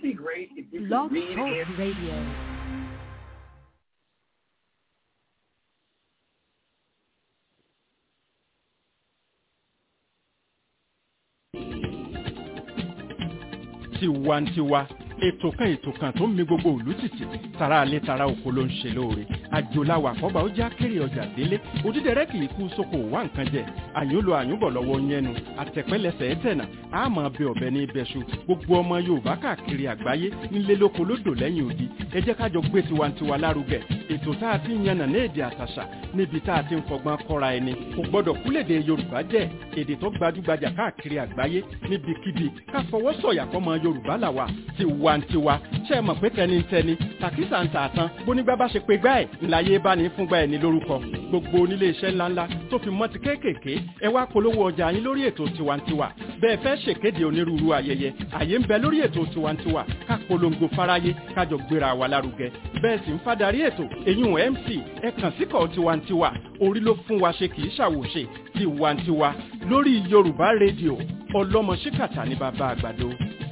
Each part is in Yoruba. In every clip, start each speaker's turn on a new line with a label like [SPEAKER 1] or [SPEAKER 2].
[SPEAKER 1] be great if you could
[SPEAKER 2] Blog
[SPEAKER 1] read
[SPEAKER 2] Talk
[SPEAKER 1] and
[SPEAKER 2] Radio.
[SPEAKER 3] tiwantiwa ètò kan ètò kan tó ń mi gbogbo òlú tìtì tara alẹ́ tara oko ló ń ṣe lóore àjòláwà àkọ́bà ó já kéré ọjà délé òdídẹrẹ́ kì í kú sóko wá nǹkan jẹ àyùn lo àyùn bọ̀ lọ́wọ́ yẹnu àtẹ̀pẹ́lẹsẹ̀ ẹ̀tẹ̀nà àmọ́ bẹ ọ̀bẹ ní ibẹ̀ṣu gbogbo ọmọ yorùbá káàkiri àgbáyé nílé lóko lódò lẹ́yìn odi ẹ jẹ́ kájọ gbé tiwantiwa lárugẹ ètò tá a ti ń yànnà ní èdè àtàṣà níbi tá a ti ń fọgbọ́n kọ́ra ẹni kò gbọ́dọ̀ kúlèdè yorùbá jẹ́ èdè tó gbajúgbajà káàkiri àgbáyé níbikíbi ká fọwọ́ sọ̀yà fọmọ yorùbá làwà tiwantiwa ṣe é mọ̀ pé tẹnitẹni tàkísà ń tààtàn bónígbà bá ṣe pé gbá ẹ̀ ńláyé bá ní fúngbà ẹ̀ ní lórúkọ gbogbo onílé iṣẹ́ ńláńlá tó fi mọ́ ti kéékèèké ẹ wá polówó ọjà yín lórí ètò tiwantiwa bẹ́ẹ̀ fẹ́ ṣèkéde onírúurú ayẹyẹ àyè ń bẹ lórí ètò tiwantiwa ká polongo fáráyé kájọ gbéra wa lárugẹ bẹ́ẹ̀ sì ń fadarí ètò èyún mc ẹ kàn síkọ̀ tiwantiwa orí ló fún wa ṣe kì í ṣàwòṣe tiwantiwa lórí yorùbá rédíò ọlọ́mọ ṣíkàtà ní bàbá àgbàdo.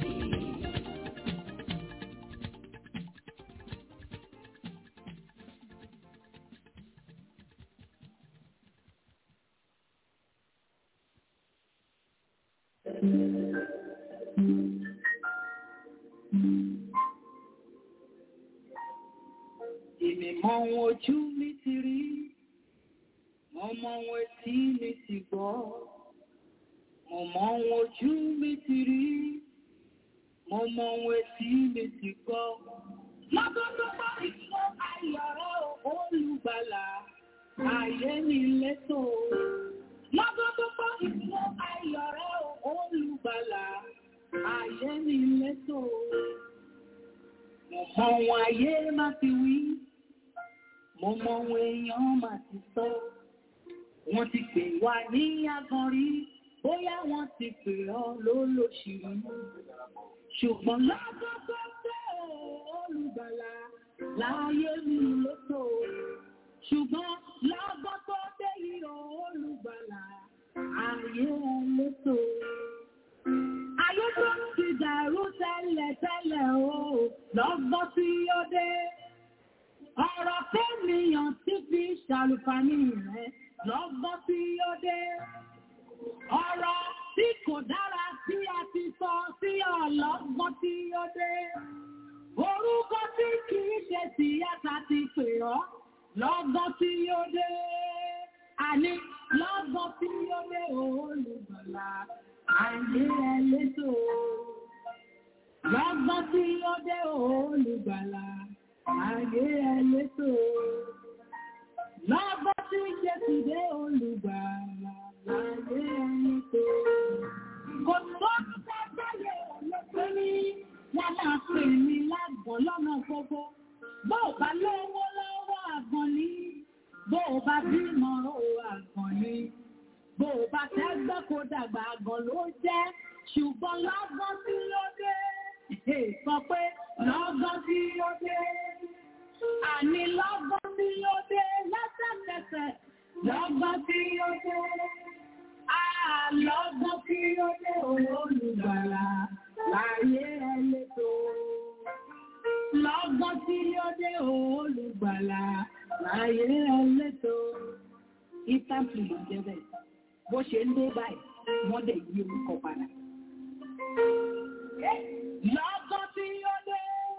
[SPEAKER 4] Èmi mọ ohun ojú mi ti rí, mo mọ ohun etí mi ti gbọ́. Mo mọ ohun ojú mi ti rí, mo mọ ohun etí mi ti gbọ́. Lọ́dún tó bá ìfọ́ ayọ̀rọ̀ olùgbàlà, ayé mi létò. Lọ́dún tó bá ìfọ́ ayọ̀rọ̀ olùgbàlà, ayé mi létò. Mo mọ ohun ayé má ti wí, mo mọ ohun èèyàn má ti sọ. Wọ́n ti pè wá ní agan rí, bóyá wọ́n ti pè ọ́ lólóṣìírí. Ṣùgbọ́n lọ́jọ́ tó tẹ́ olùgbàlà láyé mi lótò. Ṣùgbọ́n lọ́jọ́ tó dé ìrọ̀ olùgbàlà ayé lótò. Ayé tó ti dàrú tẹ́lẹ̀ tẹ́lẹ̀ o, lọ́gbọ́n tí ó dé. Ọ̀rọ̀ fẹ́mìyàn tí fi ṣàlùfàní rẹ̀ lọ́gbọ́n tí ó dé. Ọ̀rọ̀ tí kò dára tí a ti sọ sí ọlọ́gbọ́n tí ó dé. Orúkọ tí kìí ṣe tìyàtà ti pè ọ́ lọ́gbọ́n tí ó dé. Àní lọ́gbọ́n tí ó dé olùgbàlà ayé ẹlẹ́tò. Lọ́gbọ́n tí ó dé olùgbàlà ayé ẹlẹ́tò. Lọ́gbọ́n tí Jésù dé olùgbàlà ayé ẹlẹ́tò. Kò tó sẹ́gbẹ́yẹ ọlọ́pẹ́ ní wọ́n máa pè mí lágbọ̀n lọ́nà gbogbo. Bó o bá lówó lọ́wọ́ àgbọ̀n ní, bó o bá bímọ ó àgbọ̀n ní. Bó o bá tẹ́gbẹ́ kó dàgbà àgàn ló jẹ́, ṣùgbọ́n lọ́gán tí ó dé. Sọ pé lọ́gán tí ó dé. Àní lọ́gán tí ó dé lẹ́sẹ̀kẹsẹ̀. Lọ́gán tí ó dé. Àlọ́gán tí ó dé olùgbàlà láyé ẹlẹ́tò. Lọ́gán tí ó dé olùgbàlà láyé ẹlẹ́tò. Ìtàkì ìjẹ́bẹ̀ bó ṣe ń dé báyìí wọ́n dẹ̀ yí orúkọ padà. Lọ́gán tí ó dé,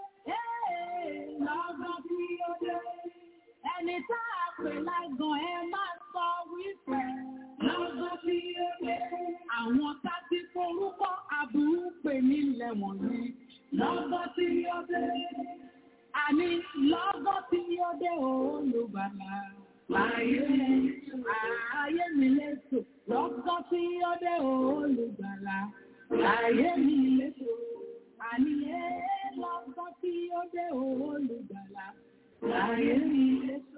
[SPEAKER 4] lọ́gán tí ó dé, ẹni tá a pè lágàn ẹ máa sọ wípé lọ́gán tí ó dé. Àwọn tá ti forúkọ aburú pè nílẹ̀ wọ̀nyí. Lọ́gán tí ó dé, àní lọ́gán tí ó dé olùgbàlà. Ayé ayé mi létò, lọ́kọ́ tí ó dé olùgbàlà. Ayé mi létò, àní ẹ́ lọ́kọ́ tí ó dé olùgbàlà. Ayé mi létò.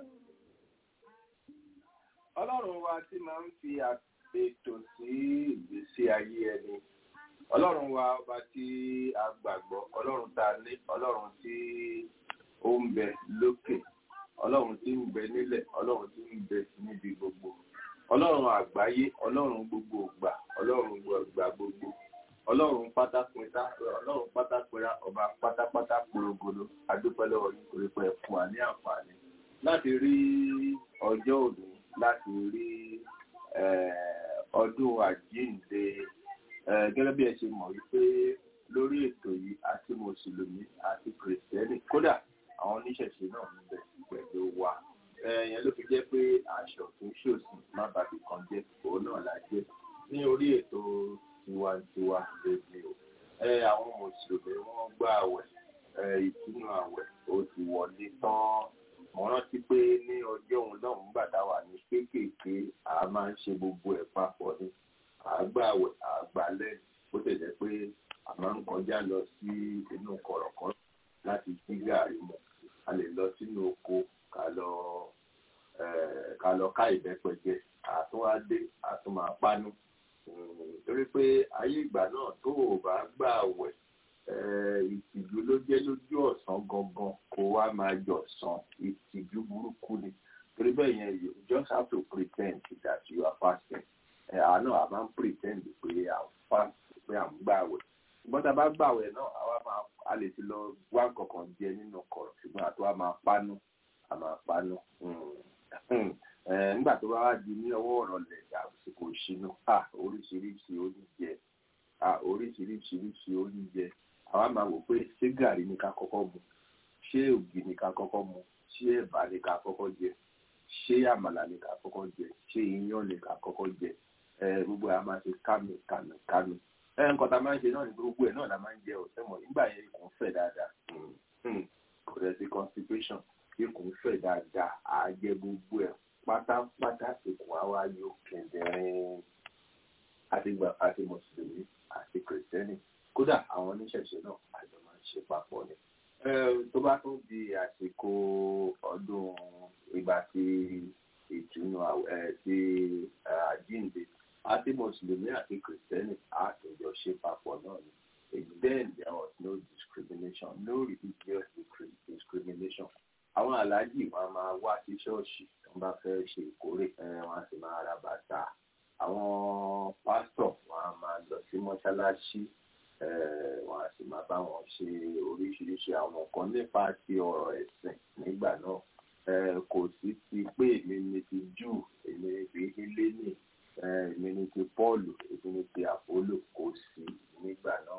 [SPEAKER 5] ọlọ́run wa tí máa ń fi ètò sí ìgbésí ayé ẹni ọlọ́run wa ọba tí a gbàgbọ́ ọlọ́run tá a ní ọlọ́run tí ó ń bẹ lókè ọlọ́run tí ń bẹ nílẹ̀ ọlọ́run tí ń bẹ níbi gbogbo ọlọ́run àgbáyé ọlọ́run gbogbo ìgbà ọlọ́run gbogbo gbogbo ọlọ́run pátápẹ́ta ọlọ́run pátápẹ́ra ọba pátápátá porogodo adúpẹ́ lọ́wọ́ yín torí pé ẹ fún wa ní àǹfààní láti rí ọjọ́ òní láti rí ọdún àjíǹde gẹ́gẹ́ bí ẹ ṣe mọ̀ wípé lórí ètò yìí àti mùsùlùmí àti kìrìsìtẹ́nì kódà àwọn oníṣẹ̀ṣe náà ń bẹ pẹ̀lú wa ẹ̀yẹn ló fi jẹ́ pé aṣọ tó ń ṣòsì má bàbí kan jẹ́ òun náà la jẹ́ ní orí ètò tiwantiwa lèmi o ẹ àwọn mùsùlùmí wọ́n gbà àwẹ̀ ìtúnú àwẹ̀ ó ti wọlé tán mo rántí pé ní ọjọ́ òun náà ń gbàdá wà ní kéékèèké a máa ń ṣe gbogbo ẹ̀ papọ̀ ní àgbà àwẹ̀ àgbà lẹ́yìn bó tẹ̀lé pé a máa ń kọjá lọ sí inú kọ̀rọ̀kọ́ láti jí gàrí mu a lè lọ sínú oko ká lọ ká lọ ká ìbẹ́pẹ jẹ àtúwádé àtúmọ̀pánú torí pé ayé ìgbà náà tó o bá gbà wẹ̀ ìtìjú ló jẹ́ lójú ọ̀sán gangan kó wá máa jọ̀sán ìtìjú burúkú ni torí bẹ́ẹ̀ yẹn you just have to pretend that you are fasting àná a máa ń pretend pé à ń fast pé à ń gbà wẹ̀ ṣùgbọ́n tá a bá gbà wẹ̀ náà àwa máa a lè ti lọ wá kankan jẹ nínú kọ̀rọ̀ ṣùgbọ́n àtúwá máa pánú a máa pánú nígbà tó bá wá di ní ọwọ́ ọ̀rọ̀ lẹ̀ àsìkò ìṣínú oríṣiríṣi oúnjẹ oríṣiríṣiríṣi oúnjẹ àwa máa wò pé ṣé gàrí ni ká kọ́kọ́ mu ṣé ògì ni ká kọ́kọ́ mu ṣé ẹ̀bà ni ká kọ́kọ́ jẹ ṣé àmàlà ni ká kọ́kọ́ jẹ ṣé iyán ni ká kọ́kọ́ jẹ gbogbo ẹ̀ a máa ṣe kánú kánú kánú nǹkan tá a máa ń ṣe náà ni gbogbo ẹ̀ náà la máa ń jẹ ọ̀sẹ̀ mọ̀ nígbà yẹn ikùn fẹ̀ dáadáa kò rẹ̀ sí constipation ikùn fẹ̀ dáadáa àá jẹ gbogbo ẹ̀ pátápátá ikùn àwa yóò kẹ̀dẹ̀rín àti gbà àti mùsùlùmí àti kìrìsìtẹ́nì kódà àwọn oníṣẹ̀ṣe náà àjọ máa ń ṣe papọ̀ ni. tó bá tún di àsìkò ọdún ìgbà tí ìtùnú ti àjíǹde àti mùsùlùmí àti kìrìsìtẹ́nì àtòjọ ṣe papọ̀ náà ni. then there was no discrimination no religious discrimination àwọn aláàjì wọn máa wá sí ṣọ́ọ̀ṣì tó ń bá fẹ́ ṣe ìkórè wọn sì máa ra bàtà àwọn pásítọ̀ wọn á máa lọ sí mọ́ṣáláṣí wọn á sì máa bá wọn ṣe oríṣiríṣi àwọn nǹkan nípa ti ọ̀rọ̀ ẹ̀sìn nígbà náà kò sí ti pé èmi ni ti jù èmi ni ti hélènì èmi ni ti pọ́ọ̀lù èmi ni ti àpólò kò sí nígbà náà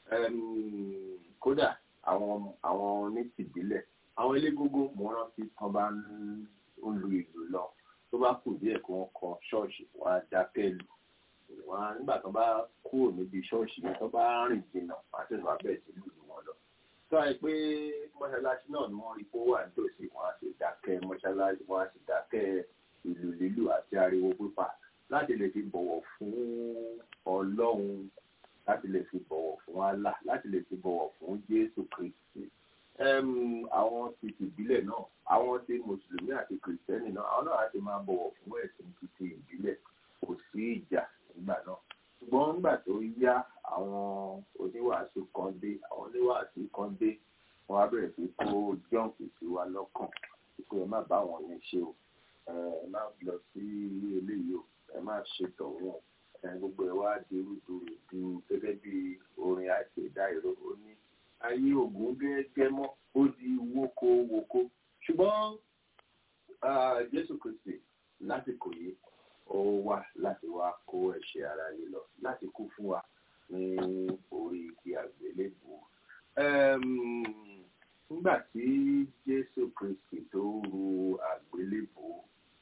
[SPEAKER 5] kódà àwọn àwọn onítìbílẹ̀ àwọn elégógó mo rántí tán bá ń lu ìlú lọ tó bá kù díẹ̀ kí wọ́n kọ ṣọ́ọ̀ṣì wọn á dákẹ́ lù wọn nígbà tó bá kúrò níbi ṣọ́ọ̀ṣì yẹn tó bá rìn jìnnà wọn á sì máa bẹ̀rẹ̀ sí lùlù wọn lọ. tó àyè pé mọ́ṣáláṣí náà ni wọ́n rí kó wà nítòsí wọn á sì dákẹ́ mọ́ṣáláṣí wọn á sì dákẹ́ ìlù lílù àti ariwo pípa láti lè fi bọ̀wọ̀ fún ọlọ́run láti lè fi bọ̀wọ̀ fún Allah láti lè fi bọ̀wọ̀ fún Jésù Kristi àwọn ti tìbílẹ̀ náà àwọn ti mùsùlùmí àti kìrìsìtẹ́nì náà àwọn náà á ti máa bọ̀wọ̀ fún ẹ̀sìn títí ìbílẹ̀ kò sí ìjà nígbà náà ṣùgbọ́n nígbà tó yá àwọn oníwàásù kan dé àwọn oníwàásù kan dé wọn á bẹ̀rẹ̀ sí kó jọ́ǹkì sí wa lọ́kàn pé ẹ má bá wọn yẹn ṣe o ẹ má lọ sí eléyìí o ẹ má ṣe tọ̀wọ́n gbogbo ẹ wá di rúdurùdu gẹ́gẹ́ bí orin àìsèdá ìró ó ní ayé ògùn gẹ́gẹ́ mọ́ ó di wóko wóko ṣùgbọ́n jésù kristi lásìkò yìí ó wá láti wá kó ẹ̀ṣẹ̀ ara yìí lọ láti kú fún wa ní orí igi àgbélébùú. nígbà tí jésù kristi tó ru àgbélébùú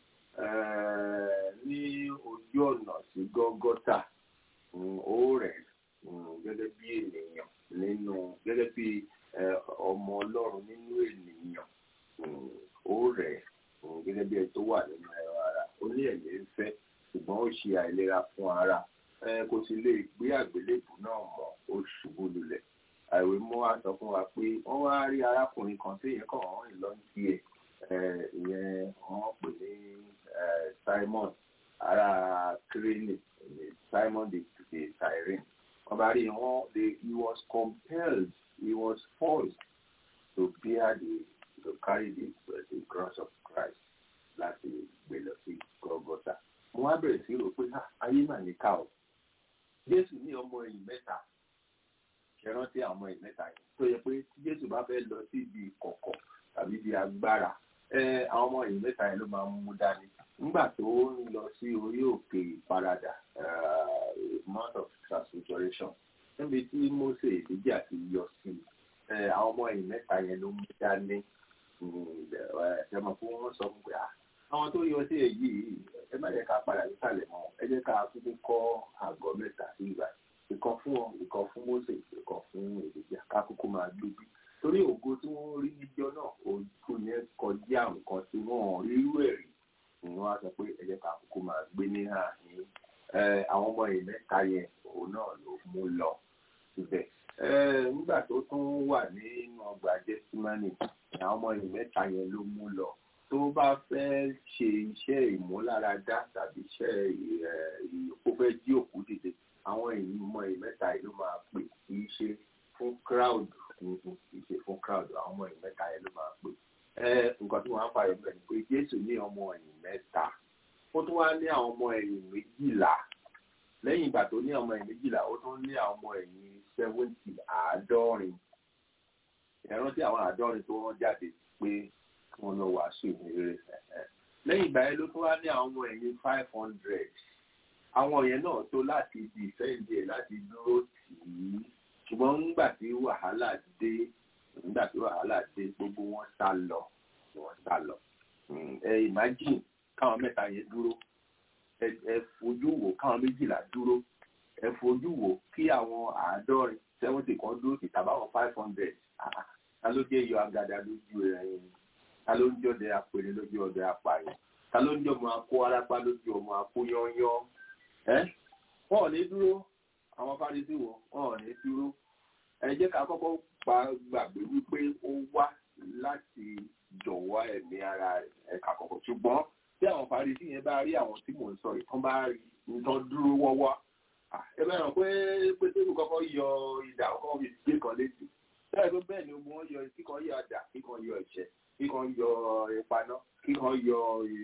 [SPEAKER 5] ní ojú ọ̀nà sí gọ́gọ́tà ó rẹ̀ gẹ́gẹ́ bí ènìyàn nínú gẹ́gẹ́ bí ọmọ ọlọ́run nínú ènìyàn ó rẹ̀ gẹ́gẹ́ bí ẹni tó wà nínú ẹ̀rọ ara ó ní ẹ̀yẹ ń fẹ́ ṣùgbọ́n ó ṣe àìlera fún ara kò sì lè gbé àgbélébù náà mọ́ ó ṣubú lulẹ̀ àìwé mú wa sọ fún wa pé wọ́n wá rí arákùnrin kan téèyàn kàn wọ́n rìn lọ sí ẹ̀ ìyẹn wọ́n pè ní Simon ará Kírénì Simon the the Cyrene wọ́n bá rí wọn he was compelled he was forced to bear the to carry the the cross of Christ láti gbé lọ sí Golgotha. Mo wá bẹ̀rẹ̀ sí rò pé ayé mà ní ká o. Jésù ní ọmọ ẹ̀yìn mẹ́ta ẹ rántí àwọn ọmọ ìmẹ́ta yẹn tó yẹ pé tí jésù bá fẹ́ lọ sí ibi ìkọ̀kọ̀ tàbí ibi agbára ẹ àwọn ọmọ ìmẹ́ta yẹn ló máa ń mú dání nígbà tó ń lọ sí orí òkè ìparadà mount of transfiguration níbi tí mose èdèjì ti yọ sí àwọn ọmọ ìmẹ́ta yẹn ló mú dání ẹ mọ̀ fún wọn sọ fún pé àwọn tó yọ sí èyí ẹ má jẹ́ ká padà nísàlẹ̀ mọ́ ẹ jẹ́ ká kúkú kọ́ àgọ́ mẹ́ta sí ìgbà ìkan fún ọ ìkan fún mose ìkan fún èdèjì ká kúkú máa gbégbé torí ògo tí wọ́n rí níjọ́ náà ojú yẹn kọjá nǹkan tí wọ́n rí irú ẹ̀ rí ni wọ́n á sọ pé ẹ jẹ́ ká kúkú máa gbé ní àárín àwọn ọmọ ìmẹ́ta yẹn òun náà ló mú lọ síbẹ̀ nígbà tó tún wà nínú ọgbà jẹ́símánì àwọn ọmọ ìmẹ́ta yẹn ló mú lọ tó bá fẹ́ ṣe iṣẹ́ ìmúláradá tàbí iṣẹ́ ìyókù fẹ́ jí òkú dìde àwọn ìmọ̀ ìmẹ́ta yìí ló máa pè kì í ṣe fún crowd kì í ṣe fún crowd àwọn ọmọ ìmẹ́ta yẹn ló máa pè nǹkan tí wọ́n á fààyè bẹ̀rẹ̀ ni pé Jésù ní ọmọ ẹ̀yìn mẹ́ta ó tún wá ní àwọn ọmọ ẹ̀yìn méjìlá lẹ́yìn ìgbà tó ní ọmọ ẹ̀yìn méjìlá ó tún ní àwọn ọmọ ẹ̀yìn seventy àádọ́rin ẹ̀rọ tí àwọn àádọ́rin tó wọ́n jáde pé kí wọ́n lọ wàásù ìrere lẹ́yìn ìgbà yẹn ló tún wá ní àwọn ọmọ ẹ̀yìn five hundred àwọn yẹn náà tó láti di ìfẹ́ǹdì ẹ̀ láti dúró tì í ṣùgbọ́n nígbà tí wàhálà dé nígbà tí wàhálà dé gbogbo wọn sá lọ wọn sá lọ ẹ imagine káwọn mẹ́ta yẹn dúró ẹ fojú wò káwọn méjìlá dúró ẹ fojú wò kí àwọn àádọ́rin seventy kan dúró sí tàbáwọn five hundred ta ló jẹ́ yọ agada lójú ẹ̀yìn ta ló ń jọdẹ apèrè lójú ọdẹ apààyàn ta ló ń jọ ọmọ akó arápá lójú ọmọ akó yányán ẹ wọn ò ní dúró àwọn fárisí wọn wọn ò ní dúró ẹ jẹ́ ká kọ́kọ́ pa gbàgbé wípé ó wá láti jọ̀wọ́ ẹ̀mí ara ẹ̀ka kọ̀ọ̀kan ṣùgbọ́n tí àwọn fárisí yẹn bá rí àwọn tí mò ń sọ ìtàn bá rí nǹkan dúró wọ́wọ́ ẹ bá ràn pé pétérù kọ́kọ́ yọ ìdá ọkọ̀ fi gbé kan létí bẹ́ẹ̀ ló bẹ́ẹ̀ ni ogun wọn yọ kíkan yọ àdá kíkan yọ ẹ̀ṣẹ̀ kíkan yọ ìpaná kíkan yọ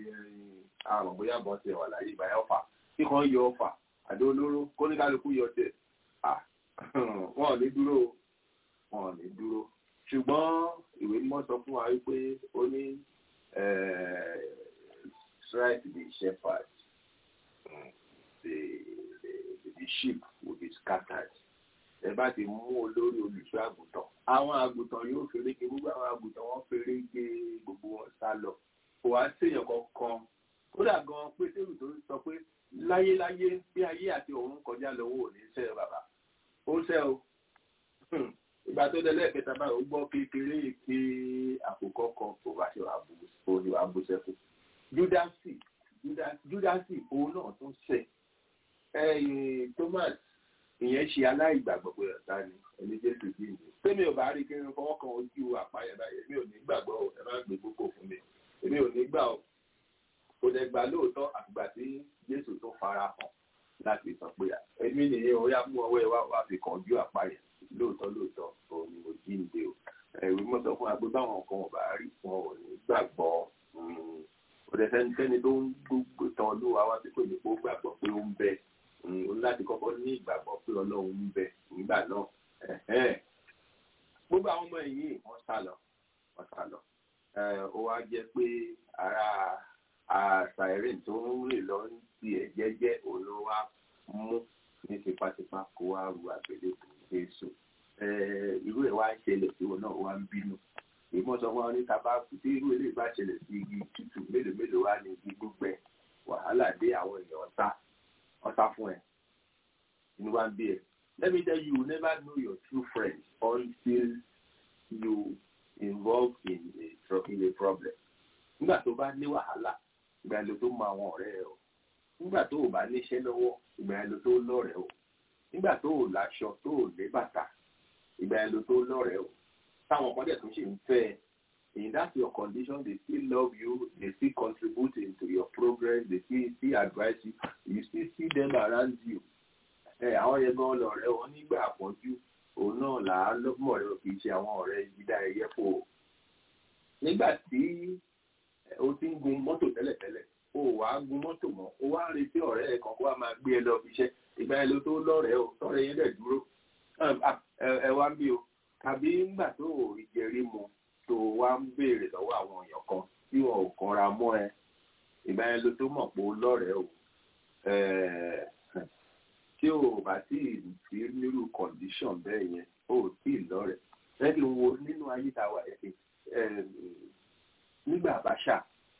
[SPEAKER 5] àrùn bóyá bọ́ ti wà láyé ìbáyà ọ̀fà kíkan yọ ọ̀fà àdó olóró kóníkálukú yọ tẹ̀ wọn ò ní dúró wọn ò ní dúró ṣùgbọ́n ìwé mímọ́ sọ fún wa wípé ó ní strike the shepherd the, the the sheep will be scattered ẹ bá ti mú olórí olùṣọ́ àgùntàn àwọn àgùntàn yóò ferege gbogbo àwọn àgùntàn wọn ferege gbogbo wọn sá lọ kò wá séèyàn kankan kódà gan pétérù tó sọ pé láyéláyé bí ayé àti ọ̀run kọjá lọ́wọ́ ò ní sẹ́ ọ bàbá ó sẹ́ o ìgbà tó délé ẹ̀kẹta báyìí ó gbọ́ kékeré pé àkókò kan kò bá ṣe wàá bú sẹ́kù júdásì júdásì òun náà tún sẹ́ ẹ̀yìn thomas ìyẹn ṣe aláìgbàgbọ́ pé ọ̀tá ni ẹni jésù bí mi tẹ́mi ò bá rí kí n fọwọ́ kan ojú àpáyẹ báyìí èmi ò ní gbàgbọ́ ẹ má gbé gbogbo fún mi èmi ò ní gbà ọ́ kò dẹ̀ gbà lóòótọ́ àgbà tí jésù tó fara hàn láti sọ pé èmi nìyẹn ó yá mú ọwọ́ ẹ wá wá fi kàn ojú àpáyẹ lóòótọ́ lóòótọ́ òun ni mo jí ń dé o ẹ̀rù mọ́ sọ fún wa pé báwọn kan ò bá rí wọn ò ní gbàgbọ́ kò dẹ̀ sẹ́nikẹ́ni tó ń gbogbo tán olúwa wá sí pé mi kò gbàgbọ́ pé ó ń bẹ òun láti kọ́kọ́ ní ìgbàgbọ́ pé ọlọ́run ń bẹ nígbà náà gbogbo àwọn ọmọ ẹ̀yìn wọ́n sá lọ wọ́n sá lọ ó wá jẹ́ pé ara àṣàìrè tó ń rìn lọ ń tiẹ̀ jẹ́jẹ́ òun ló wá mú ní tipátipá kó wá ru àgbélébùú Jésù irú ẹ̀ wá ń ṣẹlẹ̀ tí òun náà wá ń bínú ìmọ̀ sọ fún wa ní taba tí irú ilé ìbá ṣẹlẹ̀ sí igi tútù mélòó mélòó wá ní igi gbígbẹ wàhálà dé àwọn èèyàn ọ̀tá ọ̀tá fún ẹ inú wa ń bí ẹ let me tell you you never know your true friend until you involve in a, in a problem nígbà tó bá ní wàhálà ìgbà èlò tó mọ àwọn ọ̀rẹ́ ẹ o nígbà tó o bá níṣẹ́ lọ́wọ́ ìgbà èlò tó lọ́rẹ̀ẹ́ o nígbà tó o láṣọ tó o lé bàtà ìgbà èlò tó lọ́rẹ̀ẹ́ o táwọn ọmọdé tó ṣe ń fẹ́ ẹ in that your condition they still love you they still contribute into your progress they still still advise you you still see them around you ẹ àwọn yẹn gan lọ̀rẹ́ wọn nígbà àpọ́njú òun náà là á lọ́gbọ̀n rẹ kì í ṣe àwọn ọ̀rẹ́ ìdá ẹyẹ fò ó nígbà tí o ti ń gun mọ́tò tẹ́lẹ̀tẹ́lẹ̀ o wà á gun mọ́tò mọ́ o wá ń retí ọ̀rẹ́ ẹ̀ kan kó wá máa gbé ẹ lọ fi iṣẹ́ ìgbà ẹ ló tó lọ́rẹ̀ẹ́ o tọ́rẹ́ yẹn dẹ̀ dúró ẹ wá ń bí o tàbí nígbà tó o ìjẹrí mu tó wá ń béèrè lọ́wọ́ àwọn èèyàn kan tí wọn ò kanra mọ́ ẹ ìgbà yẹn ló tó mọ̀ pé ó lọ́rẹ̀ẹ́ o tí o bá tí ì sí nírú condition bẹ́ẹ̀ yẹn o ò tí ì lọ́rẹ̀ẹ́ lẹ́yìn wo nínú ayé tá a wà yẹn nígbà Abacha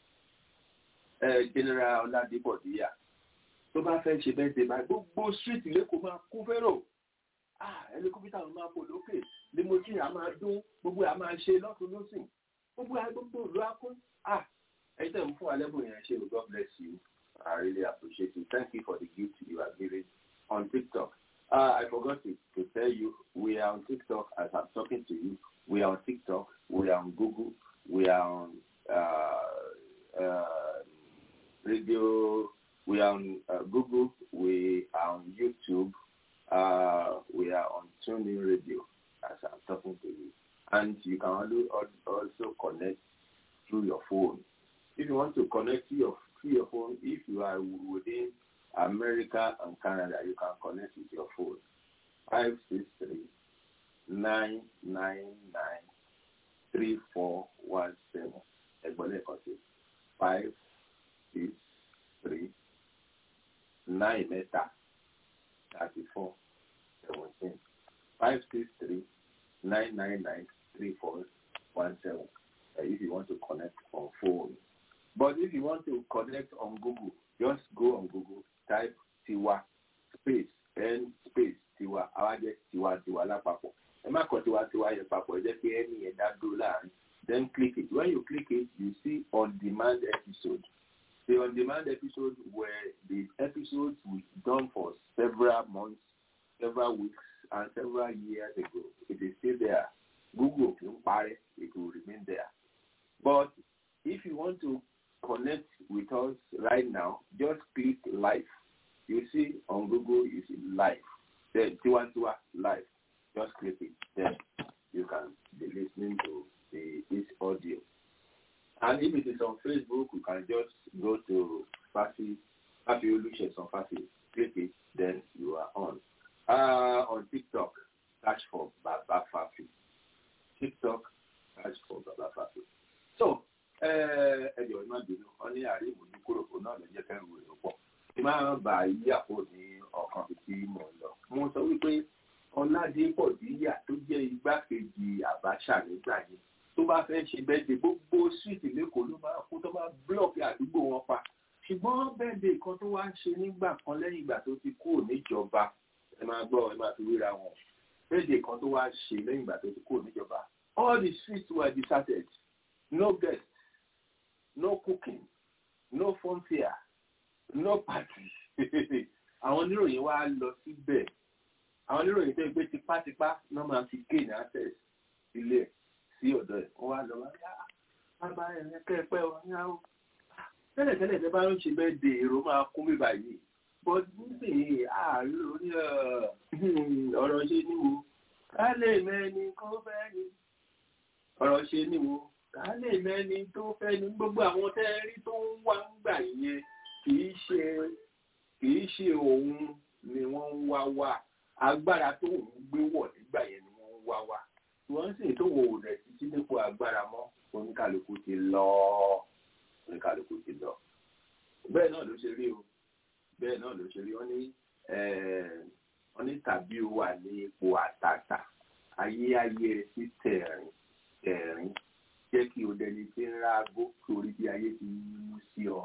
[SPEAKER 5] general Ọládébọ̀ díyà tó bá fẹ́ ṣe bẹ́ẹ̀ dé báyìí gbogbo street lẹ́kọ̀ọ́ máa kún fẹ́rò ẹlikọ́pítà ló máa bò lókè limousine a máa dún gbogbo a máa ṣe lọ́tún lọ́sìn gbogbo gbogbo ìlú akún ẹ̀yin tẹ̀ ń fún alẹ́bùn yẹn ṣe o God bless you I really appreciate you thank you for the gift you are giving on TikTok uh, I forgot to, to tell you we are on TikTok as I'm talking to you we are on TikTok we are on Google we are on uh, uh, radio we are on uh, Google, we are on YouTube, uh, we are on TuneIn Radio as I'm talking to you. And you can also connect through your phone. If you want to connect to your, through your phone, if you are within America and Canada, you can connect with your phone. 563 999 3417. Ẹgbọ́n 563 nine mẹ́ta thirty four seventeen five six three nine nine nine three four one seven uh, if you want to connect on phone but if you want to connect on Google just go on Google type tiwa space n space tiwa awájẹ tiwa tiwa lápapọ̀ ẹ má kọ tiwa tiwa yẹn papọ̀ ẹ jẹ́ pé ẹni yẹn dá dúró láàrin then click it when you click it you see on demand episode the on-demand episodes were the episodes we done for several months, several weeks, and several years ago. It is still there. Google can party, it will remain there. But if you want to connect with us right now, just click live. You see on Google, you see live. Then Tiwantiwa live. Just click it. Then you can be listening to the, this audio. And if it is on Facebook, you can just go to Fafi, Fafi Oluses on Fafi, click it, then you are on. Uh, on TikTok, search for Baba Fafi. TikTok, search for Baba Fafi. So, ẹjọ́ ìmọ̀ bínú wọn ní àárín ìmọ̀jú kúròkó náà ló jẹ́ kẹ́rù èrò pọ̀. Kí máa bá yí àpò ní ọkàn tí mò ń lọ. Mo sọ wípé Ọládépọ̀ Díyà tó jẹ́ igbákejì Àbáṣà nígbà yẹn tó bá fẹ́ ṣe bẹ́ẹ̀dẹ̀ gbogbo síìtì lẹ́kọ̀ọ́ ló máa kó tó máa búlọ̀kì àdúgbò wọn pa ṣùgbọ́n bẹ́ẹ̀dẹ̀ kan tó wá ń ṣe nígbà kan lẹ́yìn ìgbà tó ti kúrò níjọba ẹ máa gbọ́ ẹ máa fi wéra wọn bẹ́ẹ̀dẹ̀ kan tó wá ṣe lẹ́yìn ìgbà tó ti kúrò níjọba all the streets were deserted no guests no cooking no funfair no party àwọn oníròyìn wá lọ síbẹ̀ àwọn oníròyìn tó ń gbé tipátipá náà máa fi gain access ilé ẹ̀ sí ọ̀dọ̀ ẹ̀ wọ́n wá lọ wá yá bàbá ẹ̀ kẹ́ẹ̀pẹ́ ọ ní àwọn tẹ́lẹ̀tẹ́lẹ̀ tẹ́ bá ń ṣe bẹ́ẹ̀ de èrò máa kún mi báyìí but nísìnyí ààrẹ orí ọ̀rọ̀ ṣe níwo ká lè mẹ́ni kó fẹ́ ni ọ̀rọ̀ ṣe níwo ká lè mẹ́ni tó fẹ́ ni gbogbo àwọn tẹ́rí tó ń wá ń gbà yẹn kìí ṣe kìí ṣe òun ni wọ́n ń wá wá agbára tó ń gbé wọ̀ nígbà yẹn ni wọ́n ń wá wá wọ́n sì tó wò rẹ̀ títí nípò agbára mọ́ oníkàlùkù ti lọ oníkàlùkù ti lọ. bẹ́ẹ̀ náà ló ṣe rí o bẹ́ẹ̀ náà ló ṣe rí wọ́n ní wọ́n ní tàbí o wà ní ipò àtàtà ayé ayé rẹ̀ sí tẹ̀rín tẹ̀rín jẹ́ kí o dẹni tí ń rágó torí bí ayé ti mú sí ọ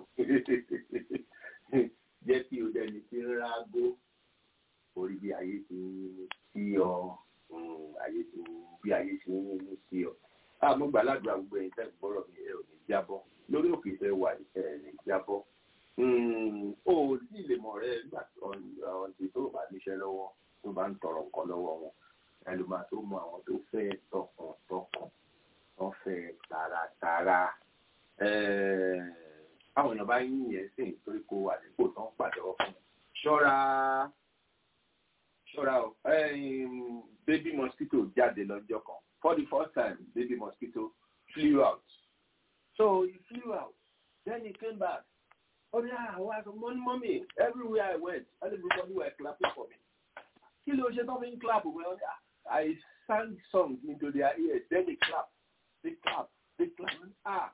[SPEAKER 5] jẹ́ kí o dẹni tí ń rágó torí bí ayé ti mú sí ọ ayé tí bí ayé ti ń mú sí ọ. àmọ́ gbàládùn àgbẹ̀ yìí tẹ́ gbọ́rọ̀ mi ẹ ò ní jábọ́ lórí òkè tẹ́ wà ẹ ní jábọ́. o ò tí ì lè mọ̀ rẹ nígbà ọ̀ǹtì tó bá níṣẹ́ lọ́wọ́ tó bá ń tọrọ nǹkan lọ́wọ́ wọn ẹlòmá tó mọ àwọn tó fẹ́ tọkàntọkàn wọ́n fẹ́ tààràtààrà àwọn èèyàn bá yín yẹn sí nítorí kó wà nípò tó ń pàtẹ́wọ́ fún ṣọ́ra ṣọ́ra o baby mosquito jáde lọ́jọ́ kan for the first time baby mosquito flew out so he flew out then he came back oh yeah I was money mommy everywhere I went everybody were clapping for me kí ló ṣe tó fi ń clap well I sang songs into their ears then they clap they clap they clap ah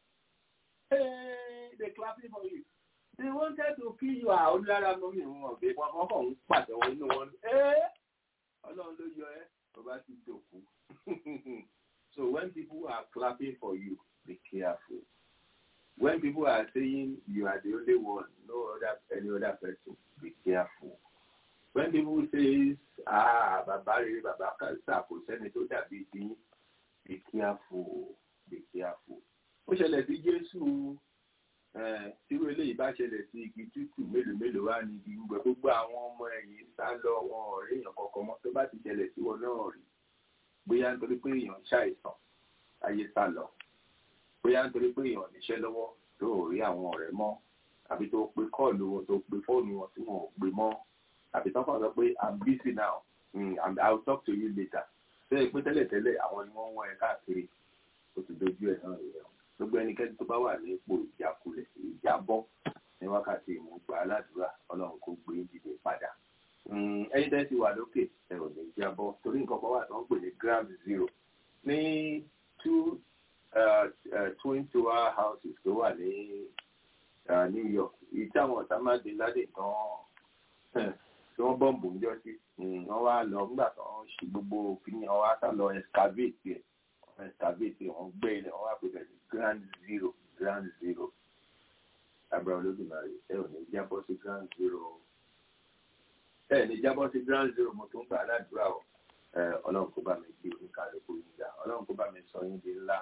[SPEAKER 5] hey they clapping for you they wanted to kill you ah onílára mọ́ mi wọn ọ̀bẹ wọn kọ́ kọ́ ń pàtẹ́wọ́ inú wọn ẹ́ ọlọ́run ló yọ ẹ́ bàbá ti dòkú so when people are clapping for you be careful when people are saying you are the only one no other any other person be careful when people say ah bàbá rere bàbá kàṣà kò sẹ́ni tó dàbí ti be careful be careful ó ṣẹlẹ̀ sí Jésù tírú eléyìí bá ṣẹlẹ̀ sí igi tútù mélòó mélòó wá ní igi gbogbo gbogbo àwọn ọmọ ẹ̀yìn sá lọ wọn ọ̀rẹ́ èèyàn kọ̀ọ̀kan mọ́ tó bá ti ṣẹlẹ̀ sí wọn náà rí bóyá nítorí pé èèyàn ṣàìsàn ayé sá lọ bóyá nítorí pé èèyàn níṣẹ́ lọ́wọ́ tó ò rí àwọn ọ̀rẹ́ mọ́ àbí tó pe kọ́ọ̀lù wọn tó pe fóònù wọn tí wọn ò gbé mọ́ àbí tó kàn sọ pé i'm busy now mm, i will talk to you later bẹ́ẹ̀ pé tẹ́lẹ̀tẹ́lẹ̀ àwọn ni wọ́n ń wọ́n ẹ káàkiri ó ti dojú ẹ̀ náà rẹ̀ gbogbo ẹnikẹ́ni tó bá wà ní ipò ìjákulẹ̀ ìjábọ́ ní wákàtí ìmúgbà aládùúrà ọlọ́run kò gbé dìde padà ẹ̀yin tẹ́ ti wà lókè ẹ ò ní jábọ́ torí nǹkan kan wà tó ń pè ní ground zero ní two twin tower houses tó wà ní New York èyí táwọn ọ̀tá má dé ládé tán tí wọ́n bọ́ǹbù ń jọ sí wọ́n wá lọ nígbà tó ń ṣe gbogbo kíní wọ́n wá sá lọ excavate ẹ̀ excavate ẹ̀ wọ́n gbẹ́ ilẹ̀ wọ́n wá pè bẹ̀rẹ̀ ground zero ground zero abraham olódùmarè ẹ ò ní jábọ́ sí ground zero ẹ ní jábọ́ sí ground zero mo tún gbà aládùúrà o ọlọ́run kó bá mi gbé oníkàlùkù yín ga ọlọ́run kó bá mi sọ yín di ńlá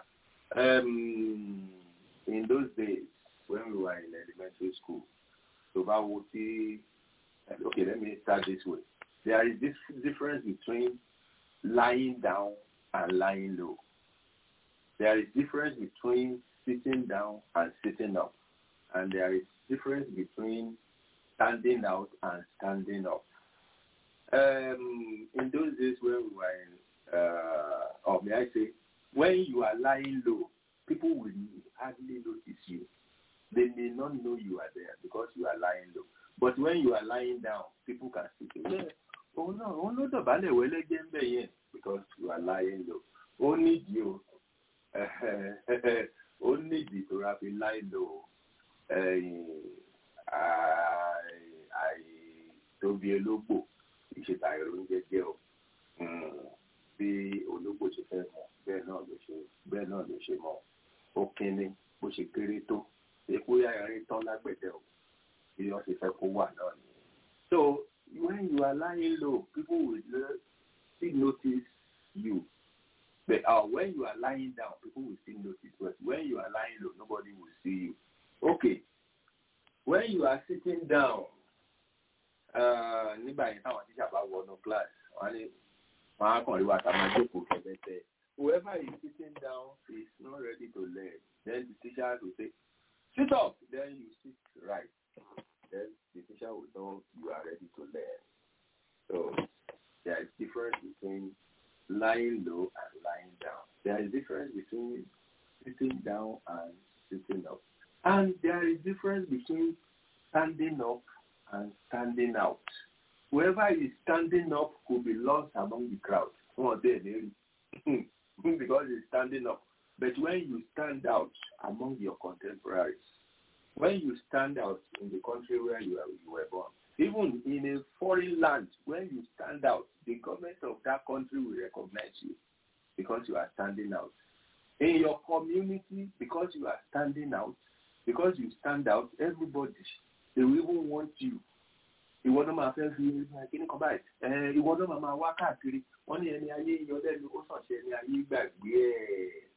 [SPEAKER 5] in those days when we were in elementary school tó bá wo tí okay let me start this way there is this difference between lying down and lying low there is difference between sitting down and sitting up and there is difference between standing out and standing up um, in those days when we were in uh, or may I say when you are lying low people will hardly notice you they may not know you are there because you are lying low but when you are lying down people can see you yeah oh no oh no dọ̀bálẹ̀ wẹ́lẹ́jẹ́ ń bẹ̀ yẹn because you are lying low ó nídìí o ó nídìí tó ra fi láì lò àìtóbi ológbò ìṣètà ìròyìn jẹ o bí ológbò ṣe fẹ́ mọ̀ bẹ́ẹ̀ náà ló ṣe bẹ́ẹ̀ náà ló ṣe mọ̀ ó kínní bó ṣe kéré tó èkó yáyàrí tán lágbẹ̀dẹ o bí wọ́n ṣe fẹ́ kó wà náà ni. so when you are lying low people will still notice you But uh, when you are lying down, people will still notice. But when you are lying low, nobody will see you. Okay. When you are sitting down, nígbà yẹn táwọn tíṣà bá wọnú class, wọ́n ní wọ́n á kàn rí wa táwọn jókòó kẹ̀kẹ́ Whoever is sitting down is not ready to learn. Then the teacher will say, sit up. Then you sit right. Then the teacher will know you are ready to learn. So there is difference between lying low and lying down. There is difference between sitting down and sitting up. And there is difference between standing up and standing out. Whoever is standing up could be lost among the crowd. Oh, there, there. because he's standing up. But when you stand out among your contemporaries, when you stand out in the country where you, are, you were born, even in a foreign land, when you stand out, the government of that country will recognize you because you are standing out. In your community, because you are standing out, because you stand out, everybody, they will even want you. ìwọ náà máa fẹ́ fi kíní kan báyìí ìwọ náà máa máa wá káàkiri wọ́n ní ẹni ayé yọ lẹ́nu ó sàn ṣe ẹni ayé gbàgbé ẹ̀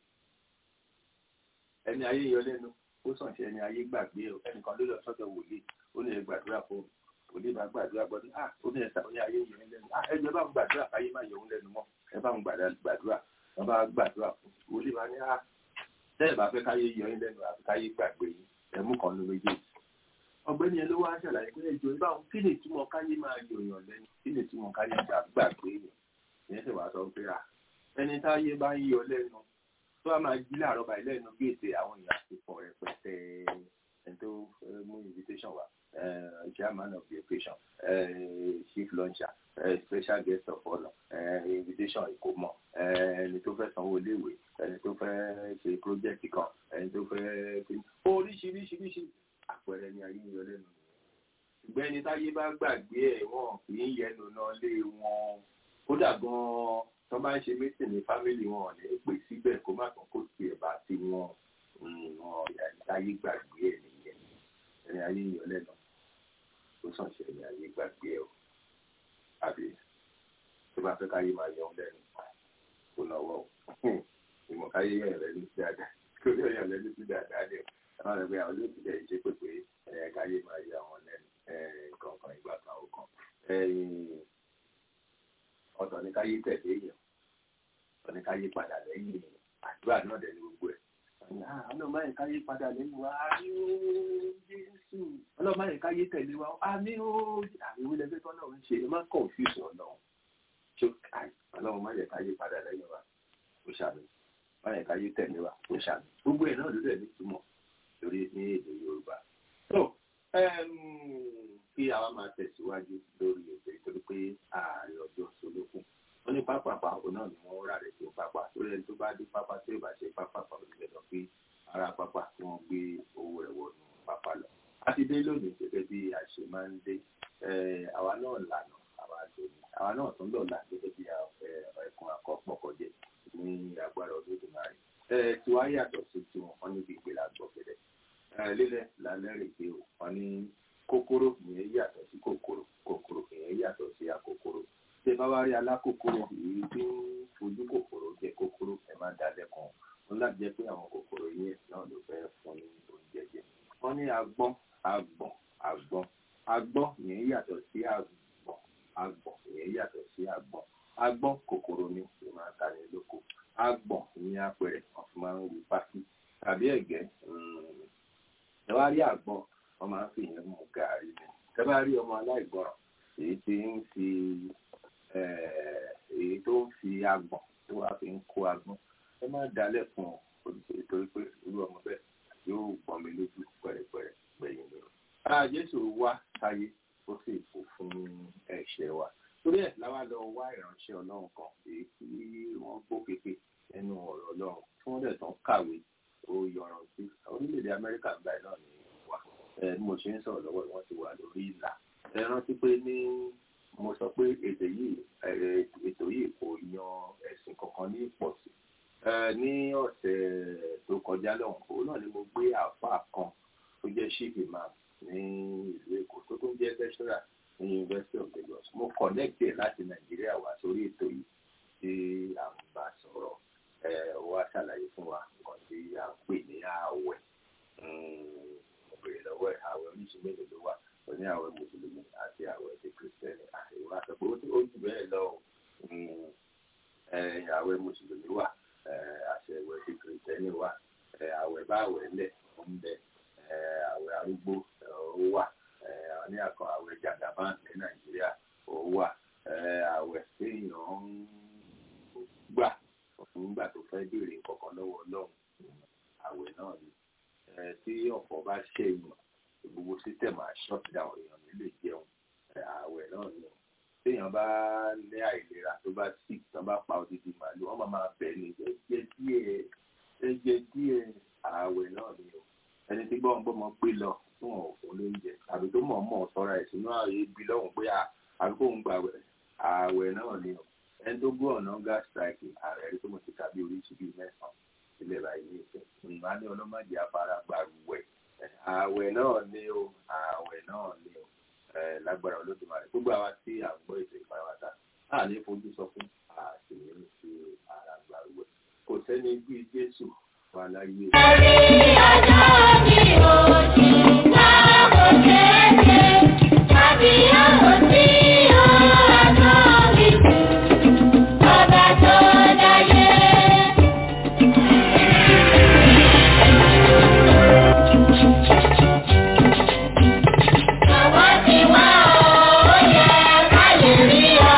[SPEAKER 5] ẹni ayé yọ lẹ́nu ó sàn ṣe ẹni ayé gbàgbé ẹ̀ ẹnìkan ló lọ sọ́dọ̀ wòlíì ó ní ẹ gbàdúrà fún òní bá gbàdúrà gbọdọ ah ó ní ẹsà òní ayé yẹn lẹ́nu ah ẹjọ bá ń gbàdúrà káyé má yẹun lẹ́nu mọ́ ẹ bá ń gbàdúrà wọn bá gbàdúrà fún òní bá ní ah tẹ́lẹ̀ bá fẹ́ káyé yọ yín lẹ́nu àti káyé gbàgbé yín ẹmú kan ló méjèèjì ọ̀gbẹ́ni ẹ ló wá ṣàlàyé pé ẹjọ ibà wọn kí ni ìtumọ̀ káyé máa yọ yàn lẹ́nu kí ni ìtumọ̀ káyé gbàgbé yàn ìyẹn sì wá sọ pé à ẹni táyé bá ń yọ lẹ́nu tó a máa jí láàárọ̀ báyìí lẹ́nu géètè àwọn èèyàn àti pọ̀ rẹpẹtẹ ẹni tó mú invitation wá uh, chairman of the occasion uh, chief launcher uh, special guest of honour uh, invitation ìkómọ ẹni tó fẹ́ sanwó iléèwé ẹni tó fẹ́ ṣe project kan ẹni tó fẹ́ ṣe oríṣiríṣiríṣi àpẹẹrẹ ni ayé ń yọ lẹ́nu ṣùgbọ́n ẹni táyé bá gbàgbé ẹ̀ wọ́n kì í yẹnu náà lé wọn kódà gan-an tó bá ń ṣe mítìn ní fámìlì wọn ní pè síbẹ̀ kó má tán kó tiẹ̀ bá ti wọn wọn ẹni táyé gbàgbé ẹ̀ nìyẹn ẹni ayé ń yọ lẹ́nu tó sàn ṣe ẹni ayé gbàgbé ẹ̀ o àbí tó bá fẹ́ káyé máa yọ ọ́ lẹ́nu kó náwó o ìmọ̀ káyé yẹn rẹ̀ ní sí dáadáa kó yọ yẹn lẹ́nu sí dáadáa ni àwọn ẹgbẹ́ àwọn olóòtú jẹ́ ìṣe pépé ẹ̀ káyé máa yọ àwọn lẹ́nu kankan ìgbà kan ó kan ọ̀tọ̀ ní káyé tẹ̀lé èèyàn ọ̀tọ̀ ní káyé padà lẹ́yìn èèyàn àdúrà náà dẹ̀ ní gbogbo ẹ̀ ọlọ́mọ yẹn káyé padà lẹ́yìn wa àmì ó Jésù ọlọ́mọ yẹn káyé tẹ̀lé wa àmì ó àmì ó lẹ́gbẹ́ tọ́lọ́ ń ṣe ẹ má confuse ọlọ́run ṣó ọlọ́run má yẹ káyé padà lẹ́yìn wa ó ṣàmì má yẹ káyé tẹ̀lé wa ó ṣàmì gbogbo ẹ̀ náà ló dẹ̀ ní túmọ̀ lórí ní èdè Yorùbá kí àwa máa tẹ̀síwájú lórí ètò ìtorí pé ààrẹ ọjọ́ solókun wọ́n ní pápápá òun náà ni wọ́n rà rẹ̀ sí pápá lórí ẹni tó bá dé pápá tí ó bá ṣe pápápá òṣìṣẹ́ lọ pé ara pápá tí wọ́n gbé owó rẹ̀ wọnú pápá lọ. a ti dé lónìí gẹ́gẹ́ bí a ṣe máa ń dé àwa náà lànà àwa àjòyìn àwa náà tún lọ́la gẹ́gẹ́ bí ẹ̀kún akọ́pọ̀kọ̀jẹ́ ní agbára ọdún tó máa rí. tiwa yàtọ̀ sí tiwọn wọn níbi ìgbéra gbọ̀gẹ̀dẹ̀ lílẹ̀ lálẹ́ rè pé wọn ní kòkòrò ìyẹn yàtọ̀ sí kòkòrò kòkòrò ìyẹn yàtọ̀ sí akòkòrò ṣé bá wá rí alákòkòrò èyí tí ń fojú kòkòrò jẹ kòkòrò ẹ má dalẹ̀ kan wọn láti jẹ́ pé àwọn kòkòrò yẹn náà ló fẹ́ fún ní oúnjẹ jẹ wọn ní agbọ́n agbọ̀n agbọ́n agbọ́n ìyẹn yàtọ̀ sí agbọ̀n agbọ̀n ìyẹn yàtọ̀ sí agbọ̀n agbọ́n kòkòrò ni ló máa ta ní lóko agbọ̀n ìyẹn apẹ̀rẹ̀ wọn fi máa ń wù pátí tàbí ẹ̀gẹ́ ẹ wá rí àgbọn wọn máa ń fi yẹn mú gàárì ni ẹ bá rí ọmọ aláìgbọràn èyí tí ń fi èyí tó ń fi agbọ̀n tó wá fi ń kó agbọ̀n ẹ má dalẹ̀ fún ọ olùsèlú torí pé irú ọmọ bẹ́ẹ̀ yóò gbọ́n mi lójú pẹ̀rẹ̀pẹ̀rẹ̀ gbẹ̀yìn mi. ara jésù wá sáyé ó sì kú fún ẹ̀ṣẹ̀ wa torí ẹ̀ láwa lọ wá ìránṣẹ́ ọlọ́run kan èyí tí wọ́n gbó kéke nínú ọ̀rọ̀ ọlọ́run tí wọ́n dẹ̀ tán kàwé ó yọràn sí orílẹ̀-èdè amẹ́ríkà gbà náà ní wà ẹ mo ṣe ń sọ̀rọ̀ lọ́wọ́ wọ́n ti wà lórí ìlà ẹ rántí pé ní mo sọ pé ètò yìí ètò yìí kò yan ẹ̀sìn kankan ní ìpọ̀sí ní ọ̀sẹ̀ tó kọjá lọ́hùn òun náà ni mo gbé àáfàá kan tó jẹ́ chief imam ní ìlú èkó tó tún jẹ́ lecturer ní university of lagos mo connect ẹ̀ láti nàìjíríà wá sórí ètò yìí tí à ń bá sọ̀rọ̀ ẹ̀ wá ṣàlàyé fún wa nǹkan tí à ń pè ní ààwẹ̀ mo béèrè lọ́wọ́ ẹ̀ ààwẹ̀ oríṣi mélòó ló wà ó ní ààwẹ̀ mùsùlùmí àti ààwẹ̀ ti kìrìsìtẹ́nì àìwá sọ pé ó jù bẹ́ẹ̀ lọ ààwẹ̀ mùsùlùmí wà àṣẹwẹ̀ ti kìrìsìtẹ́nì wà ààwẹ̀ bá ààwẹ̀ lẹ̀ ó ń bẹ ààwẹ̀ arúgbó ó wà ní àkọ́ ààwẹ̀ jàdàbá ní nàìjíríà ó wà ààwẹ̀ téèyàn ń gbà nígbà tó fẹ́ béèrè kankan lọ́wọ́ ọlọ́run ààwẹ̀ náà ni tí ọ̀pọ̀ bá ṣe èèyàn gbogbo sísẹ̀mù shut down èèyàn nílé jẹun ààwẹ̀ náà ni téèyàn bá ní àìlera tó bá sì tán bá pa odidi màálù wọ́n máa máa bẹ̀ ní ẹ̀jẹ̀ díẹ̀ ẹ̀jẹ̀ díẹ̀ ààwẹ̀ náà ni o ẹni tí gbọ́ngbọ́n mọ pé lọ fún ọ̀fun lóúnjẹ tàbí tó mọ̀ mọ̀ sọ́ra ẹ̀ sínú ààyè ibi lọ́hùn pé àbíkó ń gbà ààwẹ̀ náà ni o ẹni tó gbọ́ ọ̀nà gas strike ààrẹ rí tó mo ti tàbí oríṣi bíi mẹ́sàn-án ilẹ̀ báyìí ní ìfẹ́ ìgbà ní ọlọ́mọdé afárá gbàrúwẹ̀ ààwẹ̀ náà ni o ààwẹ̀ náà ni o lágbára olódùmarè gbogbo àwa tí à ń gbọ́ ètò ìpàwátà a ní fojú sọ fún àti ní sí ara gbàrúwẹ̀ kò sẹ́ni bí Jésù wà láyé.
[SPEAKER 1] Ẹ̀rí ọjọ́ mi ò ní láàbò kéèké, tàbí àwọn tí ó àjọ mi kù, ọba tó dáyé. Àwọn tí wá ó yẹ ká lè rí ọ.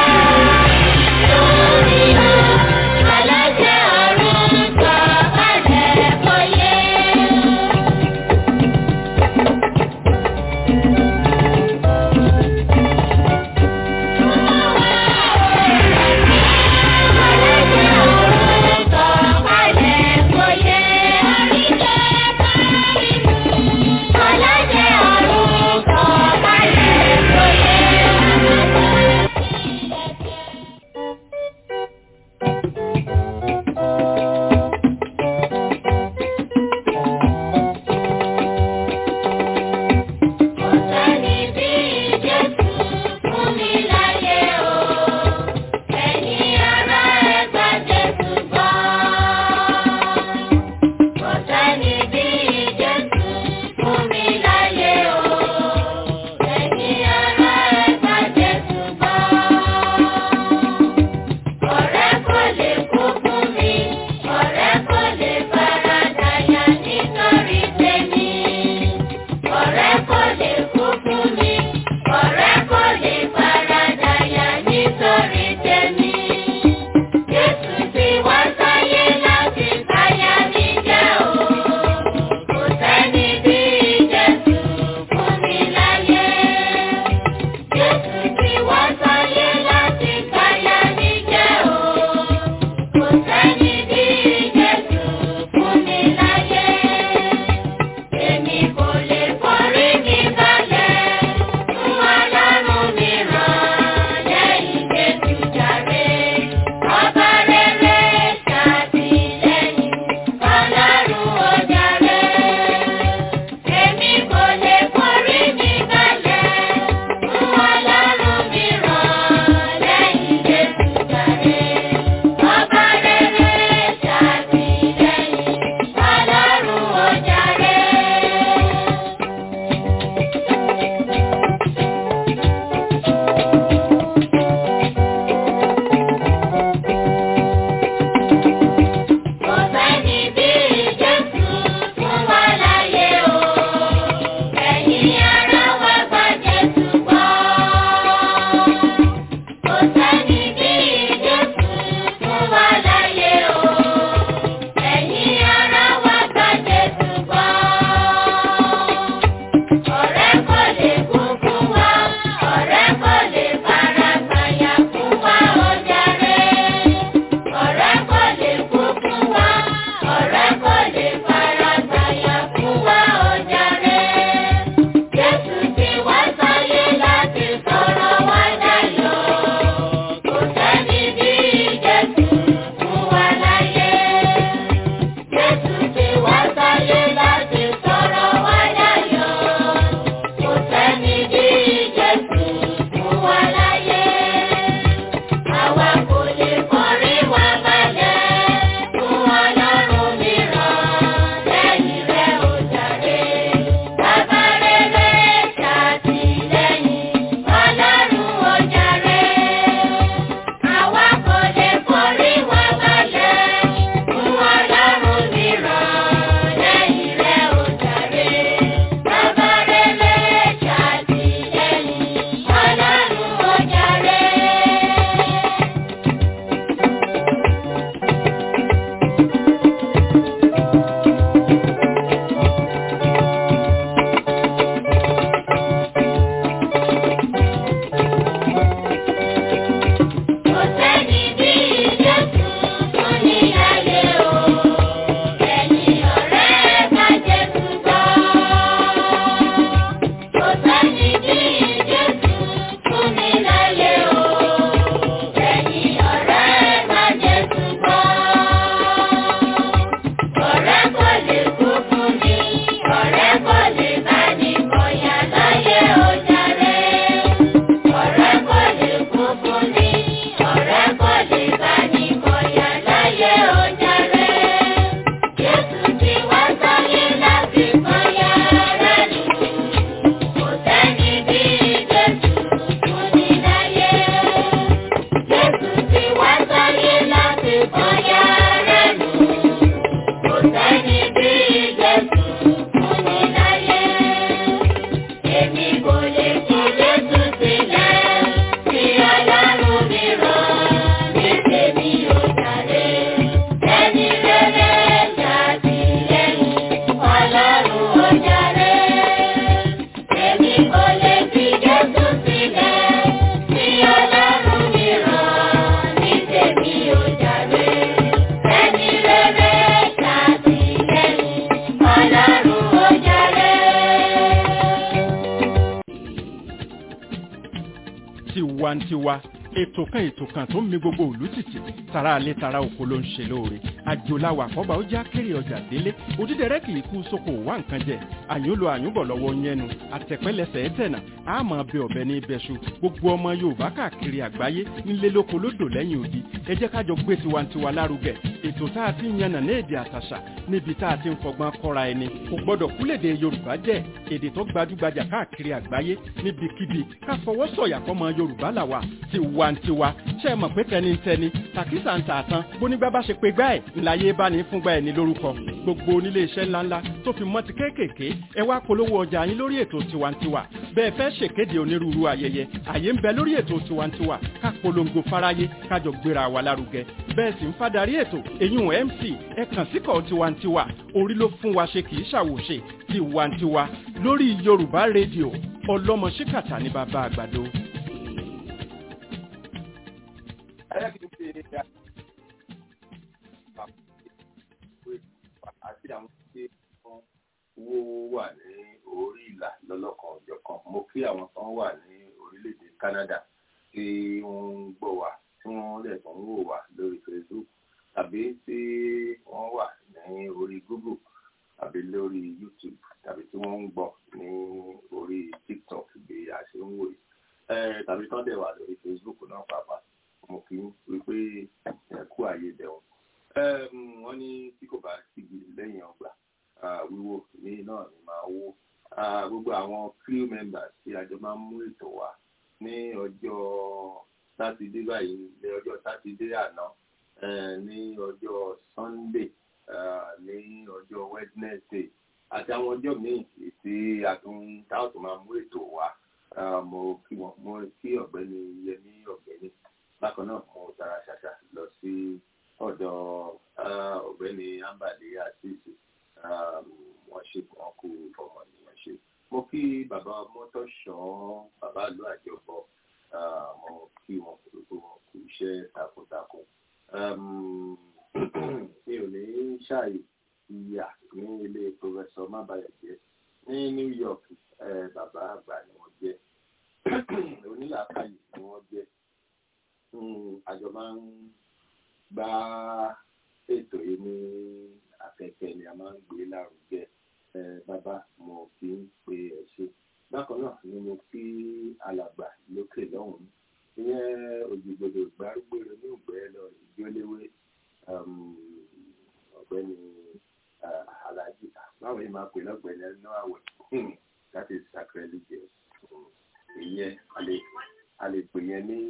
[SPEAKER 1] Lórí ọ, alájẹ ọ̀run sọ kalẹ̀ kó yé.
[SPEAKER 3] tiwantiwa ètò kan ètò kan tó ń mi gbogbo òlú tìtì tara alẹ́ tara oko ló ń ṣe lóore àjòláwà àkọ́bà ó já kéré ọjà délé òdídẹrẹ́ kì í kú sóko wá nǹkan jẹ àyúnlò àyúnbọ̀ lọ́wọ́ yẹnu àtẹ̀pẹ́lẹsẹ̀ ẹ̀tẹ̀nà àmọ́ bẹ ọ̀bẹ ní ibẹ̀ṣu gbogbo ọmọ yorùbá káàkiri àgbáyé nílé lóko lódò lẹ́yìn odi ẹ jẹ́ kájọ gbé tiwantiwa lárugẹ ètò tá a ti ń yànnà ní èdè àtàṣà níbi tá a ti ń fọgbọ́n kọ́ra ẹni kò gbọ́dọ̀ kúlèdè yorùbá jẹ́ èdè tó gbajúgbajà káàkiri àgbáyé níbikíbi ká fọwọ́ sọ̀yà fọmọ yorùbá làwà tiwantiwa ṣe é mọ̀ pé tẹnitẹni tàkísà ń tà tán bónígbà bá ṣe pé gbá ẹ̀ ńláyé bá ní fúngbà ẹ̀ ní lórúkọ gbogbo onílé iṣẹ́ ńláńlá tó fi mọ́ ti kéékèèké ẹ wá polówó ọjà yín lórí ètò tiwantiwa bẹ́ẹ̀ fẹ́ ṣèkéde onírúurú ayẹyẹ àyè ń bẹ lórí ètò tiwantiwa ká polongo fáráyé kájọ gbéra wa lárugẹ bẹ́ẹ̀ sì ń fadarí ètò èyún mc ẹ kàn síkọ̀ tiwantiwa orí ló fún wa ṣe kì í ṣàwòṣe tiwantiwa lórí yorùbá rédíò ọlọ́mọ ṣíkàtà ní bàbá àgbàdo.
[SPEAKER 5] ayé kìí ṣe àti àwọn tí wọ́n wó wà ní orí ìlà lọ́lọ́kan ọ̀jọ̀kan mo kí àwọn kan wà ní orílẹ̀-èdè Canada tí wọ́n ń gbọ́ wa tí wọ́n lè tún wò wá lórí Facebook tàbí tí wọ́n wà ní orí Google tàbí lórí YouTube tàbí tí wọ́n ń gbọ́ ní orí TikTok bí a ṣe ń wò yìí tàbí tán dẹ̀ wà lórí Facebook náà pàápàá mo kì í wípé ẹ̀kú ààyè dẹ̀wọ̀n. wọ́n ní tí kò bá sígi lẹ́yìn ọgbà wíwò ní náà ni máa wó. gbogbo àwọn crew members tí a jọ máa ń mú ètò wá ní ọjọ́ sátidé báyìí ní ọjọ́ sátidé àná ní ọjọ́ sunday ní ọjọ́ wednesday àti àwọn ọjọ́ míì tí a tún táwọn tó máa mú ètò wá mo kí wọn mo kí ọ̀gbẹ́ni yẹmí ọ̀gbẹ́ni bákan náà mo tara ṣàṣà lọ sí ọ̀dọ̀ ọ̀gbẹ́ni ambali asisi wọ́n ṣe wọn kú ọmọ nìyẹn ṣe mo kí bàbá mọ́tòṣọ́ bàbá ìlú àjọpọ̀ mo kí wọn gbogbo wọn kú iṣẹ́ takuntakun mi ò ní ṣàì ìyà ní ilé pọfẹsọ mábàyàjẹ ní New York bàbá àgbà ni wọ́n jẹ́ onílàákàyè ni wọ́n jẹ́ àjọ máa ń gbá ètò yìí ní afẹ́fẹ́ ni a máa ń gbé lárugẹ bàbá mo fi ń pe ẹ ṣe bákan náà ni mo fi alàgbà lókè lọ́hùn-ún ìyẹn òjìgbòdò gbárùgbòrò ní ògbẹ́ lọ ìjọléwé ọ̀gbẹ́ni alhaji báwo ni máa pè lọ́gbẹ̀ni ẹnu àwẹ̀ that is sacrilegious ìyẹn a lè pè yẹn ní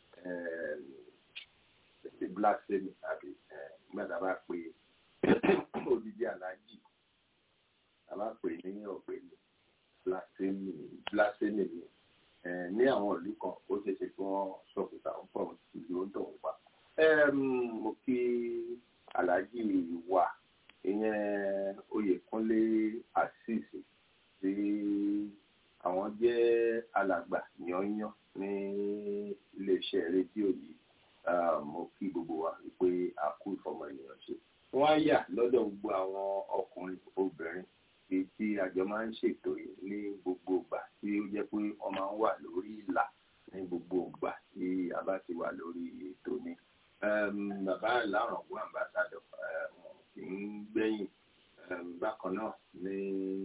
[SPEAKER 5] the blasphemy àbí gbàdá bá pè odidi aláàjì a bá pè ní ọ̀gbẹ́ni blasphemy blasphemy ni ní àwọn ìlú kan ó ṣe ṣe kí wọ́n sọ̀kùtà ń pọ̀ ìlú ń tọ̀hún pa. mo kí aláàjì wa ìyẹn oyèkúnlé àṣìṣe tí àwọn jẹ́ alàgbà yányán ní iléeṣẹ́ rédíò yìí mo kí gbogbo wa wípé a kú ìfọmọ ènìyàn ṣe. wọ́n á yà lọ́dọ̀ gbogbo àwọn ọkùnrin obìnrin èyí tí àjọ máa ń ṣètò yìí ní gbogbo ìgbà tí ó jẹ́ pé wọ́n máa ń wà lórí ìlà ní gbogbo ìgbà tí a bá ti wà lórí ètò ni. bàbá ìlàrọ̀gbọ́n àmbásádọ̀ wọn kì í gbẹ̀yìn bákan náà ní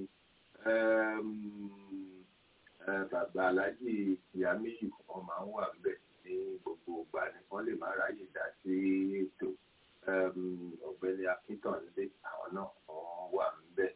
[SPEAKER 5] bàbá aláàjì ìyámíyù wọn máa ń wà ńbẹ̀ ní gbogbo ìgbà ni wọ́n lè má ráyè dá sí ètò ọ̀gbẹ́ni akíntàndé àwọn náà wọ́n wà ńbẹ̀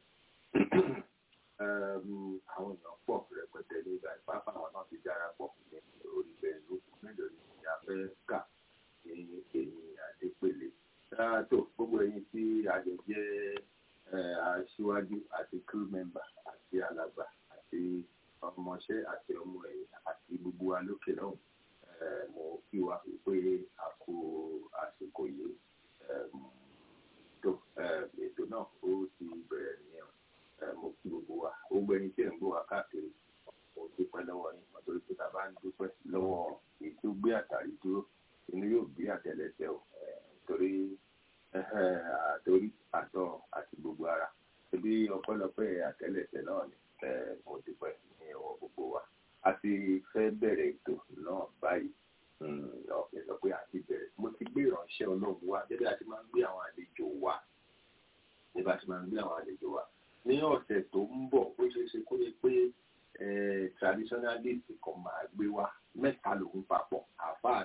[SPEAKER 5] àwọn èèyàn pọ̀ rẹpẹtẹ ní ìgbà ìpápá àwọn náà ti dára pọ̀ ní orí facebook mélòó ni a fẹ́ kà ní èyí àdépèlé tó gbogbo ẹ̀yin tí àjọ jẹ́ aṣíwájú àti crew member àti alàgbà àti ọmọọṣẹ́ àti ọmọ ẹ̀yìn àti gbogbo wa lókè náà mo kí wa pé a kú àsìkò yìí tó ètò náà ó ti bẹ̀rẹ̀ nìyẹn mo kí gbogbo wa gbogbo ẹni tí ẹ̀ ń gbọ́ wa káàkiri mo dúpẹ́ lọ́wọ́ yín nítorí pé tàbá ń dúpẹ́ lọ́wọ́ èyí tó gbé àtàrí dúró inú yóò gbé àtẹ́lẹsẹ̀ o torí àtòrí àtọ̀ àti gbogbo ara ebi ọpẹ́lọpẹ́ àtẹ́lẹsẹ̀ náà ni mo dúpẹ́ ní ọwọ́ gbogbo wa a ti fẹ́ bẹ̀rẹ̀ ètò náà báyìí ọ̀pẹ̀ sọ pé a ti bẹ̀rẹ̀ mo ti gbé ìránṣẹ́ ọlọ́run wá gẹ́gẹ́ àti máa ń gbé àwọn àlejò wá nígbà tí máa ń gbé àwọn àlejò wá ní ọ̀sẹ̀ tó ń bọ̀ ó ṣeé ṣe kó yẹ pé traditionalist kan máa gbé wá mẹ́ta lòun papọ̀ àáfàá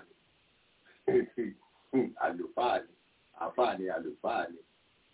[SPEAKER 5] ni àlùfáà ni àáfàá ni àlùfáà ni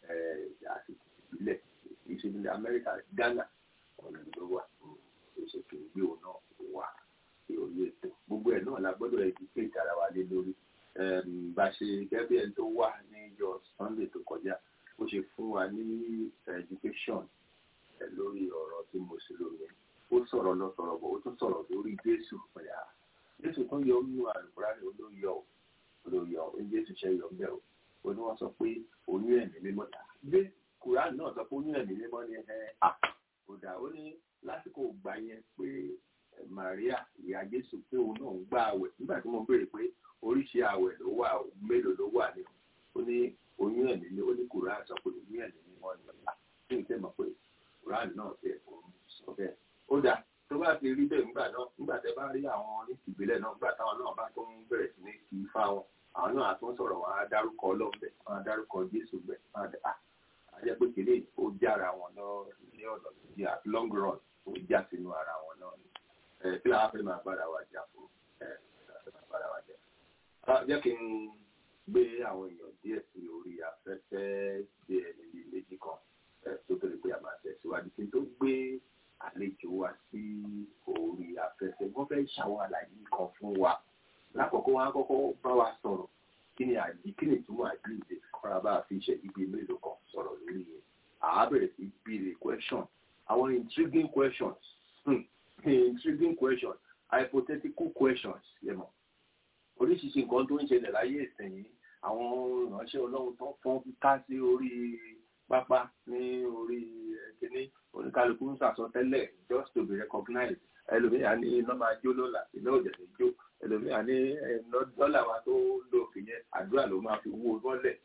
[SPEAKER 5] àti ìbílẹ̀ ìṣèlú Amẹ́ríkà Ghana ọ̀nà ló wà ṣe kì í gbé òun náà wà sí orí ètò gbogbo ẹ̀ náà la gbọ́dọ̀ educate ara wa lé lórí bá ṣe gẹ́gẹ́ bí ẹni tó wà ní ìjọ Sunday tó kọjá ó ṣe fún wa ní education lórí ọ̀rọ̀ tí mo ṣe lórí ẹ̀ ó sọ̀rọ̀ lọ sọ̀rọ̀ bọ̀ ó tún sọ̀rọ̀ lórí Jésù pẹ̀lú Jésù tó yọ nínú àlùkùránì olóyọ olóyọ Jésù ṣe yọ bẹ́ẹ̀ o ó ní wọ́n sọ pé oyún ẹ̀mí mímọ́ ta gbé kùránì náà sọ pé oyún ẹ̀mí mímọ́ ni ẹ̀ à kò dà ó ní lásìkò gbà yẹn pé Maria ìyá Jésù pé òun náà ń gbà àwẹ̀ nígbà tí mo béèrè pé oríṣi àwẹ̀ ló wà mélòó ló wà ní ó ní oyún ẹ̀mí ni ó ní kùránì sọ pé oyún ẹ̀mí mímọ́ ni ọ̀la kí n tẹ́ mọ̀ pé kùránì náà tẹ̀ òun sọ bẹ́ẹ̀ ó dà tó bá ti rí bẹ́ẹ̀ nígbà náà nígbà tẹ́ bá rí àwọn ní ìbílẹ̀ náà nígbà táwọn náà bá tó ń bẹ̀rẹ̀ sí ní kí ifá wọn àwọn náà àtún sọ̀rọ̀ wọn á dárúkọ ọlọ́ọ̀bẹ wọn á dárúkọ Jésù bẹ̀ wọn á dà á jẹ́ pé kìlẹ̀ ó jára wọn lọ ní ọ̀nà tó di at long run ó já sínú ara wọn náà ni ẹ kí làwọn fẹ́ máa bára wa jà fún ẹ kí làwọn fẹ́ máa bára wa jà. jẹ́ kí n gbé àwọn èèyàn díẹ̀ sí orí afẹ́fẹ́ díẹ̀ níbi méjì kan tó tó lè pé a máa tẹ̀síwájú kí n tó gbé àlejò wa sí orí afẹ́fẹ́ wọ́n fẹ́ ṣàwọn àlàyé kan fún wa lákòókò wọn á kọ́kọ́ bá wa sọ̀rọ̀ kí ni àjí kí ni ìtumọ̀ àjíǹde kọ́ra bá a fi ṣẹ́jú bíi mélòó kan sọ̀rọ̀ lórí yẹn àá bẹ̀rẹ̀ sí béèrè question àwọn intriguing questions hmm. intriguing questions hypothetical questions yẹn mọ̀ oríṣiríṣi nǹkan tó ń ṣẹlẹ̀ láyé ìsìn yìí àwọn ìránṣẹ́ ọlọ́run tó fọ́n ká sí orí pápá ní orí kíní oníkálukú ń sàsọtẹ́lẹ̀ just to be recognized ẹlòmíà ní iná máa jó lọ́la iná ò dẹ̀ ní jó ẹlòmíà ní dọ́là wa tó lò fìyẹn àdúrà ló máa fi wó mọ́lẹ̀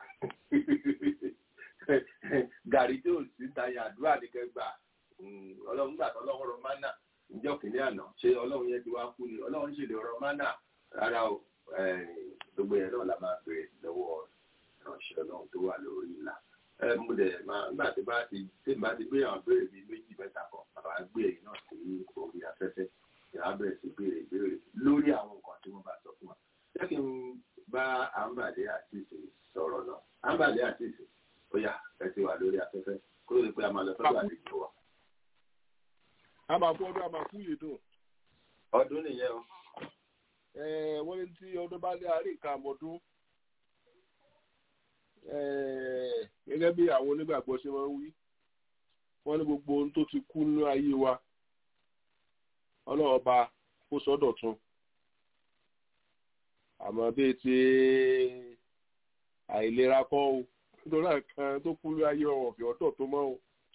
[SPEAKER 5] gàrí tí ò sí tayà àdúrà ní kẹgbà ọlọ́run gbà tó ọlọ́run rọ mánà níjọ́ kìnìún àná ṣé ọlọ́run yẹn ti wá kú ni ọlọ́run ṣèlè ọ̀rọ̀ mánà rárá o gbogbo yẹn náà la máa bèrè lọ́wọ́ ìránṣẹ́ ọlọ́run tó wà lórí ìlà mo dẹ̀ máa nígbà tí bá ti tí bá ti gbé àwọn béèrè bíi méjì mẹ́ta kan bàbá gbé ẹ̀yìn náà sí orí afẹ́fẹ́ ìyá bẹ̀rẹ̀ sí béèrè béèrè lórí àwọn nǹkan tí wọ́n bá sọ fún wa jẹ́ kí n bá àǹbàdé àtìsí sọ̀rọ̀ náà àǹbàdé àtìsí ó yá ẹ ti wà lórí afẹ́fẹ́ kó lè pé a máa lọ sọ́dọ̀ àlejò wa.
[SPEAKER 2] a máa kú ọdún a máa kú yìí dùn.
[SPEAKER 5] ọdún nìyẹn o.
[SPEAKER 2] wọ́n ní tí ọdún bá lé àárín nǹkan àmọ́dún gẹ́gẹ́ bí àwọn onígbàgbọ́ ṣe máa ń wí wọ́n ní gbogbo ohun tó ti kú nínú ayé wa ọlọ́ọ̀ba kó sọ́dọ̀ tún àmọ́ bíi ti àìlera kọ́ o nítorí àkàn tó kú nínú ayé ọ̀fẹ́ ọ̀dọ̀ tó mọ́ o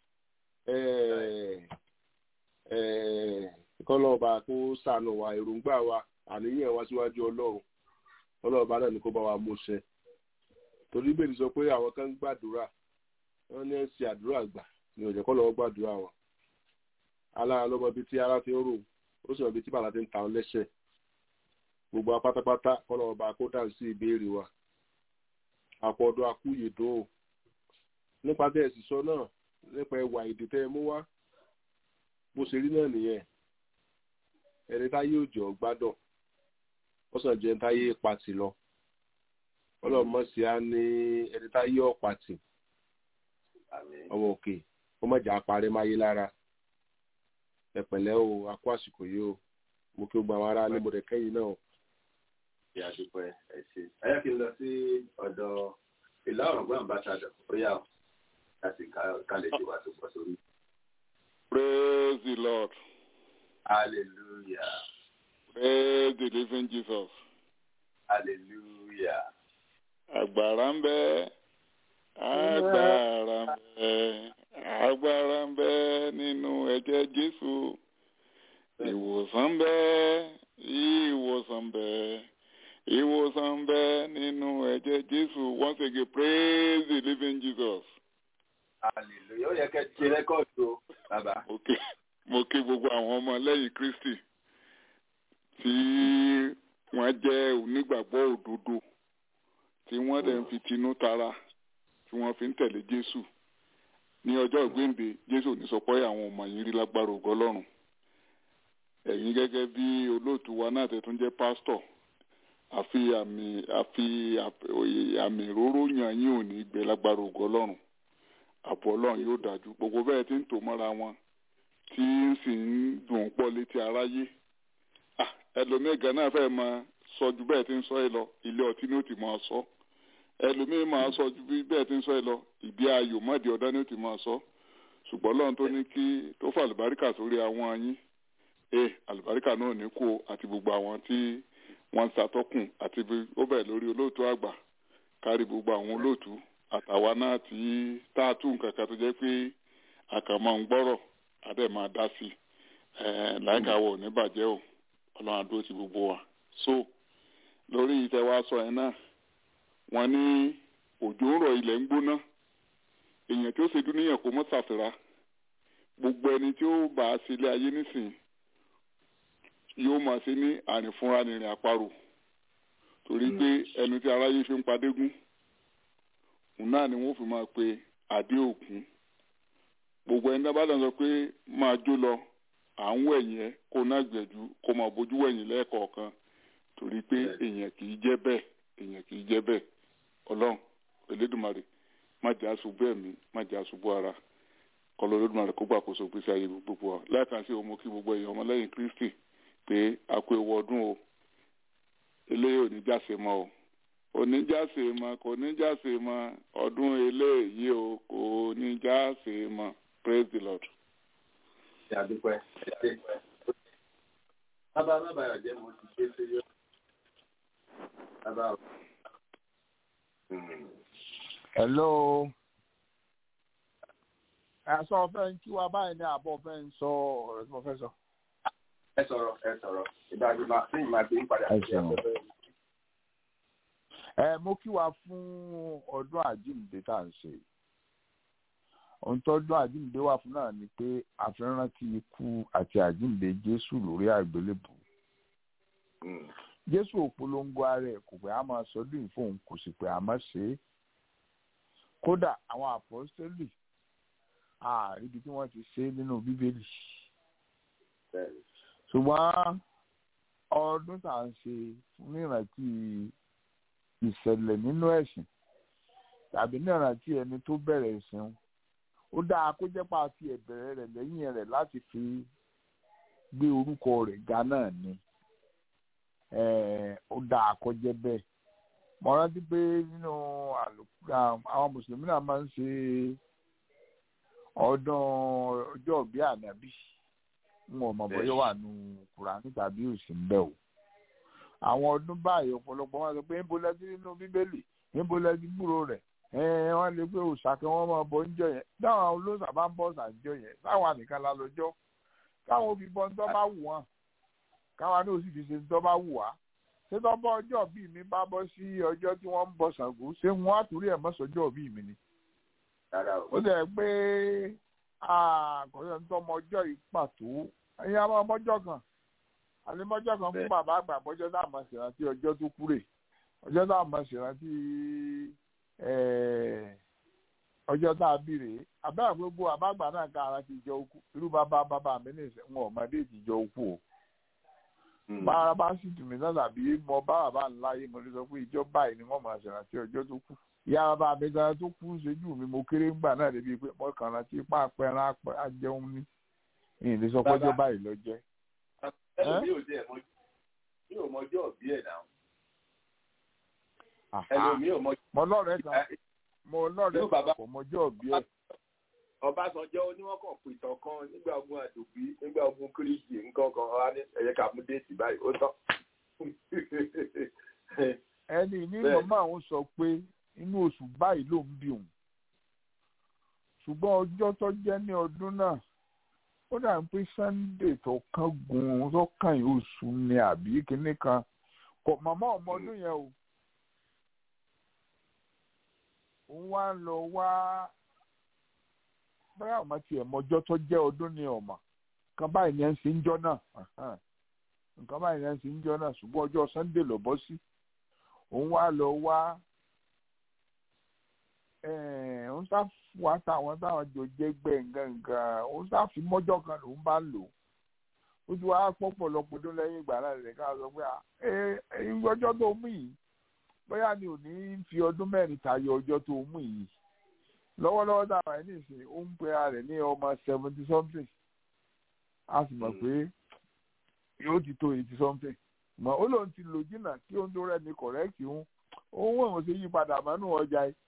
[SPEAKER 2] kọ́lọ́ọ̀ba kó ṣàánú wa èròǹgbà wa àníyàn wa síwájú ọlọ́run ọlọ́ọ̀ba náà ni kó bá wa mú ṣẹ torí bẹ́ẹ̀ ni sọ pé àwọn kan ń gbàdúrà wọ́n ní ẹ̀ ń ṣe àdúrà gbà ní ọ̀jẹ̀ kọ́ lọ́wọ́ gbàdúrà wọn alára lọ́mọ ibi tí ara ti ń rò ó sì mọ ibi tí bàlá ti ń ta ọ́n lẹ́sẹ̀ gbogbo apátápátá kọ́ lọ́wọ́ bá kó dà sí ìbéèrè wa àpọ̀ ọdún akúyè dùn ó nípa tẹ́ ẹ̀ sì sọ náà nípa ẹwà èdè tẹ́ ẹ mú wá bó ṣe rí náà nìyẹn ẹni táyé òjò gbádùn ó sàn jẹ́ táyé pàtì lọ ọlọ́mọ sí á ní ẹni táyé ọ̀pàtì ọmọ òkè ó mọ̀jà parí máyé lára ẹ pẹ̀lẹ́ o a kó àsìkò yìí o mo kí o gba àwọn ará ní mo rẹ̀ kẹ́yìn náà.
[SPEAKER 5] ìyá dúpẹ́ ẹ ṣe ẹ yẹ kí n lọ sí ọ̀dọ̀ ìlà ọ̀rọ̀gbọ́n àmbàṣàdọ̀ bóyá láti kálẹ̀ ṣe wà tó pọ̀ sórí.
[SPEAKER 6] Praise the Lord.
[SPEAKER 5] hallelujah
[SPEAKER 6] Praise the living Jesus.
[SPEAKER 5] hallelujah
[SPEAKER 6] Agbára ń bẹ, agbára ń bẹ, agbára ń bẹ nínú ẹ̀jẹ̀ Jésù. Ìwòsàn ń bẹ, ìwòsàn ń bẹ, ìwòsàn ń bẹ nínú ẹ̀jẹ̀ Jésù. Once again, praise the living Jesus.
[SPEAKER 5] hallelujah ó yẹ kẹ́ ṣe rẹ́kọ̀dù o bàbá.
[SPEAKER 6] Mo kí mo kí gbogbo àwọn ọmọ lẹ́yìn Kristi tí wọ́n jẹ́ onígbàgbọ́ òdodo tí wọ́n dẹ̀ ń fi tinú tara tí wọ́n fi ń tẹ̀lé jésù ní ọjọ́ ìgbéǹde jésù ò ní sọ pé àwọn ọmọ yìí rí lágbára ògo ọlọ́run ẹ̀yin gẹ́gẹ́ bí olóòtú wa náà tẹ̀tún jẹ́ pásítọ̀ àfi àmì àfi àmì ìróró yàn yín ò ní gbẹ lágbára ògo ọlọ́run àbọ̀ ọlọ́run yóò dájú gbogbo bẹ́ẹ̀ tí ń tò mọ́ra wọn tí ń sì ń dùn pọ̀ létí aráyé ẹlòmíì gan náà fẹ́ máa sọ ju bẹ́ẹ̀ tí ń sọ ẹ lọ ilé ọtí ni ó ti máa sọ ẹlòmíì máa sọ ju bẹ́ẹ̀ tí ń sọ ẹ lọ ìdí ayò mọ́dì ọ̀dá ni ó ti máa sọ ṣùgbọ́n lọ́run tó ní kí tó fà àlùbáríkà sórí àwọn yín ẹ àlùbáríkà náà ní kú àti gbogbo àwọn tí wọ́n ń ṣàtọ́kùn àti ó bẹ̀ lórí olóòtú àgbà kárí gbogbo àwọn olóòtú àtàwa náà tí tá a tún nǹkan kan tó jẹ́ pé àkàmọ́ ń gbọ́rọ̀ adé máa dá sí i láìka wọ̀ ní bàjẹ́ o ọlọ́run àdúró ti gbogbo wa so lórí ìtẹ̀wá sọ yẹn náà wọ́n ní òjò ń rọ̀ ilẹ̀ ń gbóná èèyàn tí ó ṣe dúníyàn kó mọ́ ṣàfihàn gbogbo ẹni tí ó bá a ṣe ilé ayé nísìnyí yóò máa ṣe ní àrìnfúnra nìrìn àparò torí pé ẹnu tí aráyé fi ń padégún òun náà ni wọ́n fi máa pe àdé òkun gbogbo ẹni dábàá lọ sọ pé máa jó lọ à ń wẹ̀yìn ẹ kó náà gbẹ̀jú kó máa bójú wẹ̀yìn lẹ́ẹ̀kọ̀ọ̀kan torí pé èèyàn kì í jẹ́ bẹ́ẹ̀ èèyàn kì í jẹ́ bẹ́ẹ̀ ọlọ́run elédùnmarè má jẹ́ àṣubú ẹ̀mí má jẹ́ àṣubú ara kọlọ olódùmarè kó gbàkóso gbèsè ayé gbogbo wa lẹ́ẹ̀kan sí ọmọ kí gbogbo èèyàn ọmọlẹ́yìn kristi pé a kó ewu ọdún o eléyìí ò ní jáse mọ́ o kò ní jáse mọ́ kò ní jáse mọ́ ọdún eléyìí o kò ní jáse mọ́ praise the lord.
[SPEAKER 5] ṣe àdúpẹ́ ẹ ṣe bàbá bàbá ọ̀jẹ̀ mo ti ṣe sí yọ bàbá o.
[SPEAKER 7] hello ẹ̀sọ́ fẹ́ ń kí wa báyìí ní àbọ̀ fẹ́ ń sọ ọ̀rọ̀ tí mo fẹ́ sọ.
[SPEAKER 5] ẹ sọ̀rọ̀ ẹ sọ̀rọ̀ ìdájọ́ máa ní ìmáa ti ń padà sí afẹ́fẹ́.
[SPEAKER 7] ẹ mo kí wa fún ọdún àjíǹde tá à ń ṣe ohun tọ́dún àjíǹde wà fún náà ni pé àfihàn ti ikú àti àjíǹde jésù lórí àgbélébù jésù òpolongo ara ẹ̀ kò pé a máa sọdún ìfóun kò sì pé a máa ṣe é kódà àwọn àpọ́sítélì àríbi tí wọ́n ti ṣe nínú bíbélì ṣùgbọ́n ọdún tá à ń ṣe fún ìrántí ìṣẹ̀lẹ̀ nínú ẹ̀sìn tàbí ní ìrántí ẹni tó bẹ̀rẹ̀ ẹ̀sìn ó dáa kó jẹ́ pa fi ẹ̀bẹ̀rẹ̀ rẹ̀ lẹ́yìn rẹ̀ láti fi gbé orúkọ rẹ̀ ga náà ni ó dáa kó jẹ́ bẹ́ẹ̀ mo rántí pé nínú àwọn mùsùlùmí náà máa ń ṣe ọdún ọjọ́ ìbí ànábì n ò mọ̀ bóyá wà nù kùránì tàbí òsì ń bẹ̀ o. àwọn ọdún báyìí ọ̀pọ̀lọpọ̀ wọn sọ pé ń bolẹ́ sí nínú bíbélì ń bolẹ́ sí gbúrò rẹ̀ wọ́n lè pé òòṣà kan wọ́n máa bọ oúnjẹ yẹn dáhùn àwọn olóòṣà bá ń bọ̀ sàǹjọ yẹn táwọn ànìkan la lọ́jọ́ káwọn fi bọ́ ńtọ́ bá wù wọ́n káwọn náà sì fi ṣe ńtọ́ bá wù wá ṣé tó bọ́ ọjọ́ bíi mi bá bọ́ sí ọjọ́ tí wọ́n ń bọ Ṣàngó ṣé wọ́n á torí ẹ̀ mọ́sọ̀jọ́ bíi mi ni ó dẹ̀ pé àkọsílẹ̀ tó ọmọ ọjọ́ yìí pàtó ẹ̀yin àwọn ọmọjọ́ kan àlẹ́mọ́jọ́ kan fún bàbá àgbà bọ́jọ́ tá a máa ṣèrántí ọjọ́ tó kúrè ọjọ́ tá a máa ṣèrántí ọjọ́ tá a bí rèé àbẹ́ àgbégbó àbágbà náà ká ara ti jọ okú irú bàbá bàbá mi ní ìsẹ̀ wọn ọmọdé ti jọ okú o bára bá sì tù mí náà tàbí mo bá bàbá ńlá yé mo lè sọ pé ìjọ báyìí ni wọ́n máa ṣèrántí ọjọ́ tó kù ìyá bàbá mi gan tó kú ṣojú mi mo kéré ńgbà náà débi pé mo kàn rántí ipá apẹran ajẹun ní ìyìn lè sọ pọ́jọ́ báyìí lọ jẹ́.
[SPEAKER 5] ẹlòmí ò jẹ́ ẹ̀mọ́ mi ò mọjọ́ òbí ẹ̀ náà. ẹlòmí ò mọjọ́.
[SPEAKER 7] mo lọ́rẹ̀ẹ́ kan mo lọ́rẹ̀ẹ́ kan kò mọjọ́ òbí ẹ̀.
[SPEAKER 5] Ọbásanjọ́ oníwọ́kàn pìtàn kan nígbà ogun àdòbí nígbà ogun kírísì nǹkan kan ọ̀hán ní ẹ̀yẹ ká mú déètì báyìí ó tán.
[SPEAKER 7] ẹni ní màmá àwọn sọ pé inú oṣù báyìí ló ń bí òun ṣùgbọ́n ọjọ́ tó jẹ́ ní ọdún náà ó dà ń pé sunday tó kán gun tó kàn yín oṣù ni àbí kinní kan kò màmá ọmọ ọdún yẹn o òun wá ń lọ wá báyà ọmọ tiẹ̀ mọjọ́ tó jẹ́ ọdún ní ọmọ kan báyìí ni ẹ̀ ń ṣe ń jọ́ náà nǹkan báyìí náà ti ń jọ náà ṣùgbọ́n ọjọ́ sunday lọ bọ́ sí òun wá lọ wá òun sá wá táwọn táwọn jọ jẹ́ gbẹ̀ngàngàn òun sá fi mọ́jọ́ kan lòun bá lò ó ti wá pọ̀pọ̀lọpọ̀ tó lẹ́yìn ìgbà náà lè ká sọ pé ọjọ́ tó mú yìí bóyá ni ò ní fi ọdún mẹ́rin tayọ ọjọ́ tó mú yìí lọ́wọ́lọ́wọ́ táwọn ẹni ìsìn ó ń pe ara rẹ̀ ní ọmọ seventy something a sì mọ̀ pé yóò ti tó eighty something mọ̀ ó lóun ti lò jìnnà kí ohun tó rẹ̀ ní correct ń òun wọ̀n ṣe yí padà mọ́nú ọjà yìí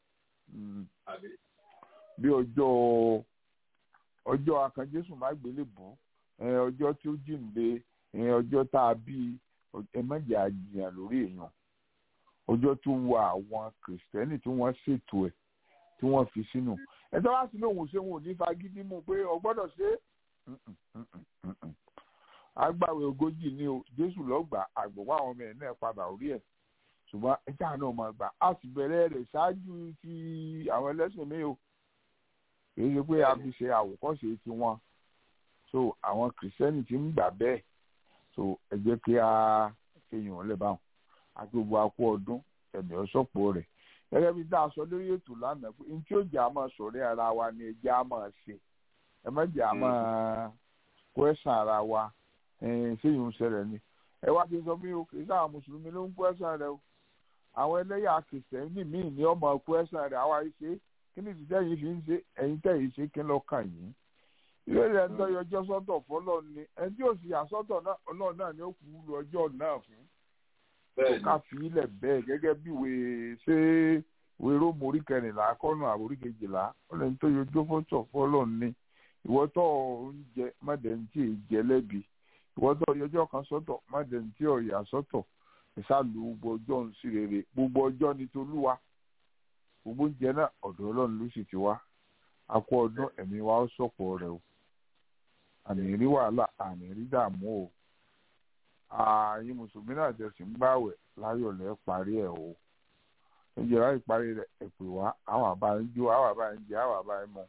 [SPEAKER 7] bí ọjọ́ ọjọ́ akànjésù má gbélé bọ́ ọjọ́ tí ó jíǹde ọjọ́ tá a bí ẹ má jẹ́ àjìyàn lórí èèyàn ọjọ́ tó wọ àwọn kìrìsìtẹ́nì tí wọ́n ṣètò ẹ̀ tí wọ́n fi sínú ẹ̀tọ́ wá sí lóhùn ṣé wọn ò ní fagídí mú pé o gbọ́dọ̀ ṣe é agbáwé ogójì ni o jésù lọ́gbà àgbọ̀wọ́ àwọn ọmọ ẹ̀ náà padà orí ẹ̀ ṣùgbọ́n ẹja náà máa gbà á sì bẹ̀rẹ̀ rẹ̀ ṣáájú ti àwọn ẹlẹ́sìn mi o kì í ṣe pé a fi ṣe àwòkọ́ṣe tiwọn so àwọn kìrìsìtẹ́nì ti ń gbà bẹ́ẹ̀ so ẹ jẹ́ kí a kéèyàn lè bá wọn àti gbogbo akó ọdún ẹ̀mí ọ̀ṣọ́pọ̀ rẹ̀ gẹ́gẹ́ bí dáa sọ lórí ètò lánàá pé ní tí ó jẹ́ àmọ́ sọ̀rọ̀ ara wa ni ẹjẹ́ àmọ́ ṣe ẹ má jẹ́ àmọ́ kwẹ́sàn ara wa ṣéyìn ń ṣẹlẹ̀ ni ẹ wá ti sọ mí o kì í sáà mùsùlùmí ló ń kwẹ́sàn rẹ o àwọn ẹlẹ́yà kìsẹ́ńtì míì ní ọmọ kwẹ́sàn rẹ àwa ṣe kí ni ìdíjẹ́ yìí fi ń ṣe ẹ̀yin tẹ̀yìn ṣe kí lọ kàn yín ilé rẹ̀ ń tọ́jú ọjọ́ sọ́tọ̀ fọlọ́ ni ẹni tí ò sì àsọ́tọ̀ náà ọlọ́run náà ni ó kú lu ọjọ́ náà fún ká fi ilẹ̀ bẹ́ẹ̀ gẹ́gẹ́ bí wèé ṣé wèé rómù orí kẹrìnlá kọ́nù àbórí kejìlá ọlọ́run tó yọjọ́ fọ́tọ̀ fọlọ́ ni ìwọ́tọ̀ oúnjẹ mọ́dẹ̀ntì jẹ lẹ́bi ìwọ́tọ̀ yọjọ́ kan sọ́tọ̀ mọ́dẹ̀ntì ọ̀yà sọ́tọ̀ ìsàlù gbogbo ọjọ́ ń sí rere gbogbo ọjọ́ ni tolúwa gbogbo oúnjẹ náà ọ̀dọ̀ ọlọ́run ló sì ti wá akọ ọdún ẹ̀mí wa ó sọ̀pọ̀ rẹ̀ o àní rí wàhálà àní rí dààmú o ààyè mùsùlùmí náà tẹ̀sí ń gbàwẹ̀ láyọ̀ lẹ́ parí ẹ̀ o oúnjẹ láì parí rẹ̀ ẹ̀ pè wá àwọn àbá ń jó àwọn àbá ń jẹ àwọn àbá ń mọ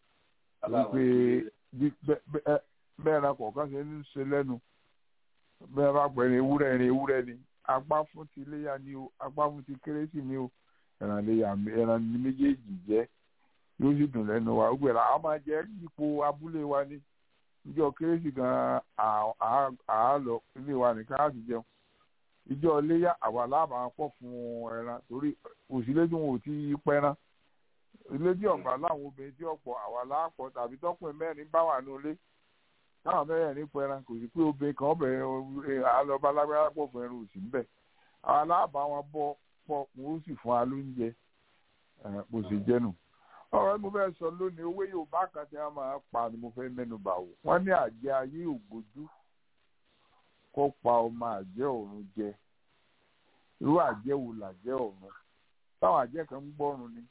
[SPEAKER 7] wípé bẹ́ẹ̀ náà kọ̀ọ̀kan ṣe ń ṣe lẹ́nu bẹ́ẹ̀ bá pẹ̀ ní ewúrẹ́ ní ewúrẹ́ ni apá fún ti iléyà ni o apá fún ti kérésì ni o ẹran léyà ẹran ní méjèèjì jẹ́ yóò sì dùn lẹ́nu wa ó gbẹ̀rẹ̀ àwọn máa jẹ́ ipò abúlé wa ní ìjọ kérésì gan àálọ ilé wa nìkan á sì jẹun ìjọ iléyà àwa láàbà pọ̀ fún ẹran torí òsílẹ̀ tí wọn ò ti pẹran ilé tí ọ̀gbà láwọn obìnrin tí ọ̀pọ̀ àwa láàpọ̀ tàbí tọkùnrin mẹ́rin bá wà ní ilé táwọn mẹ́rin ní pẹran kò sí pé obìnrin kan bẹ̀rẹ̀ alọ́ba lágbára pọ̀ fún ẹran òsì ńbẹ̀ àwa láàbà wọn bọ́ pọ̀ wọn ó sì fún wa lóúnjẹ bó ṣe jẹ́nu ọ̀rọ̀ tí mo fẹ́ sọ lónìí owó yorùbá kan tí wọ́n máa pa ni mo fẹ́ mẹ́nu bà wò wọ́n ní àjẹ́ ayé ògbójú kó pa ọmọ àjẹ́ ọ̀run jẹ irú àjẹ́ wo làjẹ́ ọ̀run táwọn àjẹ́ kan ń gbọ́run ni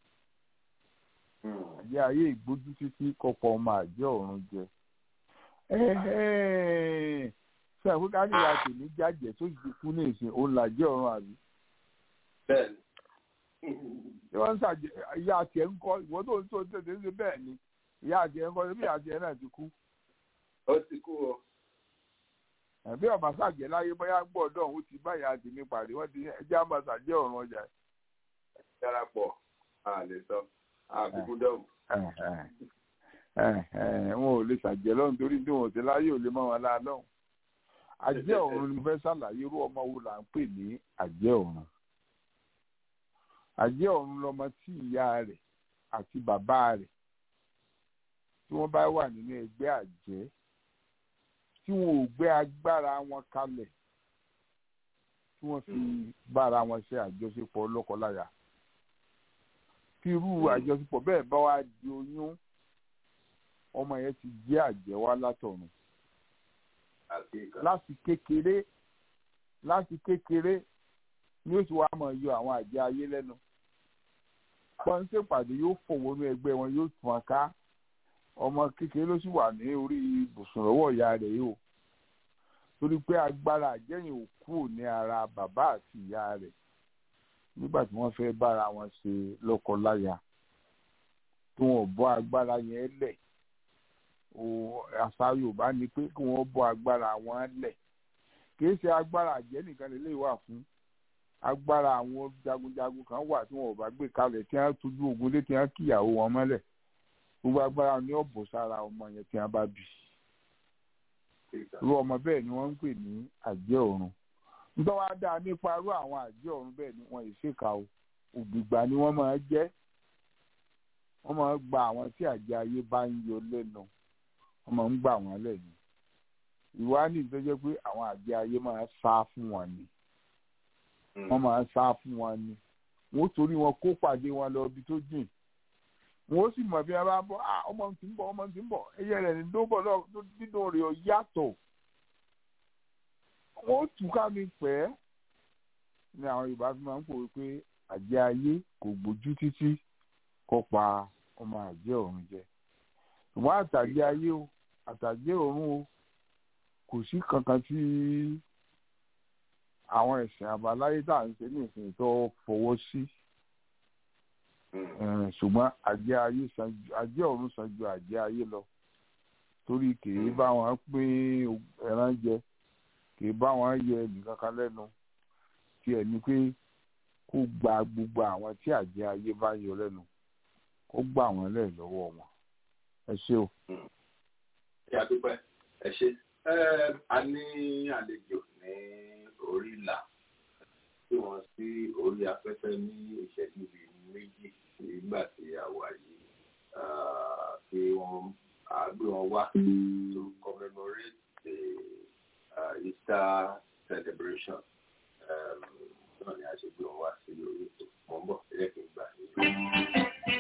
[SPEAKER 7] àjẹ́ ayé ìgbójú títí kó pa ọmọ àjẹ́ ọ̀run jẹ ṣé àpò káníyà tèmi jájẹ tó ti kú ní ìsìn òun làjẹ́ ọ̀run àbí.
[SPEAKER 5] bẹ́ẹ̀ni
[SPEAKER 7] ṣé wọ́n ń ṣàjẹ́ ìyá àti ẹ̀ ń kọ́ ìwọ tó ń tó tètè ń ṣe bẹ́ẹ̀ ni ìyá àti ẹ̀ ń kọ́ ṣé bí ìyá àti ẹ̀ náà ti kú.
[SPEAKER 5] ó ti kú o.
[SPEAKER 7] ẹ̀bí ọ̀bà ṣàjẹ́ láyé bóyá gbọ́dọ̀ òun ti bá ìyá àti mi pàdé wọ́n ti ẹjẹ́ àmọ́ ṣàjẹ́ ọ̀run ọjà.
[SPEAKER 5] darapọ̀ a lè sọ àbíkú dọ̀hùn.
[SPEAKER 7] wọn ò lè ṣàjẹ́ lọ́run torí tí wọn ò ti láyé ò lè mọ́ wọn láà lọ́hùn. àjẹ́ ọ̀run ni mo fẹ́ ṣàlàyé irú ọmọ wo là ń pè ní àjẹ́ ọ̀run àjẹ́ ọ̀run lọmọ tí ìyá rẹ̀ àti bàbá rẹ̀ tí wọ́n bá wà nínú ẹgbẹ́ àjẹ́ tí wọn ò gbé agbára wọn kalẹ̀ tí wọ́n fi bára wọn ṣe àjọṣepọ̀ lọ́kọláya kí irú àjọṣepọ̀ bẹ́ẹ̀ bá wá di oyún ọmọ yẹn ti jẹ́ àjẹ́ wá látọ̀run láti kékeré láti kékeré ni ó sì wá mọ̀ yọ àwọn àjẹ́ ayé lẹ́nu pọ́ńsẹ̀ pàdé yóò fò wọnú ẹgbẹ́ wọn yóò tún wọn ká ọmọ kékeré ló sì wà ní orí ibùsùn lọ́wọ́ ìyá rẹ̀ yìí o torí pé agbára àjẹyìn ò kúrò ní ara bàbá àti ìyá rẹ̀ nígbà tí wọ́n fẹ́ bára wọn ṣe lọ́kọ-láya tí wọn ò bọ́ agbára yẹn lẹ̀ àṣà Yorùbá ni pé kí wọ́n bọ́ agbára wọn lẹ̀ kì í ṣe agbára àjẹ́ nìkan lè lè wà fún agbára àwọn jagunjagun kan wà tí wọn ò bá gbé kalẹ̀ tí wọ́n tójú ogun lé tí wọ́n kíyàwó wọn mọ́lẹ̀ gbogbo agbára ni ó bò sára ọmọ yẹn tí wọ́n bá bí irú ọmọ bẹ́ẹ̀ ni wọ́n ń pè ní àjẹ́ ọ̀run nítorí wàá dáa nípa irú àwọn àjẹ́ ọ̀run bẹ́ẹ̀ ni wọ́n ìṣèkà o ògbìgbà ni wọ́n máa jẹ́ wọ́n máa gba àwọn tí àjẹ́ ayé bá ń yọ lẹ́nu wọ́n máa ń gbà wọ́n lẹ́nu ìwádìí tó jẹ́ pé àwọn àjẹ́ ayé máa sá fún wọn ni wọ́n máa sá fún wọn ni wọ́n torí wọn kó pàdé wọn lọ ibi tó jìn wọ́n sì mọ̀ bí wọ́n bá bọ́ ah ọmọ tí ń bọ̀ ọmọ tí ń bọ̀ ẹyẹ rẹ̀ ní dóbọ̀ náà dídùn rẹ̀ ọ̀ yàtọ̀ wọ́n tù ká mi pẹ́ ní àwọn Yorùbá fi máa ń pòwe pé àjẹ́ ayé kò gbójú títí kó pa ọmọ àjẹ́ ọ̀run jẹ ṣùgbọ́n àtàjẹ́ ayé o àtàjẹ́ ọ̀run o kò sí kankan tí àwọn ẹ̀sìn àbáláyé tá à ń ṣe ní ìsìn tó fọwọ́ sí ṣùgbọ́n àjẹ́ ayé san ju àjẹ́ ọ̀run san ju àjẹ́ ayé lọ torí kìí bá wọn pín ẹran jẹ kìí bá wọn yẹ nìkan kan lẹ́nu tí ẹ̀ ní pé kó gba gbogbo àwọn tí àjẹ́ ayé bá yọ lẹ́nu kó gbà wọ́n lẹ̀ lọ́wọ́ wọn ẹ ṣé o.
[SPEAKER 5] ẹ àdúpẹ́ ẹ ṣé a ní àlejò ní orí ìlà tí wọ́n sí orí afẹ́fẹ́ ní ìṣẹ́jú bíi méjì nígbà tí a wà yìí kí wọ́n gbé wọn wá to commemorate the uh, Easter celebration náà ni a ṣe gbé wọn wá sí orí ètò mọ́ ń bọ̀ ẹ̀rẹ́ kì í gbà ní.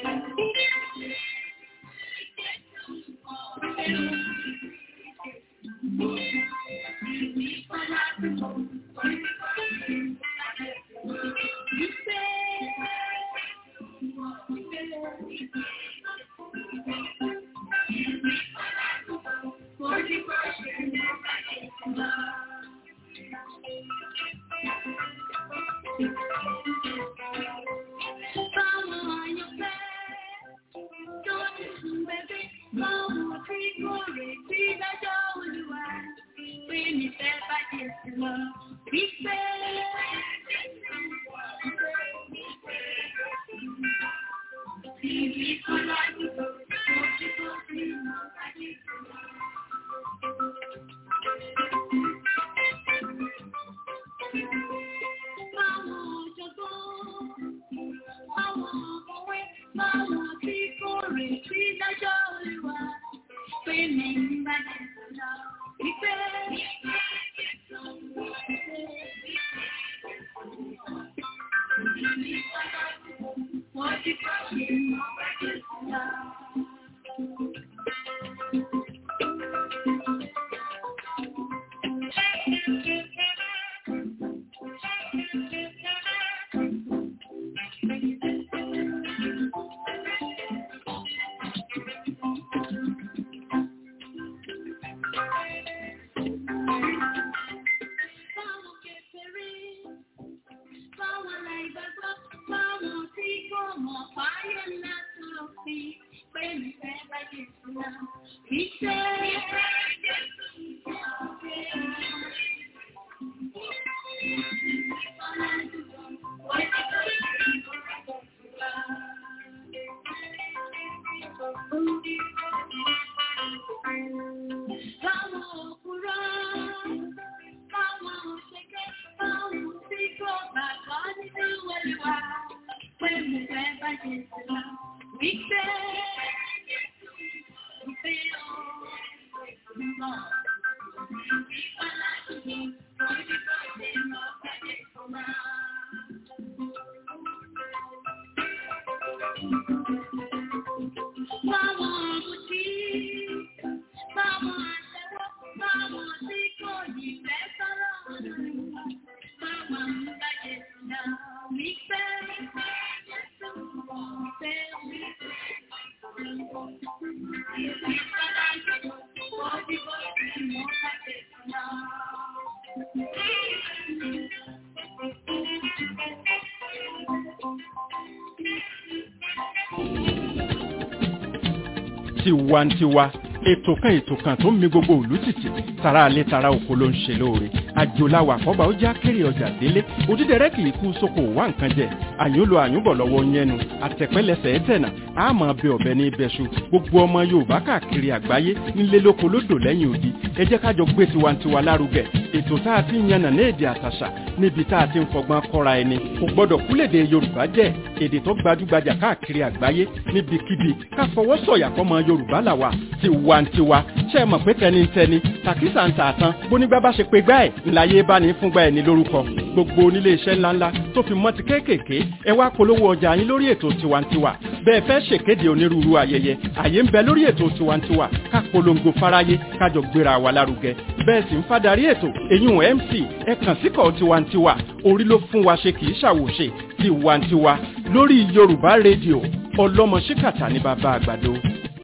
[SPEAKER 3] tiwantiwa ètò kan ètò kan tó ń mi gbogbo ìlú tìtì tara alẹ́ tara oko ló ń ṣe lóore àjòláwà àkọ́bà ó já kéré ọjà délé òdídẹrẹ́ kì í kú sóko wá nǹkan jẹ àyúnlo àyúnbọ̀ lọ́wọ́ yẹnu àtẹ̀pẹ́lẹsẹ̀ ẹ̀tẹ̀nà àmọ́ bẹ ọ̀bẹ ní ibẹ̀ṣu gbogbo ọmọ yorùbá káàkiri àgbáyé nílé lóko lódò lẹ́yìn odi ẹ jẹ́ kájọ gbé tiwantiwa lárugẹ ètò tá a ti ń yànnà ní èdè àtàṣà níbi tá a ti ń fọgbọ́n kọ́ra ẹni kò gbọ́dọ̀ kúlèdè yorùbá jẹ́ èdè tó gbajúgbajà káàkiri àgbáyé níbikíbi ká fọwọ́ sọ̀yà fọmọ yorùbá làwà tiwantiwa ṣe é mọ̀ pé tẹnitẹni tàkísà ń tà tán bónígbà bá ṣe pé gbá ẹ̀ ńláyé bá ní fúngbà ẹ̀ ní lórúkọ gbogbo onílé iṣẹ́ ńláńlá tó fi mọ́ ti kéékèèké ẹ wá polówó ọjà yín lórí ètò tiwantiwa bẹ́ẹ̀ fẹ́ ṣèkéde onírúurú ayẹyẹ àyè ń bẹ lórí ètò tiwantiwa ká polongo fáráyé kájọ gbéra wa lárugẹ bẹ́ẹ̀ sì ń fadarí ètò èyún mc ẹ kàn síkọ̀ tiwantiwa orí ló fún wa ṣe kì í ṣàwòṣe tiwantiwa lórí yorùbá rédíò ọlọ́mọ ṣíkàtà ní bàbá àgbàdo.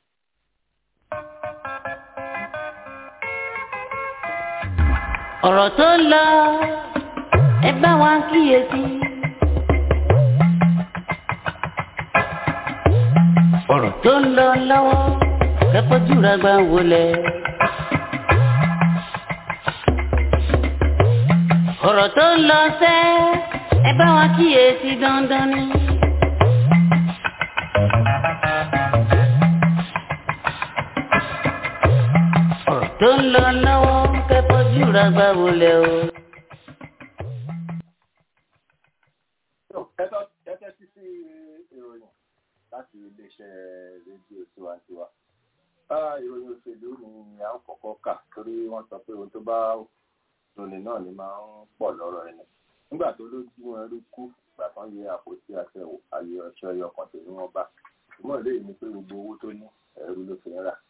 [SPEAKER 1] ọ̀rọ̀ tó ń lọ ẹ bá wa kíyèsí. ọ̀rọ̀ tó ń lọ lọ́wọ́ kẹ́kọ̀ọ́jú rẹ̀ gbà wọlé. ọ̀rọ̀ tó ń lọ sẹ́ ẹ bá wa kíyèsí dandan ni. ọ̀rọ̀ tó ń lọ lọ́wọ́ kẹ́kọ̀ọ́jú rẹ̀ gbà wọlé o.
[SPEAKER 5] ẹ tẹ́tí sí ìròyìn láti iléeṣẹ́ rédíò tiwantiwa. ìròyìn òṣèlú ni à ń kọ́kọ́ kà torí wọ́n sọ pé ohun tó bá lóni náà ni máa ń pọ̀ lọ́rọ̀ ẹni. nígbà tó lójú wọn rí kú ìgbà kan yẹ àpótí àtẹ̀wò ayé ọṣẹ ẹyọ kan tèmi wọn bá. ìmọ̀ eléyìí ni pé gbogbo owó tó ní ẹrú ló fi ń rà.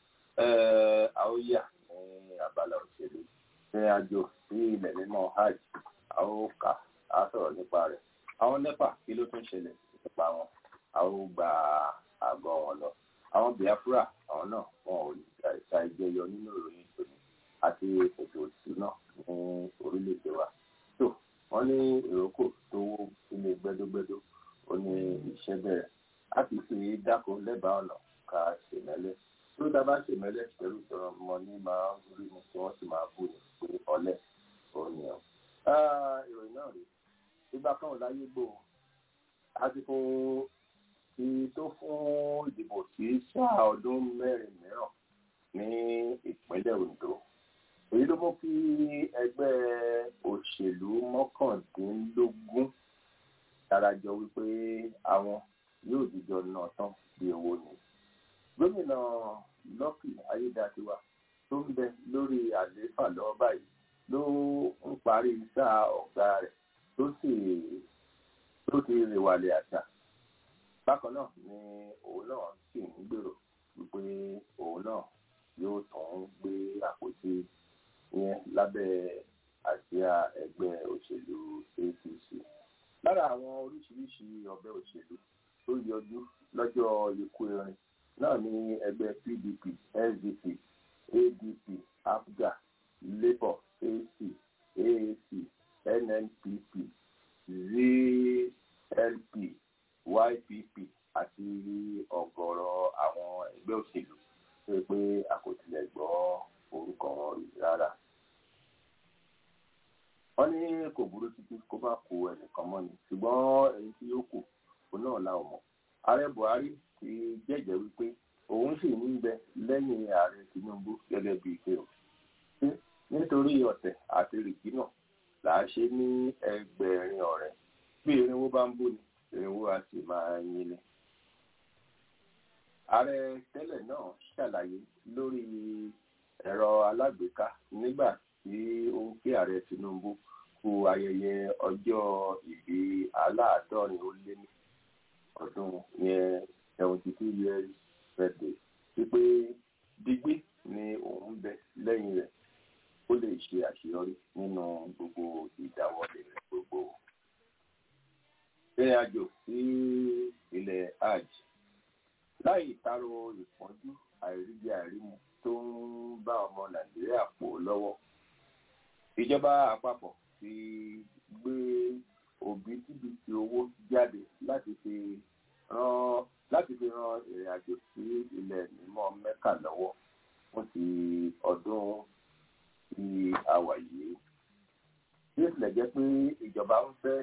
[SPEAKER 5] àóyà ní abala òṣèlú ṣe àjò sí ilẹ̀ mímọ́ hajj àókà á sọ̀rọ̀ nípa rẹ̀. àwọn nepa kí ló tún ṣẹlẹ̀ nípa wọn a ó gba àgọ́ wọn lọ àwọn biafra àwọn náà wọn ò ṣa ìjẹyọ nínú ìròyìn tòní àti ètò ìṣúná ní orílẹ̀-èdè wa tó wọ́n ní ìrókò tó wó ilé gbẹ́dógbẹ́dó ó ní iṣẹ́ bẹ̀rẹ̀ láti fi dáko lẹ́bàá ọ̀nà ká ṣèmẹ́lẹ́ tó dábàá ṣèmẹ́lẹ́ pẹ̀lú ìtọ́rọ ọmọ ní máa ń rí ni tí wọ́n sì máa bù ní pé ọlẹ́ òní ọ̀ ìròyìn náà rí ìgbà kan ò láyé gbòó àsìkò ti tó fún ìdìbò sí sáà ọdún mẹ́rin mìíràn ní ìpínlẹ̀ Ondo èyí ló mú kí ẹgbẹ́ òṣèlú mọ́kàndínlógún darajọ wípé àwọn yóò dìjọ náà tán bí owó ni gómìnà Lucky Ayédàtiwa tó ń bẹ lórí àlééfà lọ́wọ́ báyìí ló ń parí sáà ọ̀gá rẹ̀ tó sì tó ti rèwàlẹ̀ àṣà bákan náà ni òun náà sì ń gbèrò wípé òun náà yóò tún gbé àpótí yẹn lábẹ́ àsíá ẹgbẹ́ òṣèlú APC lára àwọn oríṣiríṣi ọ̀bẹ òṣèlú tó yọjú lọ́jọ́ ikú erin náà ní ẹgbẹ́ PDP SDP ADP APGA Labour AC AAC NNPP ZLP YPP àti ọ̀gọ̀rọ̀ àwọn ẹgbẹ́ òṣèlú tó yẹ pé a kò tilẹ̀ gbọ́ orúkọ wọn rí rárá. wọ́n ní kò burú títí kó bá kó ẹnìkan mọ́ ni ṣùgbọ́n ẹni tí yóò kù òun náà la ò mọ̀. ààrẹ Buhari ti jẹ́jẹ́ wípé òun sì ń bẹ lẹ́yìn ààrẹ Tinubu gẹ́gẹ́ bíi pé o. nítorí ọ̀tẹ̀ àti rìkínà là á ṣe ní ẹgbẹ̀rin ọ̀rẹ́ bí irinwó bá ń bò ní irinwó a sì máa yin ni. ààrẹ tẹ́lẹ̀ náà ṣàlàyé lórí ẹ̀rọ alágbèéká nígbà tí ó ń kí ààrẹ Tinubu kú ayẹyẹ ọjọ́ ìbí aláàádọ́rin ó lé ní ọdún yẹn seventy two years birthday wípé digbí ni òun bẹ lẹ́yìn rẹ̀ ó lè ṣe àṣeyọrí nínú gbogbo ìdáwọ́lé rẹ̀ gbogbo. ìrìn àjò sí ilẹ̀ hajj láì taro ìpọ́njú àìríjẹ àìrímu tó ń bá ọmọ nàìjíríà pò lọ́wọ́ ìjọba àpapọ̀ ti gbé òbítíbitì owó jáde láti fi ran láti fi ran ìrìn àjò sí ilẹ̀ mímọ́ mẹ́kà lọ́wọ́ fún ti ọdún tí a wà yìí bí ó tilẹ̀ jẹ́ pé ìjọba ń fẹ́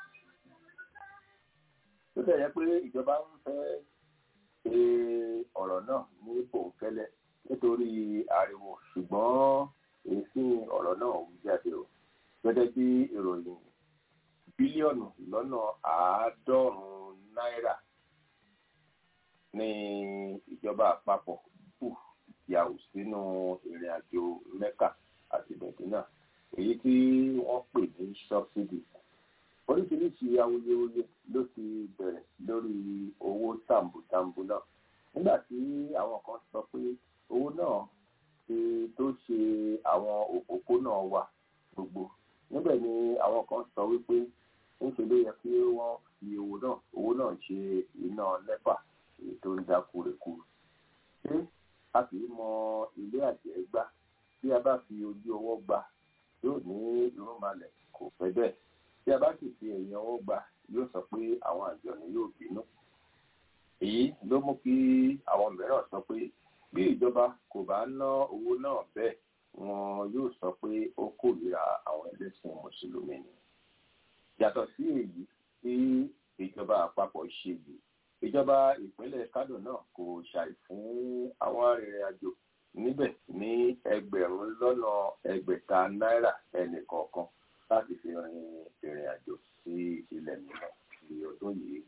[SPEAKER 5] bí ó tilẹ̀ jẹ́ pé ìjọba ń fẹ́ ṣe ọ̀rọ̀ náà ní bòńkẹ́lẹ́ nítorí ariwo ṣùgbọ́n èsì ọ̀rọ̀ náà wú jáde o gẹ́gẹ́ bí ìròyìn bílíọ̀nù lọ́nà àádọ́rùn-ún náírà ní ìjọba àpapọ̀ kù yàwó sínú ìrìn àjò mẹ́kà àti mẹ́dínà èyí tí wọ́n pè ní subsidy oríṣiríṣi awuyewuye ló ti bẹ̀rẹ̀ lórí owó tàǹbùtàǹbù náà nígbà tí àwọn kan sọ pé owó náà ti tó ṣe àwọn òpópónà wa gbogbo níbẹ̀ ni àwọn kan sọ wípé ńṣe ló yẹ kí wọ́n fi owó náà owó náà ṣe iná nẹ́pà èyí tó ń dákú reku ṣé a kì í mọ ilé àjẹ́ gbá bí a bá fi ojú ọwọ́ gbà yóò ní irúnmalẹ̀ kò fẹ́ bẹ́ẹ̀ tí a bá sì fi ẹ̀yìn ọwọ́ gbà yóò sọ pé àwọn àjọni yóò bínú èyí ló mú kí àwọn mìíràn sọ pé bí ìjọba kò bá ná owó náà bẹ́ẹ̀ wọn yóò sọ pé ó kórìíra àwọn ẹlẹ́sìn mùsùlùmí ni yàtọ̀ sí èyí tí ìjọba àpapọ̀ ṣe yìí ìjọba ìpínlẹ̀ Kánò náà kò ṣàì fún àwọn arìnrìn-àjò níbẹ̀ ní ẹgbẹ̀rún lọ́nà ẹgbẹ̀ta náírà ẹnì kọ̀ọ̀kan láti fi rin ìrìn àjò sí ilẹ̀ mìíràn ní ọdún yìí.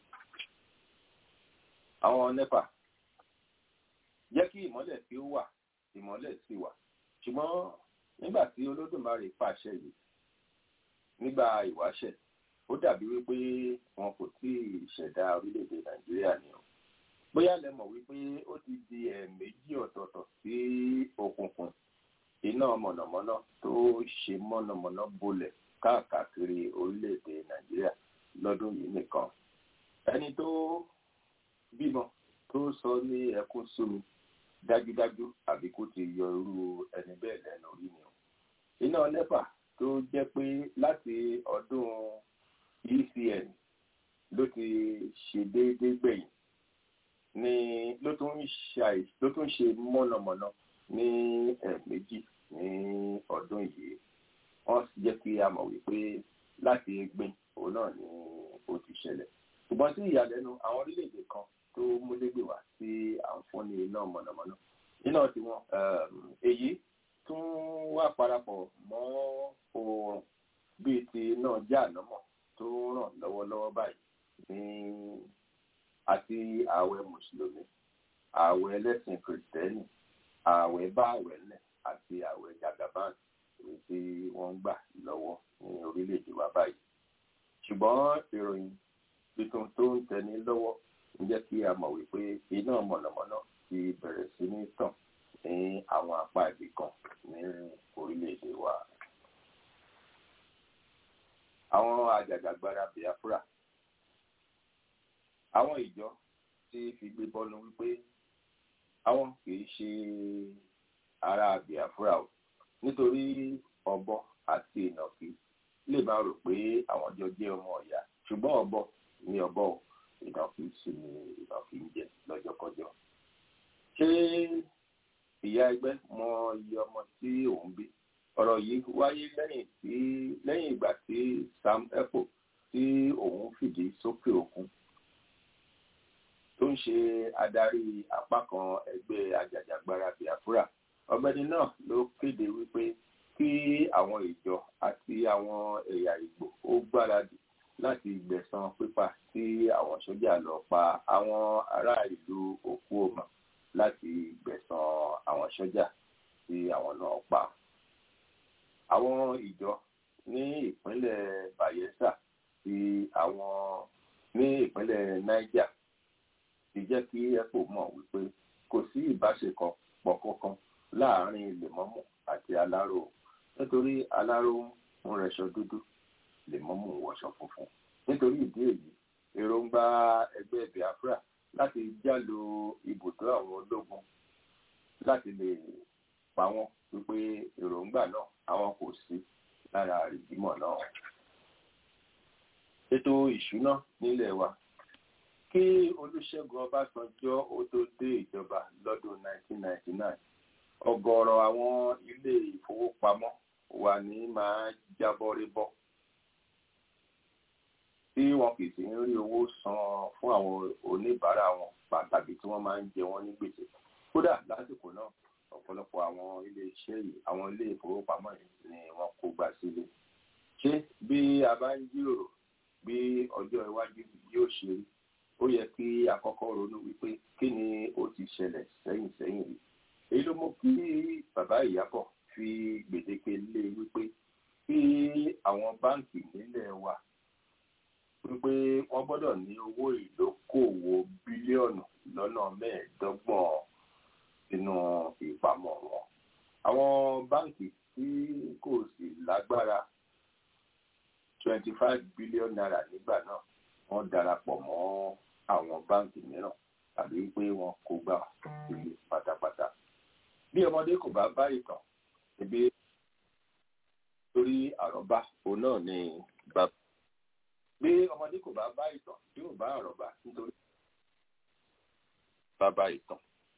[SPEAKER 5] àwọn NEPA jẹ́ kí ìmọ́lẹ̀ tí ó wà ìmọ́lẹ̀ sì wà ṣùgbọ́n nígbà tí Olódùmarè pàṣẹ yìí nígbà ìwáṣẹ̀ ó dàbí wípé wọn kò tí ì ṣẹ̀dá orílẹ̀-èdè Nàìjíríà ni o bóyá lẹ mọ̀ wípé ó ti di ẹ̀ẹ̀mejì ọ̀tọ̀ọ̀tọ̀ sí òkùnkùn iná mọ̀nàmọ́ná tó ṣe mọ̀nàmọ́ná bolẹ̀ káàkiri orílẹ̀-èdè Nàìjíríà lọ́dún yìí nìkan ẹni tó bímọ tó sọ ní ẹkún súnmi dájúdájú àbí kó ti yọ irú ẹni bẹ́ẹ̀ lẹ́nu orí ni o iná NEPA tó jẹ́ pé láti ọdún ECN ló ti ṣe déédéé gbẹ̀yìn ni ló tún ṣe ló tún ṣe mọ̀nàmọ́ná ní ẹ̀ẹ̀mejì ní ọdún yìí wọ́n jẹ́ kí a mọ̀ wípé láti gbìn òun náà ni ó ti ṣẹlẹ̀ ṣùgbọ́n sí ìyàlẹ́nu àwọn orílẹ̀-èdè kan tó múlégbè wá sí àǹfọ̀ní iná mọ̀nàmọ́ná iná tiwọn èyí tún wá parapọ̀ mọ́ oòrùn bíi ti iná jáànámọ̀ tó ràn lọ́wọ́lọ́wọ́ báyìí ní àti ààwẹ̀ mùsùlùmí ààwẹ̀ ẹlẹ́sìn kìrìtẹ́nì ààwẹ̀ bá ààwẹ̀ lẹ̀ àti ààwẹ̀ jagaban èyí tí wọ́n ń gbà lọ́wọ́ ní orílẹ̀-èdè wa báyìí ṣùgbọ́n ìròyìn tuntun tó ń tẹni lọ́wọ́ ń jẹ́ kí a mọ̀ wípé iná mọ̀nàmọ́ná ti bẹ̀rẹ̀ sí ní tàn ní àwọn apá ibì kan ní orílẹ̀-èdè wa. àwọn àjàgàgbara Biafra àwọn ìjọ tí fi gbé bọ́nu wípé àwọn kì í ṣe ará Biafra o nítorí ọ̀bọ àti ìnàkí lè máa rò pé àwọn jọ jẹ́ ọmọ ọ̀yà ṣùgbọ́n ọ̀bọ ni ọ̀bọ o ìnàkí sì ni ìnàkí ń jẹ lọ́jọ́kọjọ́. ṣé ìyá ẹgbẹ́ mọ iye ọmọ tí òun bí ọ̀rọ̀ yìí wáyé lẹ́yìn tí lẹ́yìn ìgbà tí Sam Ekpo tí òun fìdí sókè òkun tó ń ṣe adarí apá kan ẹgbẹ́ ajàjàgbara Biafra ọ̀gbẹ́ni náà ló kéde wípé kí àwọn ìjọ àti àwọn ẹ̀yà Ìgbò ó gbáradì láti gbẹ̀san pípa tí àwọn sójà lọ pa àwọn ará ìlú Okuoma láti gbẹ̀san àwọn sójà tí àwọn náà pa. àwọn ìjọ ní ìpínlẹ̀ Bayelsa ti àwọn ní ìpínlẹ̀ Niger ti jẹ́ kí ECO mọ̀ wípé kò sí ìbáṣepọ̀ pọ̀ kankan láàárín lèmọ́mù àti aláró nítorí aláró ń rẹṣọ dúdú lèmọ́mù ń wọṣọ funfun nítorí ìdí èyí èròǹgbà ẹgbẹ́ Biafra láti jálo ibùdó àwọn ológun láti lè pa wọ́n wípé èròǹgbà náà àwọn kò sí lára ìgbìmọ̀ náà. ètò ìṣúná nílẹ̀ wa kí Olúṣẹ́gun Ọbásanjọ́ ó tó dé ìjọba lọ́dún 1999 ọ̀gọ̀ọ̀rọ̀ àwọn ilé ìfowópamọ́ wà ní máa jábọ́ rébọ́ tí wọ́n máa ń jẹ wọ́n ní gbèsè kódà lásìkò náà ọ̀pọ̀lọpọ̀ àwọn ilé iṣẹ́ yìí àwọn ilé ìfowópamọ́ yìí ni wọ́n kó gbà sílé ṣé bí a bá ń jíròrò bí ọjọ́ iwájú yóò ṣe rí ó yẹ kí àkọ́kọ́ ronú wípé kí ni ó ti ṣẹlẹ̀ sẹ́yìn sẹ́yìn rí èyí ló mú kí bàbá ìyábọ̀ fi gbèdéke lé wípé kí àwọn báǹkì nílẹ̀ wa wípé wọ́n gbọ́dọ̀ ní owó ìdókòwò bílíọ̀nù lọ́nà mẹ́ẹ̀ẹ́dọ́gbọ̀n sínú ìpamọ́ wọn. àwọn báǹkì tí kò sì lágbára twenty five billion naira nígbà náà wọ́n darapọ̀ mọ́ àwọn báǹkì mìíràn tàbí pé wọ́n kó gbà sílé pátápátá. bí ọmọdé kò bá bá ìtàn ebi torí àròbá òun náà ni bàbá bí ọmọdé kò bá bá ìtàn yóò bá àròbá nítorí bàbá ìtàn.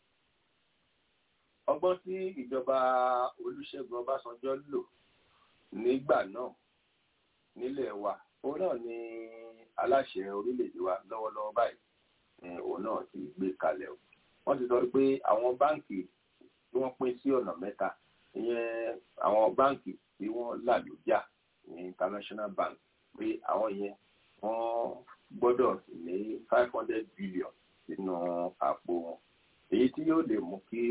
[SPEAKER 5] ọgbọ́n tí ìjọba olúṣẹ́gun ọbásanjọ́ lò nígbà náà nílẹ̀ wa òun náà ni aláṣẹ orílẹ̀-èdè wa lọ́wọ́lọ́wọ́ báyìí òun náà ti gbé kalẹ̀ o. wọ́n ti sọ pé àwọn báǹkì tí wọ́n pín sí ọ̀nà mẹ́ta ìyẹn àwọn báǹkì tí wọ́n là lójà ní international bank pé àwọn yẹn wọ́n gbọ́dọ̀ ní five hundred billion sínú àpò wọn èyí tí yóò lè mú kí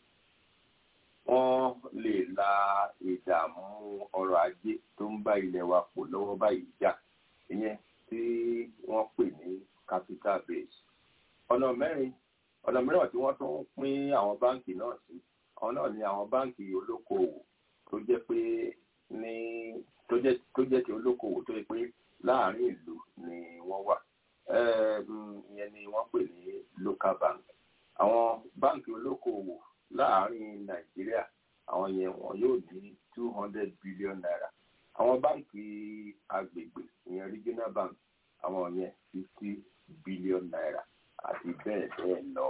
[SPEAKER 5] wọ́n lè la ìdààmú ọrọ̀ ajé tó ń bá ilẹ̀ wa pọ̀ lọ́wọ́ báyìí jà ìyẹn tí wọ́n pè ní capital base ọ̀nà mẹ́rin ọ̀nà mìíràn tí wọ́n tún pín àwọn báǹkì náà sí àwọn náà ni àwọn báǹkì olókoòwò tó jẹ́ pé ní tó jẹ́ tó jẹ́ ti olókoòwò tó yẹ pé láàárín ìlú ni wọ́n wà ìyẹn ni wọ́n pè ní local bank àwọn báǹkì olókoòwò láàárín nàìjíríà àwọn yẹn wọn yóò ní two hundred billion naira àwọn báǹkì agbègbè ìyẹn regional bank àwọn yẹn fifty billion naira àti bẹ́ẹ̀ bẹ́ẹ̀ lọ.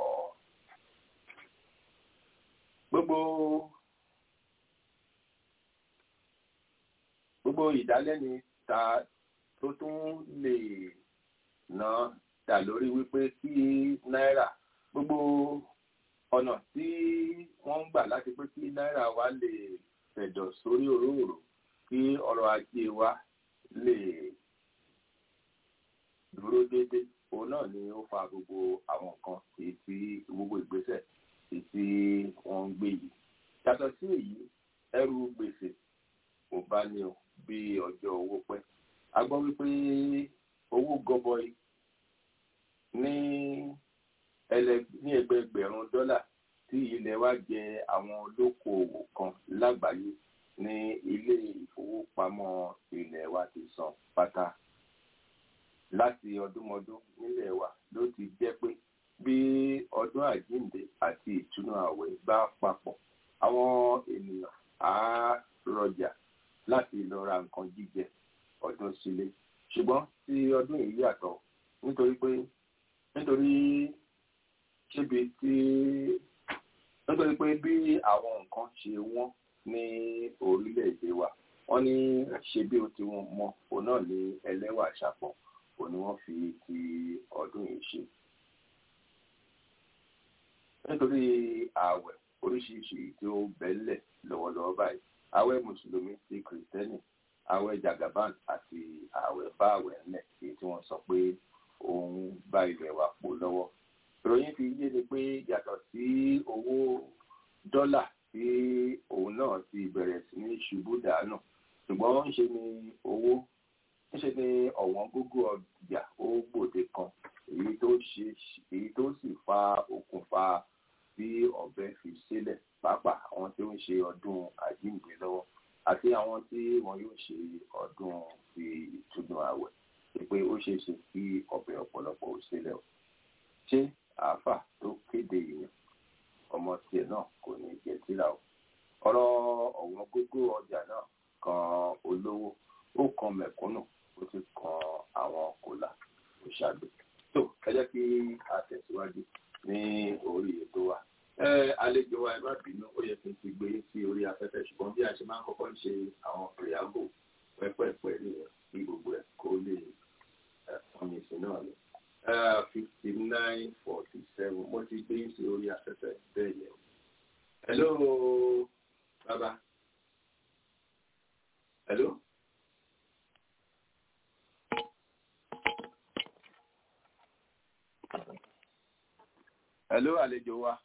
[SPEAKER 5] gbogbo gbogbo ìdálẹ́ni ta tó tún lè ná dà lórí wípé kí náírà gbogbo ọ̀nà tí wọ́n ń gbà láti pé kí náírà wa lè fẹ̀dọ̀ sórí òróòrò kí ọrọ̀ ajé wa lè dúró déédéé òun náà ni ó fa gbogbo àwọn nǹkan èyí tí gbogbo ìgbésẹ̀ èyí tí wọ́n ń gbé yìí yàtọ̀ sí èyí ẹrù gbèsè kò bá ní o bí ọjọ́ owó pẹ́ a gbọ́ wípé owó gọbọi ní ní ẹgbẹgbẹ̀rún dọ́là tí ilẹ̀ wa jẹ àwọn olókoòwò kan lágbàáyé ní ilé ìfowópamọ́ ilẹ̀ wa ti san pátá láti ọdúnmọdún nílẹ̀ wa ló ti jẹ́ pé bí ọdún àjíǹde àti ìtúnú àwẹ̀ bá papọ̀ àwọn ènìyàn á rọjà láti lọ ra nǹkan jíjẹ ọdún sílé ṣùgbọ́n tí ọdún yìí yàtọ̀ nítorí pé nítorí ṣébi tí nítorí pé bí àwọn nǹkan ṣe wọ́n ní orílẹ̀-èdè wa wọ́n ní ṣe bí o ti wọ́n mọ òun náà ní ẹlẹ́wà ṣàpọ̀ òun ni wọ́n fi ti ọdún yìí ṣe. nítorí ààwẹ̀ oríṣiríṣi tí ó bẹ́lẹ̀ lọ́wọ́lọ́wọ́ báyìí ààwẹ̀ mùsùlùmí ti kìrìtẹ́nì ààwẹ̀ jagaban àti ààwẹ̀ bá ààwẹ̀ ńlẹ̀ èyí tí wọ́n sọ pé òun bá ilẹ̀ wa pò lọ́wọ́. ìròyìn fi yé ni pé yàtọ̀ sí owó dọ́là tí òun náà ti bẹ̀rẹ̀ sí ní ṣubú dànù ṣùgbọ́n ń ṣe ni owó ń ṣe ni ọ̀wọ́n gógó ọjà ó gbòde kan èyí tó ṣe èyí tó sì fa okùnfà bí ọ̀bẹ fi sílẹ̀ pàápàá àwọn tí ó ń ṣe ọdún àjíǹde lọ́wọ́ àti àwọn tí wọn yóò ṣe ọdún ti ìtúnu àwẹ̀ pé ó ṣeé ṣe kí ọ̀bẹ ọ̀pọ̀lọpọ̀ ò sílẹ̀ o ṣé àáfà tó kéde ìyẹn ọmọ tiẹ̀ náà kò ní jẹ́ síra o ọ̀rọ̀ ọ̀wọ́n gógó ọjà náà kan olówó ó kan mẹ̀kúnnù ó ti kan àwọn kòlà òṣàgbé tó ẹ jẹ́ kí a tẹ̀síwájú ní orí ètò wa àlejò wa ẹ má bínú ó yẹ kí n ti gbé sí orí afẹ́fẹ́ ṣùgbọ́n bí a ṣe máa ń kọ́kọ́ ń ṣe àwọn preamble pẹ́pẹ́pẹ́ nìyẹn kí gbogbo ẹ̀ kó lè fọyín sí náà ni fifty nine forty seven mo ti gbé sí orí afẹ́fẹ́ bẹ́ẹ̀ yẹn. hello baba. hello. hello àlejò wa.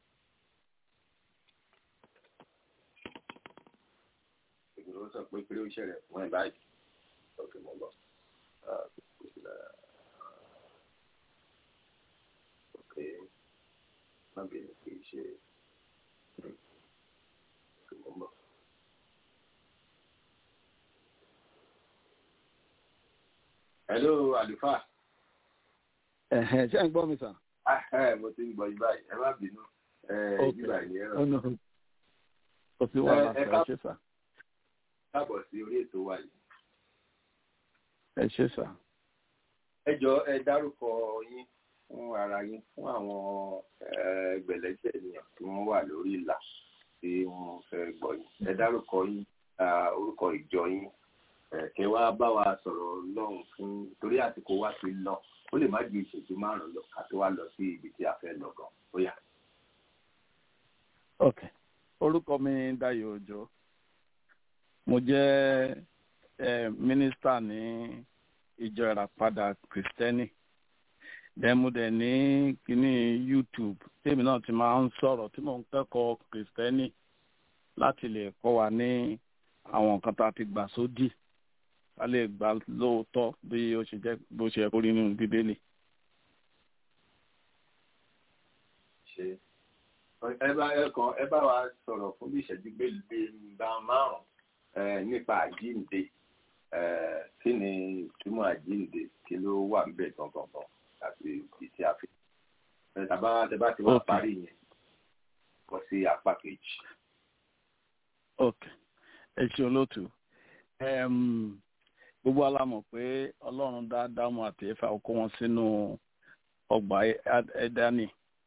[SPEAKER 5] ìgbìmọ̀ sọ pé pé ó ṣẹlẹ̀ fún ẹ̀ báyìí. ok mo lọ. ok má bẹ̀rẹ̀ kì í ṣe. ok mo lọ. hello àlùfáà.
[SPEAKER 8] Ẹ̀hẹ̀n, ṣé ẹ̀ ń gbọ́ mi sàn?
[SPEAKER 5] Ah, eh, mo ti ń gbọ́ yín báyìí ẹ má bínú ẹ
[SPEAKER 8] Ok.
[SPEAKER 5] ìjìbá yìí ẹ ràn
[SPEAKER 8] Ọ̀nà kò sí wàhálà
[SPEAKER 5] Ẹ- ẹ
[SPEAKER 8] sọ, ẹ
[SPEAKER 5] ká-
[SPEAKER 8] ṣé sà.
[SPEAKER 5] káàbọ̀ sí orí ètò wa yìí.
[SPEAKER 8] Ẹ ṣé sà.
[SPEAKER 5] ẹ jọ ẹ dárúkọ yín fún ara yín fún àwọn eh, ẹgbẹ̀lẹ́gbẹ̀ ènìyàn tí wọ́n wà lórí ìlà tí wọ́n fẹ́ gbọ́ yín ẹ dárúkọ yín ah, orúkọ ìjọ yín eh, kẹ́ wá bá wa sọ̀rọ̀ lọ́hùn fún torí àsìkò wa ti lọ ó lè má ju ìṣẹ́jú márùn-ún lọ ká tó wá lọ sí ibi tí a fẹ́ lọ gan bóyá.
[SPEAKER 8] Ok. Orúkọ mi ni Dayọ̀ Òjó. Mo jẹ́ eh, mínísítà ní ìjọ ìràpadà Kìrìsìtẹ́nì. Then mo dẹ̀ ní kíní YouTube tèmi náà ti máa ń sọ̀rọ̀ tí mò ń kẹ́kọ̀ọ́ Kìrìsìtẹ́nì láti lè kọ́ wa ní àwọn nǹkan tá a ti gbà sódì. Ká lè gbà lóòótọ́ bí ó ṣe jẹ́ bó ṣe yẹ kó rí nínú Bíbélì.
[SPEAKER 5] ṣe ẹ bá ẹ kàn ẹ bá wa sọ̀rọ̀ fún bí ìṣẹ́jú gbẹ̀gbẹ̀ márùn-ún eh, nípa àjíǹde eh, kí ni ìtumọ̀ àjíǹde kí ló wà níbẹ̀ gangan àti ibi tí a fi. ẹ tàbá tẹ bá ti wá
[SPEAKER 8] Ok.
[SPEAKER 5] parí yẹn kọ sí apá kejì.
[SPEAKER 8] ok ẹ ṣe olóòtú Em, gbogbo ala mọ̀ pé ọlọ́run dá dámọ̀ àti ẹ̀fà ó kó wọn sínú ọgbà Ẹ- ẹ̀dánì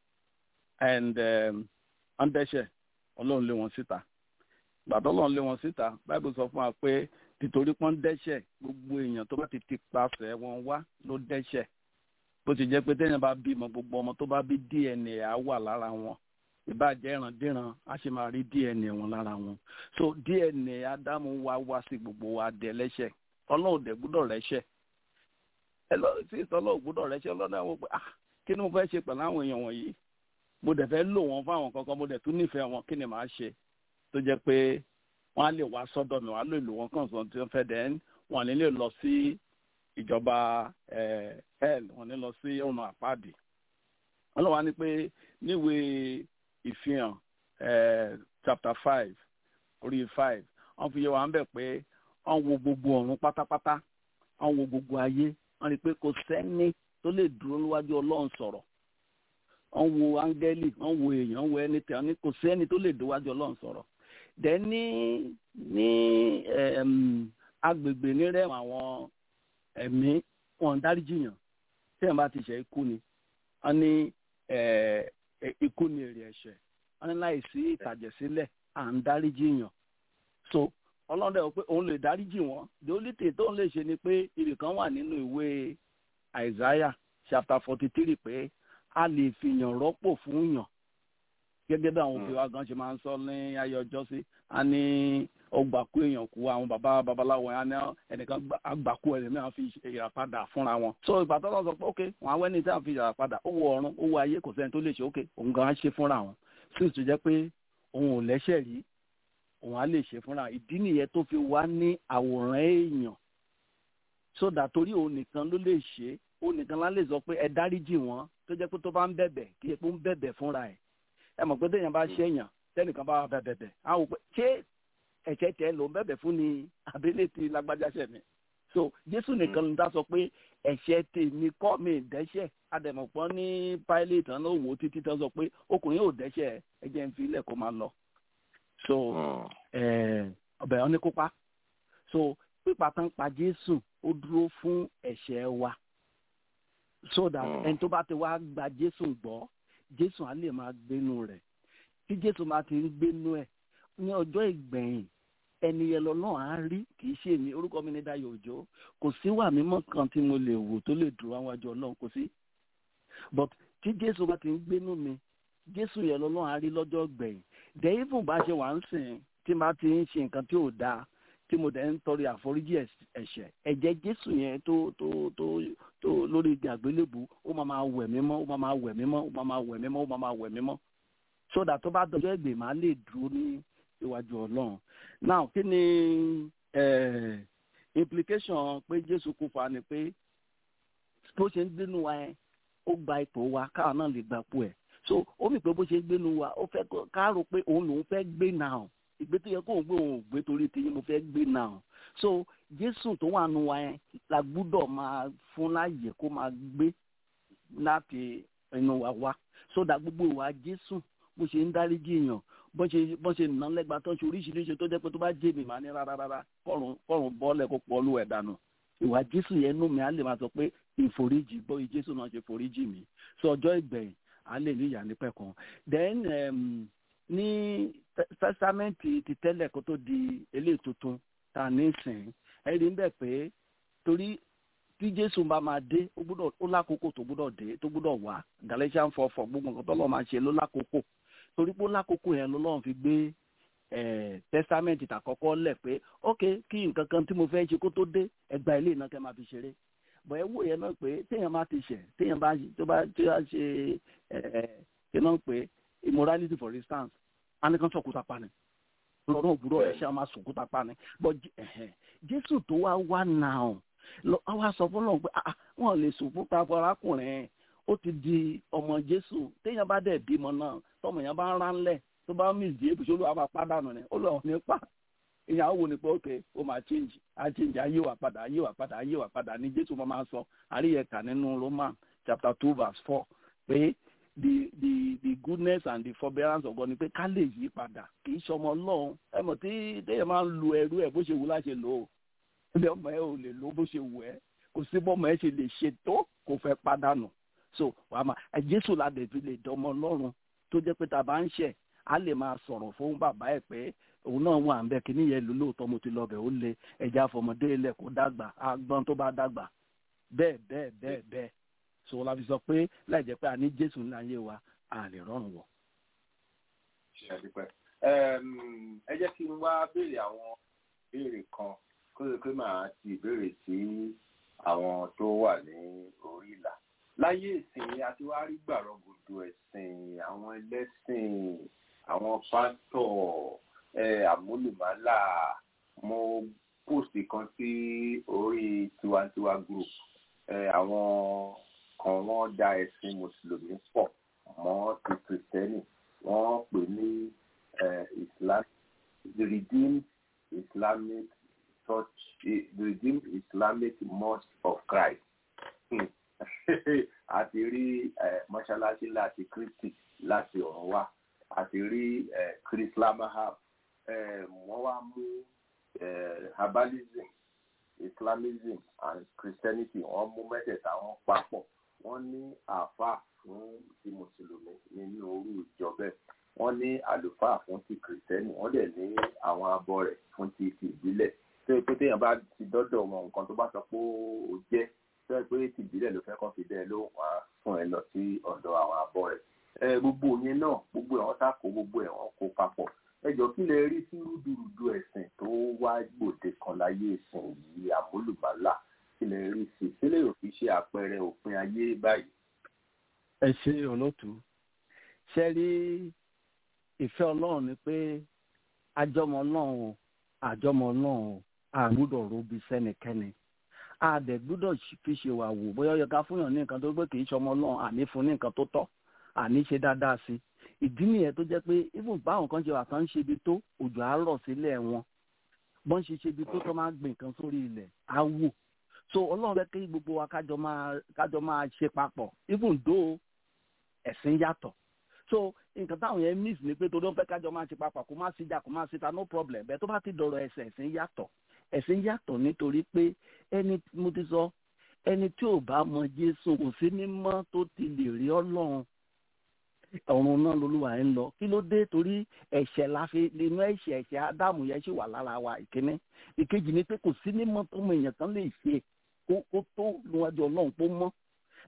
[SPEAKER 8] and um, wọ́n dẹ́ṣẹ̀ ọlọ́run lé wọn síta gbàtọ́ ọlọ́run lé wọn síta báìbù sọ fún wa pé nítorí pọ́n dẹ́ṣẹ̀ gbogbo èèyàn tó bá ti ti pasẹ̀ wọn wá ló dẹ́ṣẹ̀ bó ti jẹ́ pé téèyàn bá bímọ gbogbo ọmọ tó bá bí DNA á wà lára wọn ìbàjẹ́ ìrandíran á sì máa rí DNA wọn lára wọn so DNA ádámù wá wá sí gbogbo wa dẹ lẹ́ṣẹ̀ ọlọ́run dẹ̀ gbúdọ̀ rẹ́ṣẹ̀ ẹ lọ sí ìtọ́lọ́ gbúdọ̀ rẹ́ṣẹ̀ ọlọ́run àwọn pé ah kí ni mo fẹ́ ṣe pẹ̀lú àwọn èèyàn wọ̀nyí mo dẹ̀ fẹ́ lò wọ́n fún àwọn kankan mo dẹ̀ tún nífẹ̀ẹ́ wọn kí ni màá ṣe tó jẹ́ pé wọ́n á lè wá sọ́dọ̀ mi wọ́n á lè lò wọ́n kàn sọ́n tí wọ́n fẹ́ dẹ̀ wọ́n ní lè lọ sí ìjọba eh, hell wọ́n ní lọ sí ọ̀nà àpáàdì ọlọ́run á ní pé níwèé ìfihàn eh, chapter five orí five wọ́n fi yé wa ń bẹ̀ pé wọ́n wo gbogbo ọ̀run pátápátá wọ́n wo gbogbo ayé wọ́n rí i pé kò sẹ́ni tó lè dúró níwájú ọlọ́run sọ̀rọ̀ wọ́n wo áńgẹ́lì wọ́n wo èèyàn wọ́n wo ẹni tẹ̀ wọ́n ní kò sẹ́ni tó lè déwájú ọlọ́run sọ̀rọ̀ dẹ̀ ní ní em, agbègbè nírẹ̀wọ̀n àwọn ẹ̀mí wọn ń dáríjì yàn tí ẹ̀ bá ti ṣe ikú ni wọ́n ní eh, eh, ikú ni èrè ẹ̀ṣẹ̀ wọ́n ní láìsí ìtàjẹ̀sílẹ̀ à ń dáríjì yàn so ọlọ́run dẹ̀ wọ́n pé òun lè dáríjì wọ́n the only thing tóun lè ṣe ni pé ibì kan wà nínú ìwé Isaiah chapter forty three pé a lè fìyàn rọ́pò fún yàn gẹ́gẹ́ bí àwọn òbí wa gan ṣe máa ń sọ ní ayé ọjọ́ sí a ní ọgbàkú èèyàn kú àwọn bàbá babaláwo yẹn á ní ẹnìkan gbà- àgbàkú ẹ̀rẹ̀ náà fi ìràpadà fúnra wọn. so ìgbà tó lọ sọ pé ok wọn àwọn ẹni tí wọn fi ìràpadà ó wọ ọ̀run ó wọ ayé kò sẹ́ni tó lè ṣe ok òun gan á ṣe fúnra wọn sí ìtú jẹ́ pé òun ò lẹ́ṣẹ̀ rí òun á lè ṣe fúnra ìdí nìyẹn tó fi wá ní àwòrán èèyàn sódà torí òun nìkan ló lè ṣe é òun nìkan lá lè sọ pé ẹ dáríjì wọn tó jẹ́ pé tó bá ń bẹ̀bẹ̀ kí epo ń bẹ̀bẹ̀ fúnra ẹ̀ ẹ mọ̀ pé téèyàn bá ṣèyàn tẹ́nìkan bá bẹ̀ bẹ̀bẹ̀ á wò pé ṣé ẹ̀ṣẹ̀ tẹ ló ń bẹ̀bẹ̀ fún ni abẹ́lé ti lágbájá ṣẹ̀ mi so jésù nìkan ló ń dá sọ pé ẹ̀ṣẹ̀ tèmi kọ́ mi dẹ́ṣẹ̀ adẹ̀mọ̀pọ̀ ní pilate náà ló wò ó títí tán sọ pé ọkùnrin yóò dẹ́ṣẹ̀ ẹ jẹ́ ń fi ilẹ̀ kó máa lọ so eh, ọbẹ̀ ọ ní kópa so pípa tán pa jésù ó dúró fún ẹ̀ṣẹ̀ wa so that
[SPEAKER 6] Mm.
[SPEAKER 8] ẹni tó bá ti wá gba jésù gbọ́ jésù á lè máa gbénu rẹ̀ tí jésù máa ti ń gbénu ẹ̀ ní ọjọ́ ìgbẹ̀yìn ẹni yẹn lọ́nà á rí kì í ṣe mi orúkọ mi ní Dayọ̀ Òjó kò sí wà mímọ́ kan tí mo lè wò tó lè dúró àwọn àjọ ọlọ́run kò sí but tí jésù bá ti ń gbénú mi jésù yẹn lọ́lọ́run á rí lọ́jọ́ gbẹ̀yìn dẹ̀ even bá ṣe wà ń sìn tí n bá ti ń ṣe nǹkan tí ò dáa tí mo dẹ̀ ń tọrọ àforíjì ẹ̀ṣẹ̀ ẹ̀jẹ̀ jésù yẹn tó tó tó tó lórí igi àgbélébù ó máa máa wẹ̀ mí mọ́ ó máa máa wẹ̀ mí mọ́ ó máa máa wẹ̀ mí mọ́ ó máa máa wẹ̀ mí mọ́ sódà tó bá dọjọ́ ẹgbẹ́ máa lè dúró ní iwájú ọlọ́run now kí ni implication pé jésù kú fa ni pé bó ṣe ń gbénu wa yẹn ó gba ipò wa káwọn náà lè gba ipò ẹ̀ so ó mì pé bó ṣe ń gbénu wa ó fẹ́ ká rò pé òun lòún fẹ́ gbé náà ìgbé tó yẹ kó òun gbé òun ò gbé torí tiyín mo fẹ́ gbé náà so jésù tó wà nù wa yẹn la gbúdọ̀ máa fún láàyè kó máa gbé láti inú wa wá sódà gbogbo ìwà jésù bó ṣe ń dáríjì èèyàn bó ṣe bó ṣe nà lẹ́gbàá tó ń ṣe oríṣiríṣi tó jẹ́ pé tó bá jẹ́ mi máa ní rárá rárá kọ́run kọ́run bọ́ọ̀lẹ̀ kó pọ̀ lù ẹ̀ dànù ìwà jésù yẹn nù mí á lè máa sọ pé ìforíjì bóyá jésù náà ṣe foríjì mi sọ ọjọ́ ìgbẹ̀yìn á lè ní ìyá nípẹ̀ kan then um, ní tẹ́sámẹ́ǹtì ti tẹ́lẹ̀ kó tó di eléyìí tuntun tá a ní sìn ẹ rí bẹ́ẹ̀ pé torí tí jésù bá máa dé ó gbúdọ̀ ó lákòókò tó gbúdọ̀ dé tó gbúdọ̀ wá galatian four four gbogbo nǹkan tó lọ́ọ́ máa ṣe ló lákòókò torí pé ó lákòókò yẹn lọ́lọ́run fi gbé tẹ́sámẹ́ǹtì tàkọ́kọ́ lẹ̀ pé ok kí nǹkan kan tí mo fẹ́ ṣe kó tó dé ẹgbà ilé iná kẹ́ máa fi ṣeré bọ̀ ẹ wò yẹn náà pé téèyàn bá ti ṣẹ̀ téèyàn bá tó bá tó bá ṣe kí náà pé immorality for instance anikan sọ̀kúta pa ni lọ́dún òwúrọ̀ ẹ̀ ṣe máa sọ̀kúta pa ni bọ̀ jésù tó wá wá náà wá sọ fún lọ́wọ́ pé wọ́n lè sọ̀kúta fọlákùnrin ó ti di ọmọ jésù téèyàn bá dẹ̀ bímọ náà tọmọ yẹn bá ń ránlẹ̀ tó bá mìsì èbùsọ olúwa máa pàdánù ni ó lọ nípa ìyàwó wo ni pé ok ó máa change á change ayé wa padà ayé wa padà ayé wa padà ní jésù máa sọ àríyẹ̀ká nínú roman chapter two verse four pé the the the goodness and the forbearance of God ni pé ká lè yí padà kì í ṣọmọ ọlọ́run ẹ mọ̀ tí téèyàn máa ń lu ẹrú ẹ̀ bó ṣe wù láṣẹ lò ó ẹbí ọmọ ẹ ò lè lò ó bó ṣe wù ẹ́ kò sí bọ́mọ ẹ ṣe lè ṣe tó kò fẹ́ pàdánù so wàá ma ẹ jésù la dẹ̀ fi lè dọmọ ọlọ́run tó jẹ́ pé tá a bá ń ṣẹ̀ á lè máa sọ̀rọ̀ fún bàbá ẹ̀ pé òun náà wà ń bẹ kí níyẹn lò lóòótọ́ mo ti lọ bẹ̀ ó lé ẹja fọmọdé ilẹ̀ kó dàgbà àgbọn tó bá dàgbà bẹ́ẹ̀ bẹ́ẹ̀ bẹ́ẹ̀ bẹ́ẹ̀ so la fi sọ pé láì jẹ́ pé a ní jésù ní ayé wa a lè rọrùn wọ̀.
[SPEAKER 5] ẹ jẹ́ kí n wá béèrè àwọn ìbéèrè kan kó lè pé màá ti ìbéèrè sí àwọn tó wà ní orí ìlà láyé ìsìn àti wá rí gbàrọgùdù ẹ̀sìn àwọn ẹlẹ́sìn àwọn pásítọ̀ àmúlùmálà mo póòsì kan sí orí tiwantiwa group àwọn kan wọ́n da ẹ̀sìn mùsùlùmí pọ̀ mọ́ ti kìrìtẹ́nì wọ́n pè ní islam the redeemed islamic church the redeemed islamic mosque of christ. Hmm àti rí mọ́ṣáláṣí láti kristi láti ọ̀run wá àti rí chris lamahab wọ́n wá mú herbalism islamism and christianity wọ́n mú mẹ́tẹ̀ẹ̀ta wọn papọ̀ wọ́n ní àáfàá fún ti mùsùlùmí nínú orú ìjọ bẹ́ẹ̀ wọ́n ní àlùfáà fún ti kìrìsìtẹ́nì wọ́n dẹ̀ ní àwọn abọ́ rẹ̀ fún ti ti ìbílẹ̀ tó yẹ pé téèyàn bá ti dọ́dọ̀ wọn nǹkan tó bá sọ pé ó jẹ́ tó yẹ pé ti ìbílẹ̀ ló fẹ́ kọ́ fi dẹ́ ló wá fún ẹ lọ sí ọ̀dọ̀ àwọn abọ́ rẹ̀ ẹ gbogbo yẹn náà gbogbo ẹ̀ wọ́n sá kó gbogbo ẹ̀ wọ́n kó papọ̀ ẹ jọ kí lẹ rí sí rúdurùdu ẹ̀sìn tó wá gbòde kan láyé ìsìn yìí àmúlùmálà kí lẹ rí sí sílẹ̀ òfin ṣe àpẹẹrẹ òpin ayé báyìí.
[SPEAKER 8] ẹ ṣe olóòtú ṣe rí ìfẹ́ ọlọ́run ni pé àjọmọ ọlọ́run àjọmọ ọlọ́run àgbúdọ̀ robi sẹ́nikẹ́ni àdẹ̀ gbúdọ̀ fi ṣe wà wò bóyá ó yẹ ká fúnyàn ní nǹkan tó gbé kì í ṣọmọ ọlọ́run àní fún ní nǹkan tó tọ́ àní ṣe dáadáa sí ìdí nìyẹn tó jẹ́ pé even báwọn kan ṣe wà tán ń ṣe ibi tó òjò á rọ̀ sílẹ̀ wọn bọ́n ṣe ṣe ibi tó tó máa gbìn nǹkan sórí ilẹ̀ á wò so ọlọ́run fẹ́ kí gbogbo wa kájọ máa kájọ máa ṣe papọ̀ even though ẹ̀sìn yàtọ̀ so nǹkan táwọn yẹn miss ni pé torí wọn fẹ́ kájọ máa ṣe papọ̀ kó má síjà kó má síta no problem bẹ́ẹ̀ tó bá ti dọ̀rọ̀ ẹ̀sìn ẹ̀sìn yàtọ̀ ẹ̀sìn yàtọ̀ nítorí pé ẹni mo ti sọ ẹni tí ò bá mọ jésù kò sí mímọ́ tó ti lè rí ọlọ́run ọ̀run náà lolúwa ń lọ kí ló dé torí ẹ̀ṣẹ̀ la fi inú ẹ̀ṣẹ̀ ẹ̀ṣẹ̀ ádámù yẹn ṣì wà lára wa ìkíní ìkejì ni pé kò sí mímọ́ tó mọ èèyàn kan lè ṣe kó kó tó níwájú ọlọ́run kó mọ́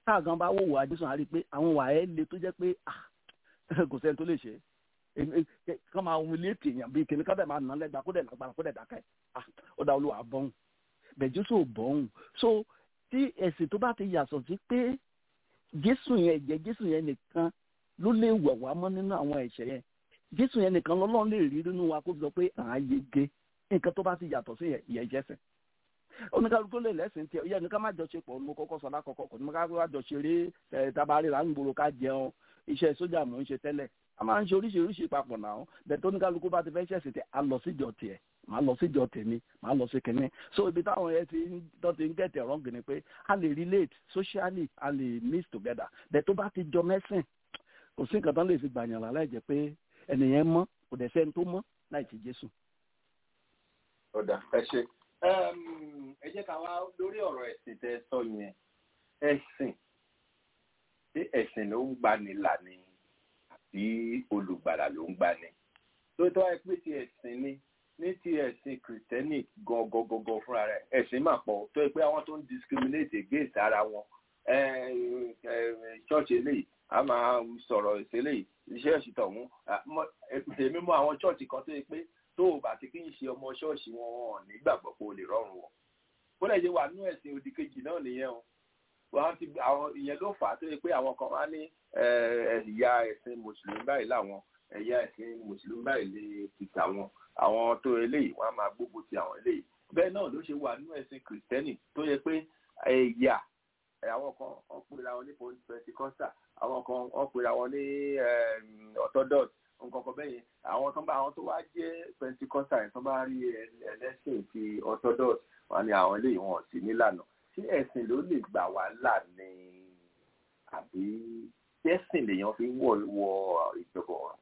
[SPEAKER 8] táàgán bá wò wá jésù á rí i pé àwọn wà ẹ́ le tó jẹ́ pé kò sẹ́ni tó lè ṣe kán máa wù létí èèyàn bíi kìnìún kábẹ̀ máa nà lẹ́gbàá kó dẹ̀ lágbára kó dẹ̀ dákẹ́ ó dá olúwa bọ́hùn bẹ̀ jésù ò bọ́hùn so tí ẹ̀sìn tó bá ti yàtọ̀ sí pé jésù yẹn ẹ̀jẹ̀ jésù yẹn nìkan ló lè wẹ̀ wá mọ́ nínú àwọn ẹ̀ṣẹ̀ yẹn jésù yẹn nìkan lọ́lọ́run lè rí nínú wa kó sọ pé à á yege nǹkan tó bá ti yàtọ̀ sí ìyẹn jẹ́sìn oníkálukú lè lẹ́sìn tiẹ̀ ìyẹn nìkan má jọ ṣe pọ̀ mo kọ́kọ́ sọ lákọ̀ọ́kọ́ kò ní ká wá jọ ṣeré ẹ̀ tabarí là ń gbòòrò ká jẹun iṣẹ́ sójà mò ń ṣe tẹ́lẹ̀ a máa ń ṣe oríṣiríṣi papọ̀ náà bẹ́ẹ̀ tó oníkálukú bá ti fẹ́ ṣẹ̀sìn tẹ̀ a lọ síjọ tiẹ̀ màá lọ síjọ tèmi màá lọ sí kìnní so ibi táwọn yẹn ti tó ti ń gẹ̀tẹ̀ wrong ni pé a lè relate socially a lè mix together bẹ́ẹ̀ tó bá ti jọ mẹ́sìn kò sí nǹkan tán lè fi gbàyàn là láì jẹ́ pé ẹnìyẹn mọ́ kò dẹ̀ sẹ́ni tó mọ́ láì ti Jésù.
[SPEAKER 5] ọ̀dà ẹ ṣe ẹ jẹ́ ká wá lórí ọ̀rọ̀ ẹ̀sìn tẹ́ sọ yẹn ẹ̀sìn ṣé ẹ̀sìn ló ń gbani là ni àbí olùgbàlà ló ń gbani tó tó wáyé pé ti ẹ̀sìn ni ní ti ẹ̀sìn kìrìtẹ́nì gangan fúnra rẹ̀ ẹ̀sìn máa pọ̀ tó yẹ pé àwọn tó ń discriminate against ara wọn church eléyìí a máa sọ̀rọ̀ ìṣẹ̀lẹ̀ iṣẹ́ ìṣìtọ̀ ọ̀hún èmi mọ àwọn church kan tó yẹ pé tó o bá ti kí n ṣe ọmọ ṣọ́ọ̀ṣì wọn wọn nígbàgbọ́ pé o lè rọrùn wọn bó lè ṣe wà nínú ẹ̀sìn òdì kejì náà nìyẹn o wọn ti àwọn ìyẹn ló fà á tó yẹ pé àwọn kan wá ní ẹ̀yà ẹ̀sìn mùsùlùmí báyìí láwọn ẹ̀yà ẹ̀sìn mùsùlùmí báyìí lè ti tàwọn àwọn tó eléyìí wọn á máa gbógun ti àwọn eléyìí bẹ́ẹ̀ náà ló ṣe wà nínú ẹ̀sìn kìrìtẹ́nì tó yẹ pé ẹ̀yà àwọn kan wọ́n pera wọn ní pentikosta àwọn kan wọ́n pera wọn ní orthodox nǹkan kan bẹ́yẹn àwọn tó bá àwọn tó wá jẹ́ pentikosta yẹn tó bá rí ẹlẹ́sìn ti orthodox wọn ni àwọn eléyìí wọn ò sí nílànà tí ẹ̀sìn ló lè gbà wá là ní àbí ẹ̀sìn lèèyàn fi wọ wọ ìjọba ọ̀run.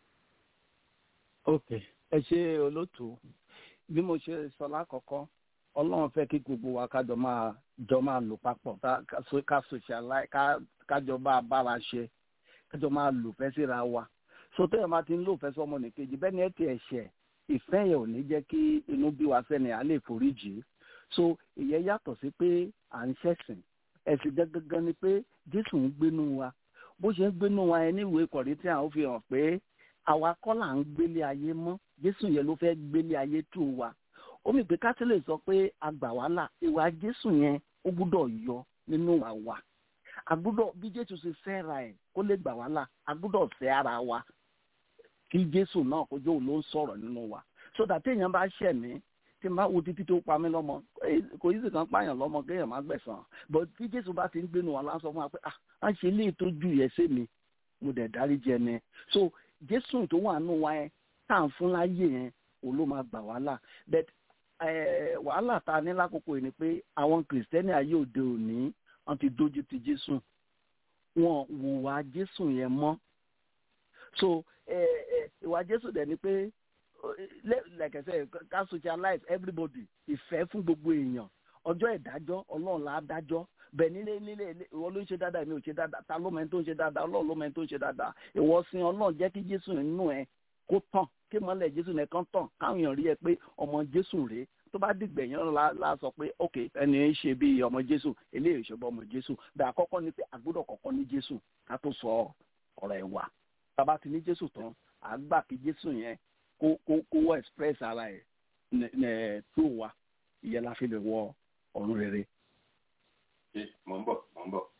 [SPEAKER 8] ok ẹ ṣe olóòtú bí mo ṣe sọ lákọ̀ọ́kọ́ ọlọ́run fẹ́ kí gbogbo wa kájọ máa jọ máa lò papọ̀ ká socialize kájọ bá a bára ṣe kájọ máa lò fẹ́ síra wa so tẹ́yọ̀ máa ti ń lò fẹ́ sọmọ nìkejì bẹ́ẹ̀ ni ẹ ti ẹ̀ṣẹ̀ ìfẹ́ yẹn ò ní jẹ́ kí inú bí wa sẹ́ni à lè foríjì so ìyẹn yàtọ̀ sí pé à ń ṣẹ̀sìn ẹ̀sìn gangan ni pé jésù ń gbénú wa bó ṣe ń gbénú wa yẹn níwèé kọ̀rí tí àwọn fi hàn pé àwa kọ́ là ń gbélé ayé mọ́ jésù yẹn ló fẹ́ gbélé ayé tó wa ó mì pé kátólì sọ pé àgbà wàhálà ìwà jésù yẹn ó gbúdọ̀ yọ nínú wa wa àgbúdọ̀ bí jésù ṣe fẹ́ra ẹ̀ kó lè gbà wàhálà àgbúdọ̀ fẹ́ ara wa kí jésù náà kó jóun ló ń sọ̀rọ̀ nínú wa so that téèyàn bá ṣẹ̀ mí tí n bá wo títí tó pa mí lọ́mọ kò yí sì kan pààyàn lọ́mọ kéèyàn má gbẹ̀san but bí jésù bá ti ń gbénu wa lásán fún wa pé ah á ṣe ilé tó ju yẹ sí mi mo dẹ̀ dárí jẹ ni so jésù tó wà nù wa yẹn tá à ń fún láyé yẹn òun ló máa gbà wàhálà but wàhálà tá a ní lákòókò yìí ni pé àwọn kìrìsìtẹ́nì ayé òde òní wọ́n ti dójú ti jésù wọn wùwà jésù yẹn mọ́ so ìwà jésù dẹ̀ ni pé like I said ká socialize everybody ìfẹ́ fún gbogbo èèyàn ọjọ́ ìdájọ́ ọlọ́run là á dájọ́ bẹ́ẹ̀ nílé nílé ìwọ ló ń ṣe dáadáa èmi ò ṣe dáadáa ta ló mẹ́ni tó ń ṣe dáadáa ọlọ́run ló mẹ́ni tó ń ṣe dáadáa ìwọ sin ọlọ́run jẹ́ kí jésù nínú ẹ kó tàn kí mọ́lẹ̀ jésù nìkan tàn káwọn èèyàn rí ẹ pé ọmọ jésù rèé tó bá dìgbẹ̀yìn la la sọ pé ok ẹni ń ṣe bí ọmọ jésù eléyìí ìṣọba ọmọ jésù bẹ́ẹ̀ àkọ́kọ́ ni pé àgbọ́dọ̀ kọ́kọ́ ní jésù ká tó sọ ọ̀rọ̀ ẹ̀ wà bàbá ti ní jésù tán àgbà kí jésù yẹn kó kó kó wọ express ara ẹ̀ ẹ̀ tó wa ìyẹn la fi lè wọ ọ̀run rere.
[SPEAKER 5] mò ń bọ̀ mò ń bọ̀.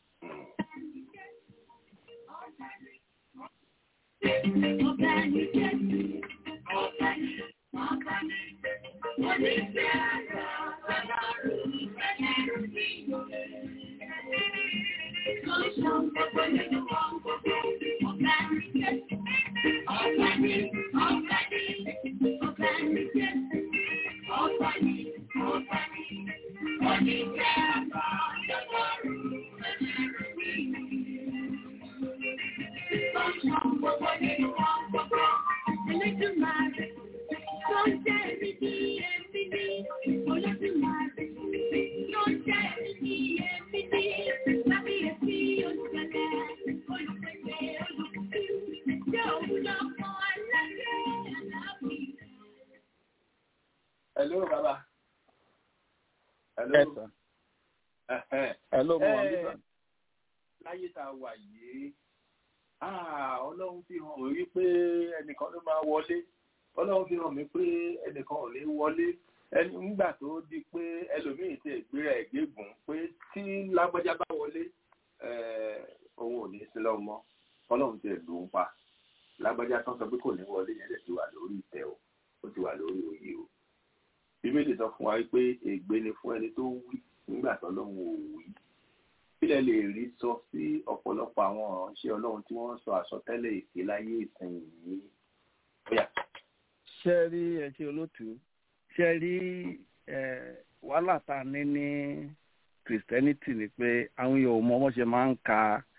[SPEAKER 9] Ọ̀gá ni Jésù, ọ̀gá ni, ọ̀gá ni, oníṣẹ́ àrà ọlọ́run ẹlẹ́rù mi. Lọ́sàn gbogbo nínú wọn gbogbo, ọ̀gá ni Jésù, ọ̀gá ni, ọ̀gá ni, ọ̀gá ni Jésù, ọ̀gá ni, ọ̀gá ni, oníṣẹ́ àrà ọlọ́run ẹlẹ́rù mi. Lọ́sàn gbogbo nínú wọn gbogbo, Elédùmarè, tó ń jẹ́ èmi ní èmi ní, Olódùmarè, tó ń jẹ́ èmi ní èmi ní, Kábíyèsí olùgbẹ̀lẹ̀, olùgbẹ̀lẹ̀ olùkú, jẹ́ òun lọ́kọ̀ alágẹ̀ aláàbí.
[SPEAKER 5] hello baba. hello.
[SPEAKER 8] Yes, sir.
[SPEAKER 5] Ẹ̀hẹ́n.
[SPEAKER 8] hello mo wà
[SPEAKER 5] Eh,
[SPEAKER 8] nígbà.
[SPEAKER 5] láyé tá a wà yìí ọlọ́run fi hàn mí wípé ẹnìkan ló máa wọlé ọlọ́run fi hàn mí pé ẹnìkan ò ní wọlé ẹni nígbà tó di pé ẹlòmíì ti ìgbéra ẹ̀gbẹ́gùn pé tí lágbájá bá wọlé òun ò ní sí lọ́wọ́ mọ́ ọlọ́run ti lù ú pa lágbájá tán sọ pé kò ní wọlé yẹn lè ti wà lórí ìtẹ́ o ó ti wà lórí oyè o bíbélì sọ fún wa pé ègbé ni fún ẹni tó wí nígbà tó lọ́hùn ò wí kílẹ̀ lè rí sọ sí ọ̀pọ̀lọpọ̀ àwọn ọ̀ránṣẹ́ ọlọ́run tí wọ́n sọ àsọtẹ́lẹ̀ èké láyé ìsìn yìí.
[SPEAKER 8] ṣé rí ẹ ṣe olótú ṣé rí wàhálà tá a ní ní christianity ni pé àwọn yòó mọ wọn ṣe máa ń ka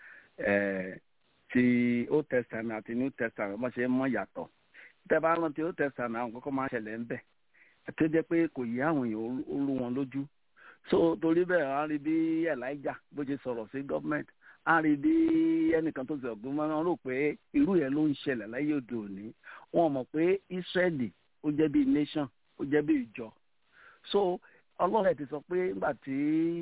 [SPEAKER 8] ti old testament àti new testament wọn ṣe mọ yàtọ̀ tẹ́ bá rántí old testament àwọn kọ́kọ́ máa ń ṣẹlẹ̀ ń bẹ̀ tó jẹ́ pé kò yí àwọn èèyàn ó rú wọn lójú so torí bẹ́ẹ̀ á rí bí elijah bó ṣe sọ̀rọ̀ sí gọ́ọ̀mẹ̀ntì á rí bí ẹnìkan tó ti ọ̀gbìn wọn rò pé irú yẹn ló ń ṣẹlẹ̀ láyé òde òní wọn mọ̀ pé israeli ó jẹ́ bí nation ó jẹ́ bí ìjọ so ọlọ́run ẹ̀ ti sọ pé nígbà tí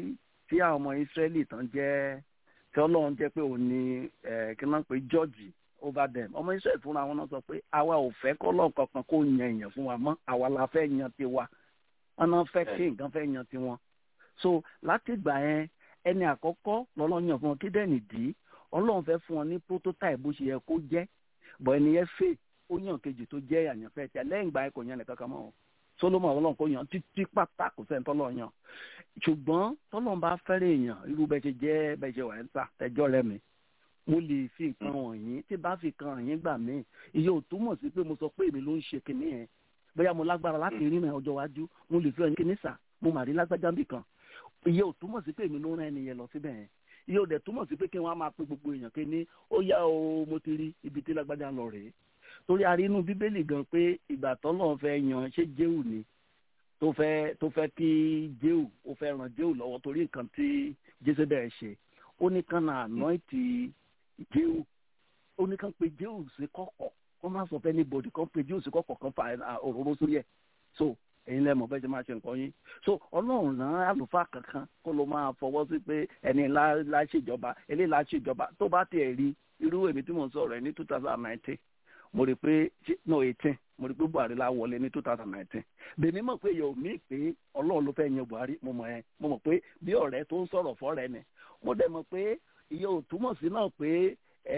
[SPEAKER 8] tí àwọn ọmọ israeli tán jẹ́ tí ọlọ́run jẹ́ pé òun ni kí wọ́n pè george over them ọmọ israeli fúnra wọn náà sọ pé àwa ò fẹ́ kọ́lọ́ kankan kó yan èèyàn fún wa mọ́ àwa la fẹ́ yan tiwa wọn náà fẹ́ kí nǹkan fẹ́ yan tiwọn so láti ìgbà yẹn ẹni àkọ́kọ́ lọ́lọ́run yàn fún wọn kí dẹ́nì dì í ọlọ́run fẹ́ fún wọn ní prototype bó ṣe yẹ kó jẹ́ bọ̀ ẹni yẹn fè ó yàn kejì tó jẹ́ àyànfẹ́ tí lẹ́yìn ìgbà yẹn kò yan nìkan kan mọ́ solomon ọlọ́run kò yan títí pátá kò sẹ́ni tọ́lọ́ yan ṣùgbọ́n tọ́lọ́run bá fẹ́rẹ̀ èèyàn irú bẹ́ẹ̀ ṣe jẹ́ bẹ́ẹ̀ ṣe wà ń tà tẹ́jọ́ rẹ mi mo lè fi nǹkan wọ̀nyí tí bá fi kan àyín gbà mí iye ò túmọ̀ sí pé mo sọ pé èmi ló ń ṣe kinní yẹn bóyá mo lágbára láti rí náà ọjọ́ iwájú mo lè fi ọyìn kinní sà mo mà rí lágbájá bì kan iye ò túmọ̀ sí pé èmi ló rán ẹnìyẹn lọ síbẹ̀ yẹn iye ò dẹ̀ túmọ̀ sí pé kí wọ́n á máa pe gbogbo èèyàn kí ní ó yá o mo ti rí ibi tí lágbájá lọ rèé torí a rí inú bíbélì gan pé ìgbà tọ́lọ́run fẹ́ yan ṣé jéhù ni tó fẹ́ tó fẹ́ kí jéhù ó fẹ́ ran jéhù lọ́wọ́ torí nǹkan tí jésébẹ̀ ṣe ó ní kán náà anointi jéhù ó ní kán pe jéhù sí kọ̀kọ̀ kó má sọ fẹ́ ní bòdì kán pe jéhù sí kọ̀kọ̀ kan fa òróró sórí ẹ̀ so ẹ̀yin lẹ́mọ̀ bẹ́ẹ̀ ṣe máa ṣe nǹkan yín so ọlọ́run rán àlùfáà kankan kó ló máa fọwọ́ sí pé ẹni la ṣèjọba eléyìí la ṣèjọba tó bá tiẹ̀ rí irú èmi tí mò ń sọ̀rọ̀ ẹ̀ ní two thousand and nineteen mo rí pé no eighteen mo rí pé buhari la wọlé ní two thousand and nineteen bèmí mọ̀ pé yóò mí pé ọlọ́run ló fẹ́ yan buhari mo mọ̀ ẹ́ mo mọ̀ pé bí ọ̀rẹ́ tó ń sọ̀rọ̀ fọ́rẹ́ ni mo dẹ̀ mọ̀ pé iye ò túmọ̀ sí náà pé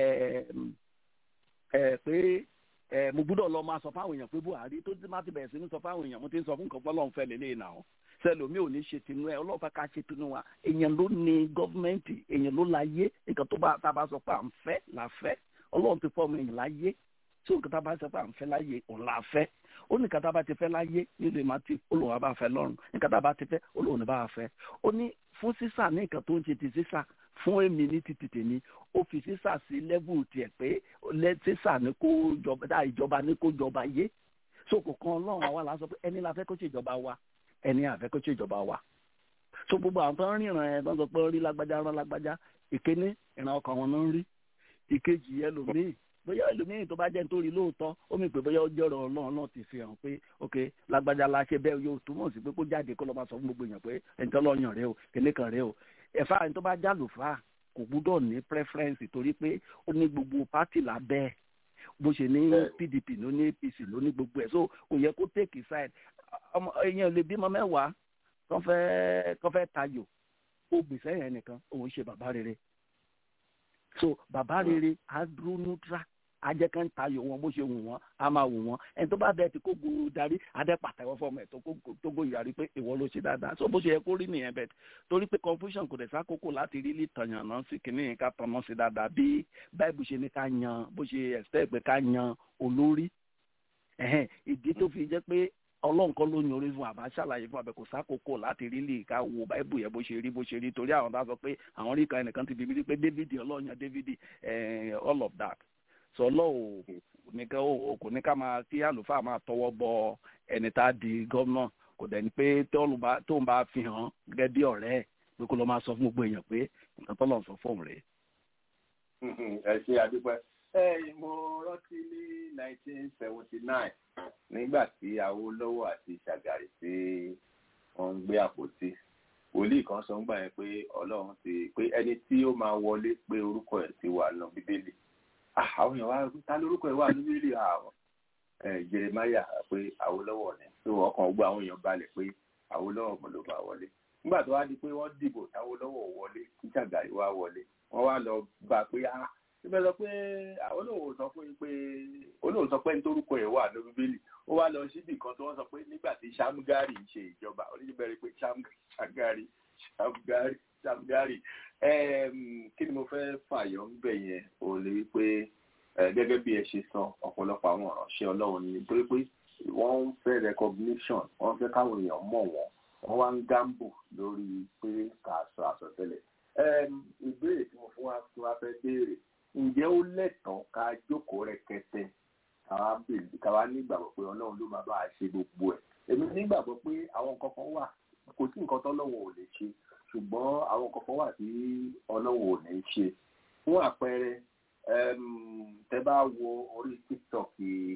[SPEAKER 8] pé ẹ mo gbúdọ̀ lọ máa sọ fáwọn èèyàn pé buhari tó ti má ti bẹ̀rẹ̀ sí ní sọ fáwọn èèyàn mo ti ń sọ fún nǹkan pọ́lọ́n fẹ́ lélẹ̀ náà sẹlómi ò ní ṣe tinú ẹ ọlọ́ọ̀fẹ́ ká ṣe tinú wa èèyàn ló ní gọ́fìmẹ̀ntì èèyàn ló láyé nǹkan tó bá tá a bá sọ pé à ń fẹ́ là fẹ́ ọlọ́run ti fọ́ọ̀mù èèyàn láyé tí nǹkan tá a bá sọ pé à ń fẹ́ láyé òun là fẹ́ ó ní nǹkan tá a bá ti fẹ́ láyé nílùú ìmọ̀tì olóhùn àbá fẹ́ lọ́run nǹkan tá a bá ti fẹ́ olóhùn ní bá fẹ́ ó ní fún sísà ní nǹkan tó ń ṣe ti sísà fún èmi ní ti tètè ní ó fi sísà sí lẹ́bù tiẹ̀ pé sísà ní kó jọba dá ìjọba ní kó jọba yé so kò kan ọlọ́run àwa la sọ pé ẹni la fẹ́ kó ṣe ìjọba wa ẹni àfẹ́ kó ṣe ìjọba wa so gbogbo àwọn tó ń ríran ẹ̀ tó ń sọ pé rí lágbájá rán lágbájá ìkíní ìran ọkàn wọn ló ń rí ìkejì ẹlòmíì bóyá ẹlòmíì tó bá jẹ́ nítorí lóòótọ́ ó mì pé bóyá ó jọ̀rọ̀ ọlọ́run náà ti fi hàn pé ok lágbájá la ṣe bẹ́ẹ̀ yóò túmọ̀ sí pé kó jáde kó lọ máa sọ fún gbogbo èèyàn pé ẹni tó lọ́ọ́ yàn rẹ o kíní kan rẹ o ẹ̀fà ẹni tó bá jálùfà kò gbúdọ̀ ní preference torí pé ó ní gbogbo pátì lábẹ́ ẹ̀ bó ṣe ní pdp ló ní apc ló ní gbogbo ẹ̀ so kò yẹ kó take side ọmọ èèyàn lè bímọ mẹ́wàá kán fẹ́ kán fẹ́ tayò ó gbèsè yẹn nìkan òun ṣe bàbá rere so bàbá rere á dúró neutral ajẹ́ kan tayò wọn bó ṣe wù wọ́n á máa wù wọ́n ẹni tó bá bẹ́ẹ̀ tí kò gbòòrò darí adẹ́ pàtẹ́wọ́ fọmọ ẹ̀ tó gbó ìyàrí pé ìwọ ló ṣe dáadáa so bó ṣe yẹ kó rí nìyẹn bẹ́ẹ̀ torí pé confusion kò dẹ̀ sákòókò láti rí lè tàyàn náà sí kìíní yẹn ká tọmọ sí dáadáa bí báìbù ṣe ní ká yan bó ṣe expect pé ká yan olórí ìdí tó fi jẹ́ pé ọlọ́run kan ló yan orí fún àbá ṣàlàyé fún abẹ kò sákòókò láti rí lè ká wo báìbù yẹn bó ṣe rí bó ṣe rí torí àwọn tá sọ pé àwọn rí kan ẹnìkan ti bí mi rí pé david ọlọ́run yan david all of that sọlọ ò nìkan ò kò ní ká máa kí àlùfáà máa tọwọ́ bọ ẹni tá a di gómìnà kò dẹ̀ ní pé tó ń bá fi hàn gẹ́gẹ́ bí ọ̀rẹ́ ẹ̀ pé kó lọ máa sọ fún gbogbo èèyàn pé nǹkan tó lọ sọ fóun rèé.
[SPEAKER 5] ẹ ṣe àdúpẹ́ ẹ mo rántí ní nineteen seventy nine nígbà tí Awólọ́wọ̀ àti Ṣàgàrí tí wọ́n ń gbé àpótí wòlíì kan sọ ńgbà yẹn pé ọlọ́run ti pé ẹni tí ó máa wọlé pé orúkọ ẹ̀ ti wà nù bíbélì àwọn èèyàn wá ta lórúkọ ẹ̀ wà ní bíbélì àwọn jeremaya pé Awólọ́wọ̀ ni tó ọkàn gbọ́ àwọn èèyàn balẹ̀ pé Awólọ́wọ̀ mo ló máa wọlé nígbà tó wá di pé wọ́n dìbò táwólọ́wọ̀ wọlé kí Ṣàgàrí wá wọlé wọ́n wá lọ bá pé ah síbẹ̀ sọ pé olóòwò sọ fún yín pé olóòwò sọ pé nítorúkọ ẹ̀ wà ní bíbélì ó wá lọ síbì kan tó wọ́n sọ pé nígbà tí Ṣàmgárì ń ṣe ìjọba oníbẹ̀rẹ̀ pé Ṣàmgárì Ṣàmgárì Ṣàmgárì kí ni mo fẹ́ fàyọ ń bẹ̀ yẹn ò lè rí pé gẹ́gẹ́ bí ẹ ṣe sọ ọ̀pọ̀lọpọ̀ àwọn ìránṣẹ́ Ọlọ́run ni nítorí pé wọ́n ń fẹ́ recognition wọ́n fẹ́ káwọn èèyàn mọ̀ wọ́n wọ́n wá ń gamble lórí pé kà á sọ àsọtẹ́lẹ̀ ìbéèrè tí mo fún wa tí wọ́n fẹ́ béèrè ǹjẹ́ ó lẹ́tọ̀ọ́ ká jókòó rẹ̀kẹtẹ káwa bèèrè káwa nígbàgbọ́ pé ọlọ́run ló máa bá a ṣe gbogbo ẹ̀ èmi nígbàgbọ́ pé àwọn nǹkan kan wà kò sí nǹkan tọ́lọ́run ò lè ṣe ṣùgbọ́n àwọn nǹkan kan wà tí ọlọ́run ò ní ṣe fún àpẹẹrẹ tẹ bá wo orí tiktok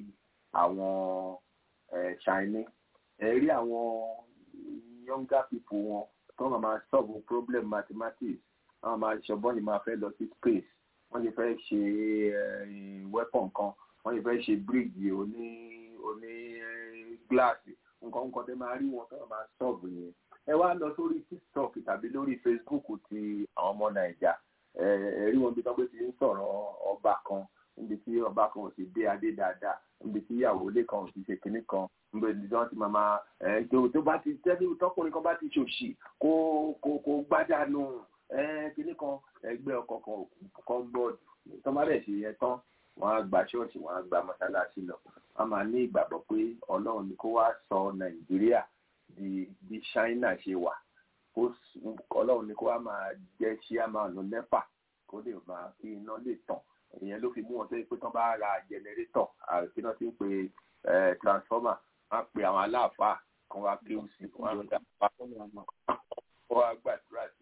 [SPEAKER 5] àwọn ṣáínì ẹ rí àwọn younger people wọn tó máa máa solve problem mathematics wọ́n máa ṣọgbọ́n ni máa fẹ́ lọ sí space wọ́n lè fẹ́ ṣe weapon kan wọ́n lè fẹ́ ṣe bridge oní oní gíláàsì nǹkan nǹkan tẹ́ máa rí wọn tó máa solve yẹn ẹ wá lọ sórí tiktok tàbí lórí facebook ti àwọn ọmọ nàìjà ẹ rí wọn bí tọ́ pé ti ń sọ̀rọ̀ ọba kan níbi tí ọba kan ò sì dé adé dáadáa níbi tí ìyàwó ilé kan ò sì ṣe kinní kan níbi tí wọ́n ti máa máa ẹ̀ tó bá ti tẹ́lẹ̀ tọkùnrin kan bá ti ṣòṣì kó kó kó gbájánu kinní kan ẹgbẹ́ ọkọ̀ kan kan bọ́ọ̀dù tó má dẹ̀ ṣe yẹn tán wọ́n á gba ṣọ́ọ̀ṣì wọ́n á gba mọ́ṣáláṣí lọ wọ́n máa ní ìgbàgbọ́ pé ọlọ́run ni kó wá sọ nàìjíríà di bí ṣáínà ṣe wà ọlọ́run ni kó wá máa jẹ́ ṣíàmánu nẹ́pà kó lè máa kí iná lè tàn ìyẹn ló fi mú wọn tó yẹ pé tán bá ra jẹnẹrétọ̀ àti náà ti ń pe transformer wọ́n á pe àwọn aláàfáà kan wá kí ó sì wọ́n á gbà wọ́n á gbàdúrà sí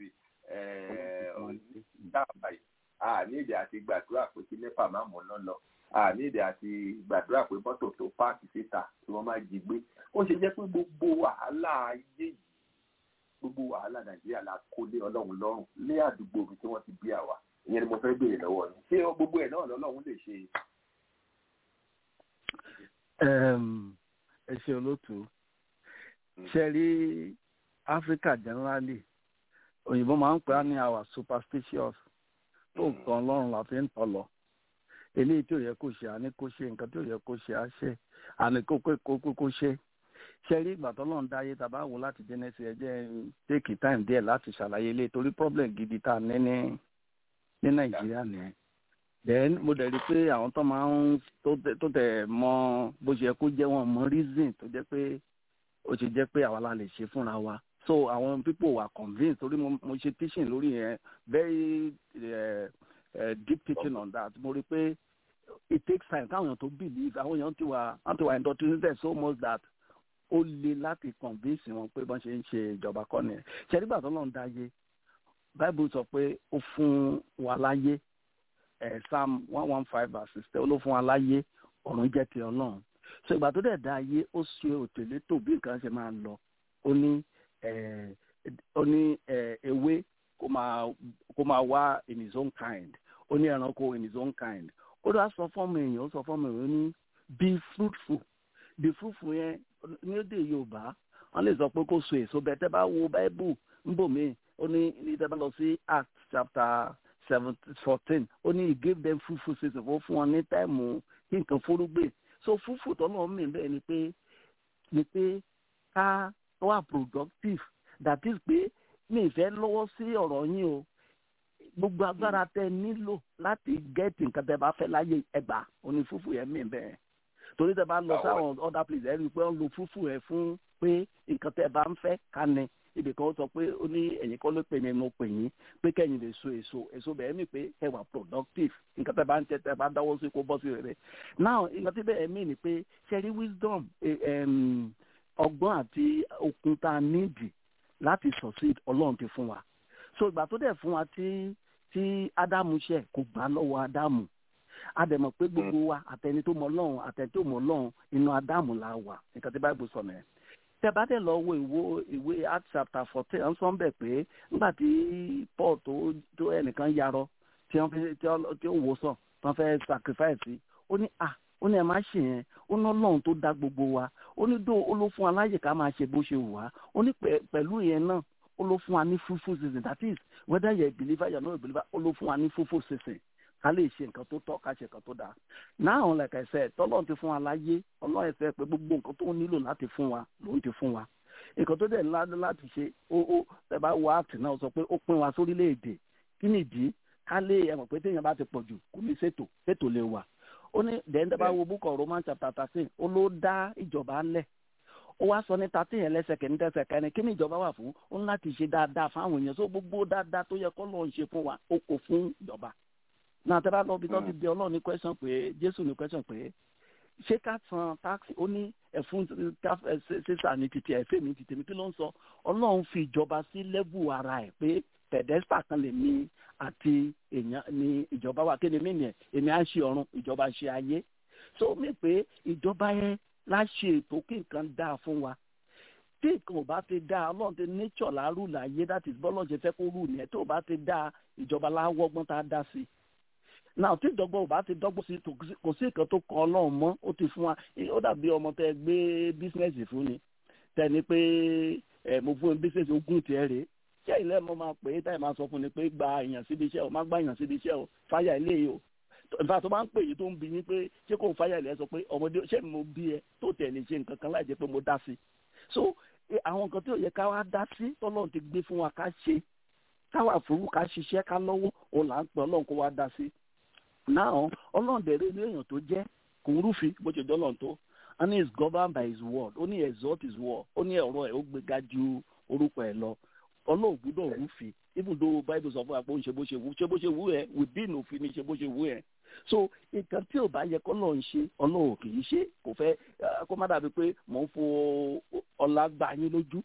[SPEAKER 5] dáàbà yìí a ní èdè àti gbàdúrà pé kí nepa má mọ̀ náà lọ a ní èdè àti gbàdúrà pé mọ́tò tó páàkì síta tí wọ́n máa jí gbé ó ṣe jẹ́ pé gbogbo wàhálà ayé yìí gbogbo wàhálà nàìjíríà la kó lé ọlọ́run lọ́rùn lé àdúgbò ibi tí wọ́n ti bí àwa ìyẹn ni mo fẹ́ béèrè lọ́wọ́ yín ṣé gbogbo ẹ̀ náà lọ́lọ́run lè ṣe.
[SPEAKER 8] ẹ ṣe olóòtú ṣe rí Africa generally òyìnbó máa ń pè á ní our superstitious tó nǹkan ọlọ́run la fi ń tọ̀ lọ eléyìí tí ò yẹ kó ṣe àní kó ṣe nǹkan tí ò yẹ kó ṣe á ṣe àní kó kó kó ṣe ṣe rí ìgbà tọ́lọ́run dáyé tàbá wò láti Genesis ẹ jẹ́ take time díẹ̀ láti ṣàlàyé ilé torí problem gidi tá a ní ní ní Nàìjíríà nìyẹn then mo dẹ̀ rí i pé àwọn tó máa ń tó tẹ̀ mọ bó ṣe yẹ kó jẹ́ wọn mọ reason tó jẹ́ pé ó ṣe jẹ́ pé àwa la lè ṣe fúnra wa so àwọn people were convinced torí mo mo ṣe teaching lórí yẹn very uh, uh, deep teaching on that mo rí i pé it takes time káwọn èèyàn tó believe àwọn èèyàn ti wà wọ́n ti wà indoctrinated so much that ó le láti convince wọn pé bọ́n ṣe ń ṣe ìjọba kọ́ nìyẹn ṣẹ́dígbà tó lọ́n dáyé bible sọ pé ó fún wa láyé ẹ̀ psalm one one five verse sixteen ó ló fún wa láyé ọ̀run jẹ́ ti ọlọ́run so ìgbà tó dẹ̀ dá ayé ó ṣe òtẹ̀lé tó bí nǹkan ṣe máa lọ ó ní ó ní ewé kó máa kó máa wá in his own kind ó ní ẹranko in his own kind ó dá sọ fọ́ọ̀mù èèyàn ó sọ fọ́ọ̀mù èèyàn ó ní be fruitful be fruitful yẹn ní èdè yorùbá wọ́n lè sọ pé kó so èso bẹ́ẹ̀ tẹ́ bá wo bible nbòmí ó ní ní tẹ́ bá lọ sí acts chapter seven fourteen ó ní he gave them fruitful season ó fún wọn ní táìmù kí nǹkan fúrúgbìn so fruitful tọ́lọ́ mi bẹ́ẹ̀ ni pé ni pé ká wà productive that is pé mi ìfẹ́ lọ́wọ́ sí ọ̀rọ̀ yín o gbogbo agbára tẹ nílò láti gẹ́ẹ̀tì nǹkan tẹ bá fẹ́ láyé ẹgbàá oní fúfú yẹn mí bẹ́ẹ̀ torí tẹ bá lọ sáwọn other place ẹ rí i pé wọ́n lo fúfú yẹn fún pé nǹkan tẹ bá ń fẹ́ ká ní ibì kan ó sọ pé ó ní ẹ̀yin kọ́ ló pè mí mo pè yín pé kẹ́yìn lè so èso èso bẹ́ẹ̀ mi pé ẹ wà productive nǹkan tẹ bá ń tẹ tẹ bá dáwọ́ sí kó bọ́ sí rere now nǹkan tí bẹ́ẹ̀ mí ni pé ṣe rí wisdom ọgbọ́n àti okun tá a nídìí láti succeed ọlọ́run ti fún wa so ìgbà tó dẹ̀ fún wa tí tí ádámù ṣe kò gbà lọ́wọ́ ádámù àdẹ̀mọ̀ pé gbogbo wa àtẹni tó mọ ọlọ́run àtẹni tó mọ ọlọ́run inú ádámù la wà nǹkan tí báyìí sọ nìyẹn tẹ bá dẹ̀ lọ wo ìwo ìwé Acts chapter fourteen ń sọ bẹ̀ pé nígbà tí Paul tó tó ẹnìkan yarọ tí wọ́n fi tí wọ́n tí ó wò sàn tí wọ́n fẹ́ sacrifice ó ní à ó ní ẹ má ṣe yẹn ó ní Ọlọ́run tó dá gbogbo wa ó ní dó ó ló fún wa láyè ká máa ṣe bó ṣe wù wá ó ní pẹ̀lú yẹn náà ó ló fún wa ní fruitful season that is whether you are a believer you are not a believer ó ló fún wa ní fruitful season ká lè ṣe nǹkan tó tọ́ ká ṣe nǹkan tó dáa now like I said tọ́lọ́run ti fún wa láyé ọlọ́run ẹ̀fẹ́ pé gbogbo nǹkan tó nílò láti fún wa ló ti fún wa nǹkan tó dẹ̀ ńlá láti ṣe ó ó ẹ bá wá àtì náà sọ pé ó pín wa sórílẹ̀-èdè kí nìdí ká lè ẹ mọ̀ pé téèyàn bá ti pọ̀ jù kò ní ṣètò ṣètò lè wà ó ní dẹ́ndẹ́ bá wo book of Romans chapter thirteen ó ló dá ìjọba lẹ̀ ó wá sọ ní thirteen yẹn lẹ́sẹ̀ kẹ́ni tẹ́sẹ̀ kẹ́ni kí ni ìjọba wà fún ó ní láti ṣe dáadáa fáwọn èèyàn tó gbogbo dáadáa tó yẹ kọ́ lọ́ọ́ ṣe fún wa ó kò fún ìjọba náà tẹ́ bá lọ bí tọ́bi bí ọlọ́run ní question pé jésù ní question pé ṣé ká san táàkì ó ní ẹ̀fún sísà ní títí ẹ̀fẹ́ mi títí mi kí ló ń sọ ọlọ́run fi ìjọba sí lẹ́bù ara ẹ̀ pé pẹ̀dẹ́sítà kan lè ní àti èèyàn ní ìjọba wa kí ni mí nìyẹn èmi á ṣe ọ̀run ìjọba ṣe ayé so mi pé ìjọba yẹn láṣẹ ètò kí nǹkan dáa fún wa tí nǹkan ò bá ti dáa ọlọ́run ti nature láàrú láyé that is bọ́lọ̀ ṣe fẹ́ kó rú nìyẹn tó bá ti dáa ìjọba láwọ́gbọ́n tá a dá sí i náà tí ìdọ́gbọ́n ò bá ti dọ́gbọ́n sí kò sí nǹkan tó kan ọlọ́run mọ́ ó ti fún wa ó dàbí ọmọ tẹ gbé bísínẹ́sì fún ni tẹni pé ẹ mo fún bísínẹ́sì ogún tiẹ̀ rèé ṣé ilé mo máa pè é táyì máa sọ fún ni pé gba èèyàn síbi iṣẹ́ o má gba èèyàn síbi iṣẹ́ o fáyà ilé yìí o nfa tó bá ń pè yìí tó ń bi yín pé ṣé kò ń fáyà ilé ẹ sọ pé ọmọdé ṣé mo bí ẹ tó tẹ̀lé ṣe nǹkan kan láì jẹ́ pé mo dá sí so àwọn nǹkan tí ò yẹ ká wá dá sí tọ́lọ́run ti gbé fún wa ká ṣe káwà fúrú ká ṣiṣẹ́ ká lọ́wọ́ òun là ń pè ọlọ́run kó wá dá sí now ọlọ́run dẹ̀rẹ́ ní èèyàn tó jẹ́ kò ń rúfin bó ṣe dọ́lọ́run tó and he is governed by his word ó ní exalt his word ó ní ọ̀rọ̀ ẹ̀ ó gbéga ju orúkọ ẹ̀ lọ ọlọ́run gbúdọ̀ rúfin even though bible sọ fún wa pé ó ń ṣe bó ṣe wù ṣe bó ṣe wù ẹ̀ within òfin ni ṣe bó ṣe wù ẹ̀ so nǹkan tí ò bá yẹ kọ́ lọ́ọ́ ń ṣe ọlọ́run kì í ṣe kò fẹ́ kó má dàbí pé mò ń fo ọlá gbà yín lójú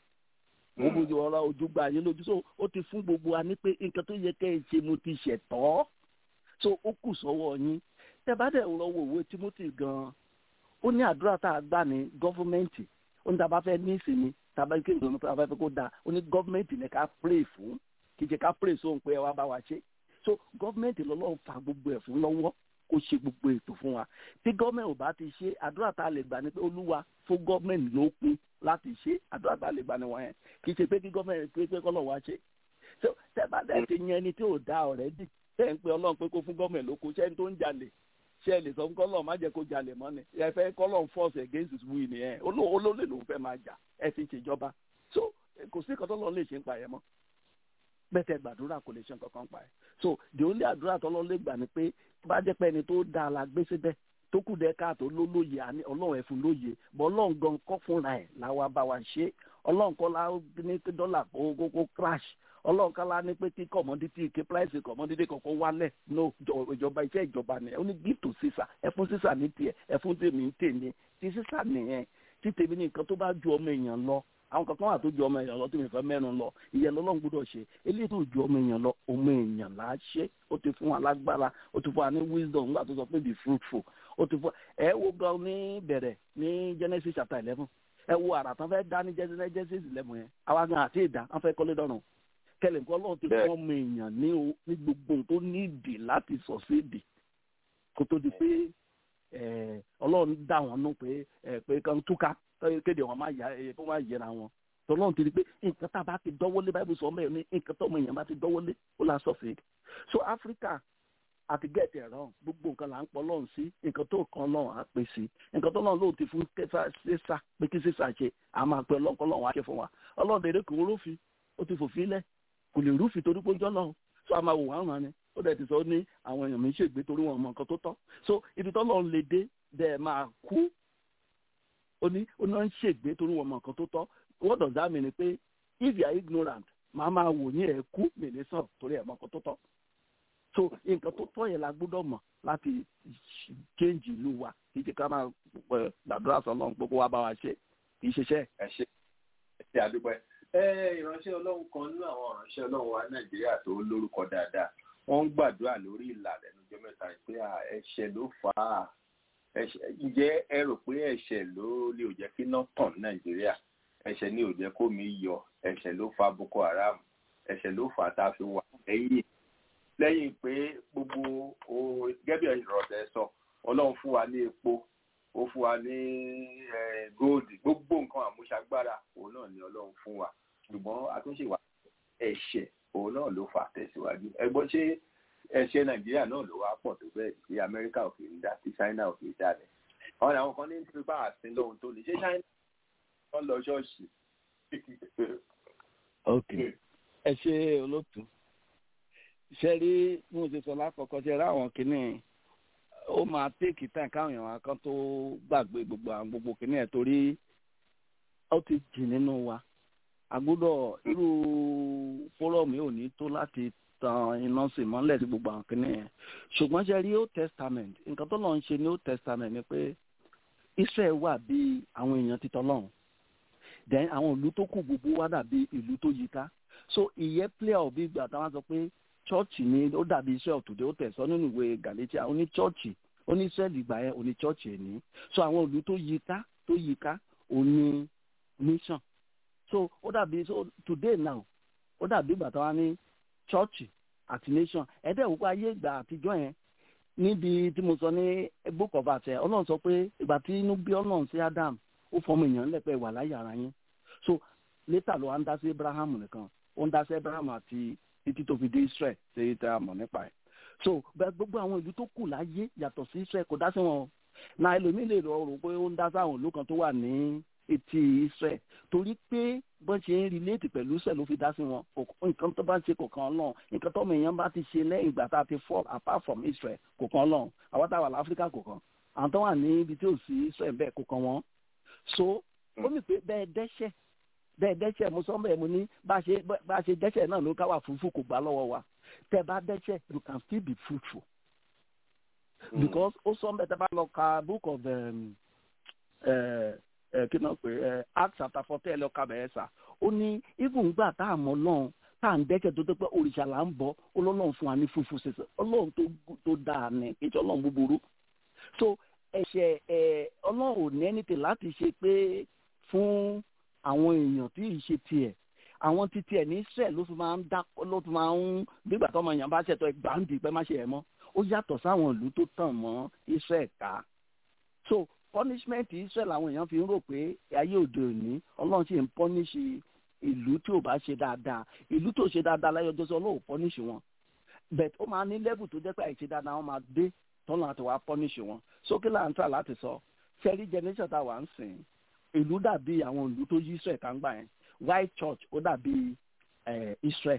[SPEAKER 8] mo bójú ọlá ojú gbà yín lójú so ó ti fún gbogbo wa ní pé nǹkan tó yẹ kẹ́ ẹ ṣe mo ti ṣẹ̀tọ́ so ó kù sọ́wọ́ yín tẹ́ bá dẹ̀ lọ wo ìwé Timothy gan-an ó ní àdúrà tá a gbà ní gọ́fúmẹ́ǹtì ó ní tá a bá fẹ́ ní ìsinmi tá a bá kí ìrònú tá a bá fẹ́ kó dáa ó ní gọ́fúmẹ́ǹtì ní ká pray fún kì í ṣe ká pray sóhun pé ẹ wá bá wa ṣe so gọ́fúmẹ́ǹtì lọ́lọ́run fa gbogbo ẹ̀ fún lọ́wọ́ kó ṣe gbogbo ètò fún wa tí gọ́ọ̀mẹ̀ntì ò bá ti ṣe àdúrà tá a lè gbà ní pé olúwa fún gọ́ọ̀mẹ̀ntì ló kún láti ṣe àdúrà tá a lè gbà ní wọ̀nyẹn kì í ṣe pé kí gọ́ọ̀mẹ̀ntì pé pé kọ́lọ̀ wá ṣe so tẹ́ bá dẹ̀ ti yan ẹni tí ò dá ọ̀rẹ́dì tẹ́ ń pe ọlọ́run pé kó fún gọ́ọ̀mẹ̀ntì ló kún ṣẹ́ni tó ń jalè ṣe lè sọ fún kọ́lọ̀ má jẹ́ kó jalè mọ́ ni ẹ fẹ́ kọ́lọ̀ force against his will nìyẹn olólè ló ń fẹ́ máa jà ẹ ti ṣèjọba so kò sí ìkọ́tọ́ lọ́n lè ṣe ń pa ẹ̀ mọ́ bẹ́tẹ̀ gbàdúrà kò lè ṣe nǹkan kan pa ẹ̀ so the only àdúrà tọ́lọ́ lè gbà ni pé tó bá jẹ́ pé ẹni tó dáa la gbé síbẹ̀ tó kù dẹ́ káàtó ló lóye àní ọlọ́run ẹ̀ fún lóye bọ́ ọlọ́run gan kọ́ fúnra ẹ̀ làwa bá wa ṣe ọlọ́run kọ́ la ní kí dọ́là kó kó crash ọlọ́run kọ́ la ní pé kí commodity kí price commodity kọ̀ọ̀kan wálẹ̀ no ìjọba iṣẹ́ ìjọba ni ó ní give to sísà ẹ fún sísà ní tiẹ̀ ẹ fún tèmi ní tèmi tí sísà nìyẹn tí tèmi ní nǹkan tó bá ju ọmọ èèyàn lọ àwọn kankan wà tó ju ọmọ èèyàn lọ tó mi fẹ́ mẹ́rin lọ ìyẹn lọ́lọ́run gbọ́dọ̀ ṣe eléyìí tó ju ọmọ èèyàn lọ ọmọ èèyàn là á ṣe ó ti fún wa lágbára ó ti fún wa ní wisdom nígbà tó sọ pé be fruitful ó ti fún ẹ wo gan ní bẹ̀rẹ̀ ní Genesis chapter eleven ẹ wo àrà tán fẹ́ dá ní Genesis eleven yẹn àwa gan àti ìdá wọn fẹ́ kọ́lé dọ́rùn kẹlẹ̀ nǹkan ọlọ́run ti fún ọmọ èèyàn ní ní gbogbo tó ní ìdì láti sọ sí ìdì kó tó di pé ọlọ́run dá wọn nù pé pé kan túká kéde wọn máa yà ẹ kó máa yẹra wọn tọlọ́run ti di pé nǹkan tá a bá ti dọ́wọ́lé báyìí sọ mẹ́rin ní nǹkan tó ọmọ èèyàn bá ti dọ́wọ́lé ó la sọ fèé so Africa àti gẹ̀ẹ́tì ẹ̀rọ gbogbo nǹkan là ń pọ̀ lọ́run sí nǹkan tó kàn lọ́run á pè sí nǹkan tó lọ́run lóò ti fún kẹfà ṣẹ́sà pé kí ṣẹ́sà ṣe à máa pẹ́ lọ́kọ́ lọ́run á ṣe fún wa ọlọ́run dèrè kò rúfin ó ti fòfin lẹ̀ kò lè rúfin torí pé ó jọ́ lọ́run so a máa wò wọ́n rán ni ó dẹ̀ ti sọ ní àwọn èèyàn mi ń ṣègbè torí wọn mọ nǹkan tó tọ́ so ibi tọ́lọ́run lè dé dẹ̀ máa kú ó ní ó náà ń ṣègbè torí wọn mọ nǹkan tó tọ́ what does that mean pé if you are ignorant màá máa wò ní ẹ̀ kú mèlè sàn torí ẹ̀ mọ nǹkan tó tọ́ so nǹkan tó tọ́ yẹn la gbọ́dọ̀ mọ̀ láti change ìlú wa kì í ṣe ká máa gbàdúrà sọ́lọ́run gbogbo wa bá wa ṣe kì í ṣiṣẹ́.
[SPEAKER 5] ẹ ṣe ẹ ṣe àdúpẹ́ ẹ ìránṣẹ́ ọlọ́run kan nínú àwọn ìránṣẹ́ ọlọ́run wa nàìjíríà tó lórúkọ dáadáa wọ́n ń gbàdúrà lórí ìlà lẹ́nu ọjọ́ mẹ́ta pé ẹ̀ṣẹ̀ ló fà á ẹ̀ṣẹ̀ ǹjẹ́ ẹ rò pé ẹ̀ṣẹ̀ ló lè ò jẹ́ kí iná tàn ní nàìjíríà ẹ̀ṣẹ̀ ni ò jẹ́ kó mi yọ ẹ̀ṣẹ̀ ló fa boko haram ẹ̀ṣẹ̀ ló fà tá a fi wà lẹ́yìn lẹ́yìn pé gbogbo o gẹ́gẹ́ bí ìrọ̀lẹ́ sọ ọlọ́run fún wa ní epo ó fún wa ní góòdì gbogbo nǹkan àmúṣagbára òun náà ni ọlọ́run fún wa ṣùgbọ́n àtúnṣe wa ẹ̀ṣẹ̀ òun náà ló fà tẹ̀síwájú ẹgbọ́n ṣé ẹ̀ṣẹ̀ nàìjíríà náà ló wá pọ̀ tó bẹ́ẹ̀ tí amẹ́ríkà ò fi ń dá tí china ò fi ń dá rẹ̀ àwọn àwọn kan ní nítorí bá àsìn lóhun tó lè ṣe china wọ́n lọ ṣọ́ọ̀ṣì.
[SPEAKER 8] ok ẹ ṣe olóòtú ṣe rí bí mo ṣe sọ lákọ̀ọ́kọ́ ṣe rí àwọn kìnnìún ó máa téèkì tán káwọn èèyàn kan tó gbàgbé gbogbo àwọn gbogbo kìíní ẹ̀ torí ó ti jì nínú wa àgbọ́dọ̀ irú fórọ̀mù yóò ní tó láti tan iná sí mọ́lẹ̀ sí gbogbo àwọn kìíní ẹ̀ ṣùgbọ́n ṣe rí old testament nǹkan tó lọ́n ń ṣe ní old testament ni pé israel wà bí àwọn èèyàn ti tọ́lọ́run then àwọn ìlú tó kù gbogbo wá dàbí ìlú tó yíká so ìyẹn play out bí gbà táwọn sọ pé chọ́ọ̀chì ni ó dàbí israel today ó tẹ̀sán nínú ìwé galatia ó ní chọ́ọ̀chì ó ní israel ìgbà yẹn ó ní chọ́ọ̀chì ẹ̀ ní so àwọn ìlú tó yíká tó yíká ó ní nation so ó dàbí so today now ó dàbí ìgbà táwọn ní chọ́ọ̀chì àti nation ẹ̀dẹ́ òkú ayé ìgbà àtijọ́ yẹn níbi tí mo sọ ní book of àtẹ ọlọ́run sọ pé ìgbà tí inú bí ọlọ́run sí adam ó fọmọ èèyàn lẹ́pẹ́ wà láyé ara yín so later ló wá ń dá sí abraham nìkan ó ń dá sí abraham àti títí tó fi dé israel ṣe é tẹ́ a mọ̀ nípa ẹ̀ so bẹ́ẹ̀ gbogbo àwọn ìlú tó kù láyé yàtọ̀ sí israel kò dá sí wọn o na ẹlòmíì lè rọ rò pé ó ń dá sáwọn ìlú kan tó wà ní etí israel torí pé bọ́n ṣe ń relate pẹ̀lú israel ló fi dá sí wọn nǹkan tó bá ṣe kò kan náà nǹkan tó mìíràn bá ti ṣe lẹ́yìn ìgbà tá a ti fall apart from israel kò kan náà àwọn táwa láfíríkà kò kan àwọn tó wà ní ibi tí ò sí israel bẹ́ẹ̀ kò kan wọn so ó mì pé bẹ́ẹ̀ dẹ́ṣẹ̀ bẹ́ẹ̀ dẹ́ṣẹ̀ mo sọ bẹ́ẹ̀ mo ní bá a ṣe bá a ṣe dẹ́ṣẹ̀ náà ló káwà fúnfún kò gbà lọ́wọ́ wa tẹ́ bá dẹ́ṣẹ̀ you can still be fruitful because ó sọ bẹ́ẹ̀ tẹ́ bá lọ ka book of um, uh, uh, kí náà pé uh, Acts chapter fourteen lọ ka bẹ̀rẹ̀ sà ó ní even gbà tá a mọ̀ lọ́hùn tá à ń dẹ́ṣẹ̀ tó tó pé òrìṣà là ń bọ̀ ọlọ́run fún wa ní fúnfún ṣẹṣẹ ọlọ́run tó dáa ní kí ọlọ́run búburú so ẹ̀ṣẹ̀ ẹ̀ ọlọ́run ò ní ẹnìtẹ̀ láti ṣe pé fún àwọn èèyàn tí ì ṣe tiẹ̀ àwọn ti tiẹ̀ ní sẹ́ẹ̀ ló fi máa ń dá ló fi máa ń nígbà tó ọmọ èèyàn bá ṣètò ẹgbàá ń di pé má ṣe ẹ̀ mọ́ ó yàtọ̀ sáwọn ìlú tó tàn mọ́ Israel ká so punishment Israel làwọn èèyàn fi ń rò pé ayé òde òní ọlọ́run sì ń punish ìlú tí ò bá ṣe dáadáa ìlú tó ṣe dáadáa láyé ọjọ́ sọ ọlọ́run punish wọn but ó máa ní level tó jẹ́ pé àìṣe dáadáa wọn máa dé tọ́lọ́ àti wàá punish wọn sókè là ń tà láti sọ ṣẹ́rí generation tá a wà ń sìn ìlú dàbí àwọn ìlú tó yí Israel tá ń gbà yẹn white church ó dàbí Israel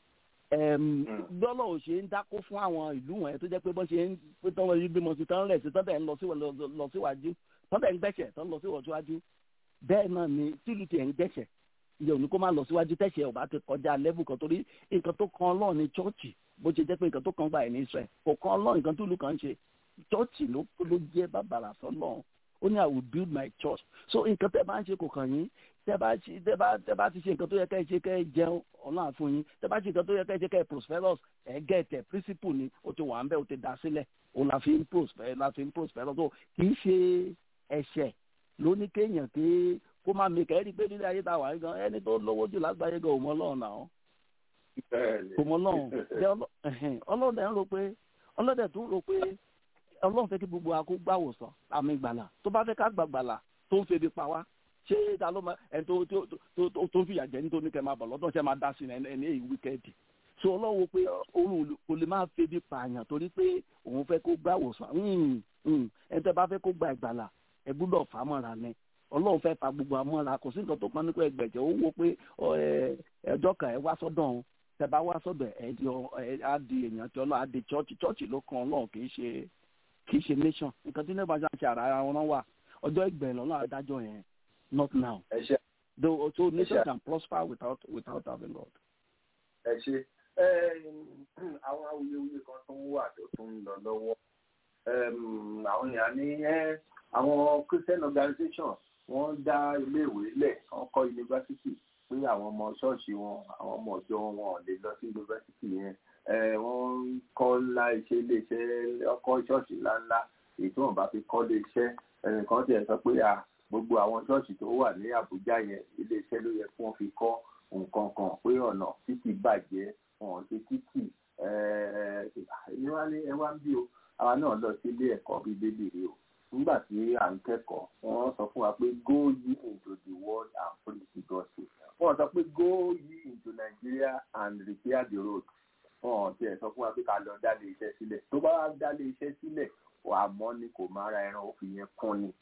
[SPEAKER 8] dọ́là ò ṣe ń dákó fún àwọn ìlú wọn tó jẹ́ pé bọ́n ṣe ń pé tán wọ́n gbé mọ́tò tán rẹ̀ sí tán tẹ̀ ń lọ síwájú tán tẹ̀ ń gbẹ̀ṣẹ̀ tán lọ síwájú bẹ́ẹ̀ náà ni tìlù tiẹ̀ ń gbẹ̀ṣẹ̀ ìyẹn ò ní kó má lọ síwájú tẹ̀ṣẹ̀ ò bá ti kọjá level kan torí nǹkan tó kan Ọlọ́run ní chọ́ọ̀chì bó ṣe jẹ́ pé nǹkan tó kan gbà ẹ̀ ní Israel kò kan Ọlọ́run nǹkan tó lù kàn ń ṣe chọ́ọ̀chì ló jẹ́ bàbàrà sọ́lọ́run ó ní i will build my church so nǹkan tẹ́ bá ń ṣe kò kàn yín tẹ́ bá ṣe tẹ́ bá tẹ́ bá ti ṣe nǹkan tó yẹ ká ẹ ṣe ká ẹ jẹun ọlọ́run àfún yín tẹ́ bá ṣe nǹkan tó yẹ ká ẹ ṣe ká ẹ prosperous ẹ gẹ̀ẹ́tẹ̀ principle ni ó ti wà ń bẹ́ ó ti dá sílẹ̀ òun la fi ń prosper la fi ń prosperous so kì í ṣe ẹ̀ṣẹ̀ ló ní kéèyàn pé kó má mi kẹ́ ẹ́ rí i pé nílé ayé tá a wà yín gan ẹni tó lówó jù lágbàáyé gan òun ọlọ́run náà kò mọ ọlọ́run ọlọ́run ẹ̀ ń rò pé ọlọ́dẹ̀ tó rò pé ọlọ́run fẹ́ kí gbogbo akó gbàwòsàn àmì ìgbàlà tó bá fẹ́ ká gbàgbàlà tó ń febi pa wá ṣé ta ló máa ẹni tó tó tó tó ń fìyà jẹ nítorí kẹ máa bọ̀ lọ́dọ̀ ṣe máa dá sí ẹni ẹni èyí wíkẹ́ẹ̀dì so ọlọ́run pé òun kò lè máa febi pààyàn torí pé òun fẹ́ kó gbàwòsàn ẹni tẹ́ bá fẹ́ kó gba ìgbàlà ẹ gbúdọ̀ fà á mọ́ra ni ọlọ́run fẹ́ fa gbogbo àmọ́ra kò sí nǹkan tó pọn nípa ẹgbẹ̀jẹ̀ ó wo pé ẹjọ́ kan ẹ wá sọ́dọ̀ òun tẹ́ bá wá sọ́dọ̀ ẹ di á di èèyàn tí ọlọ́run á di chọ́ọ̀chì chọ́ọ̀chì ló kan ọlọ́run kì í ṣe kì í ṣe nation nǹkan tí nígbà tí a ṣe ara wọn wà ọjọ́ ìgbẹ̀yìn lọ́nà adájọ́ yẹn not now though so nation can prosper without without having God.
[SPEAKER 5] ẹ ṣe àwọn awuyewuye kan tó ń wà tó tún ń lọ lọ́wọ́ àwọn èèyàn ní àwọn Christian organizations wọ́n dá iléèwé lẹ̀ wọ́n kọ́ yunifásitì pé àwọn ọmọ ṣọ́ọ̀ṣì wọn àwọn ọmọ ọ̀jọ́ wọn ò lè lọ sí yunifásitì yẹn wọ́n ń kọ́ ńlá iṣẹ́ iléeṣẹ́ ọkọ̀ ṣọ́ọ̀ṣì ńláńlá èyí tí wọ́n bá fi kọ́ lé iṣẹ́ ẹnìkan tiẹ̀ sọ pé à gbogbo àwọn ṣọ́ọ̀ṣì tó wà ní Àbújá yẹn ilé iṣẹ́ ló yẹ kí wọ́n fi kọ́ nǹkan kan pé ọ̀nà títì bàjẹ́ wọn ṣe títì ẹ wá ní ẹ wá ń bí o àwa náà lọ sí ilé ẹ̀kọ́ bíi bébì rí o nígbà tí à ń kẹ́kọ̀ọ́ wọ́n sọ fún wa pé go ye into the world and preach the gospel wọ́n sọ pé go ye into Nigeria and repair the road wọ́n tiẹ̀ sọ fún wa pé ká lọ dálé iṣẹ́ sílẹ̀ tó bá wá dálé iṣẹ́ sílẹ̀ wà mọ́ ni kò má ra ẹran ó fi yẹn kún ni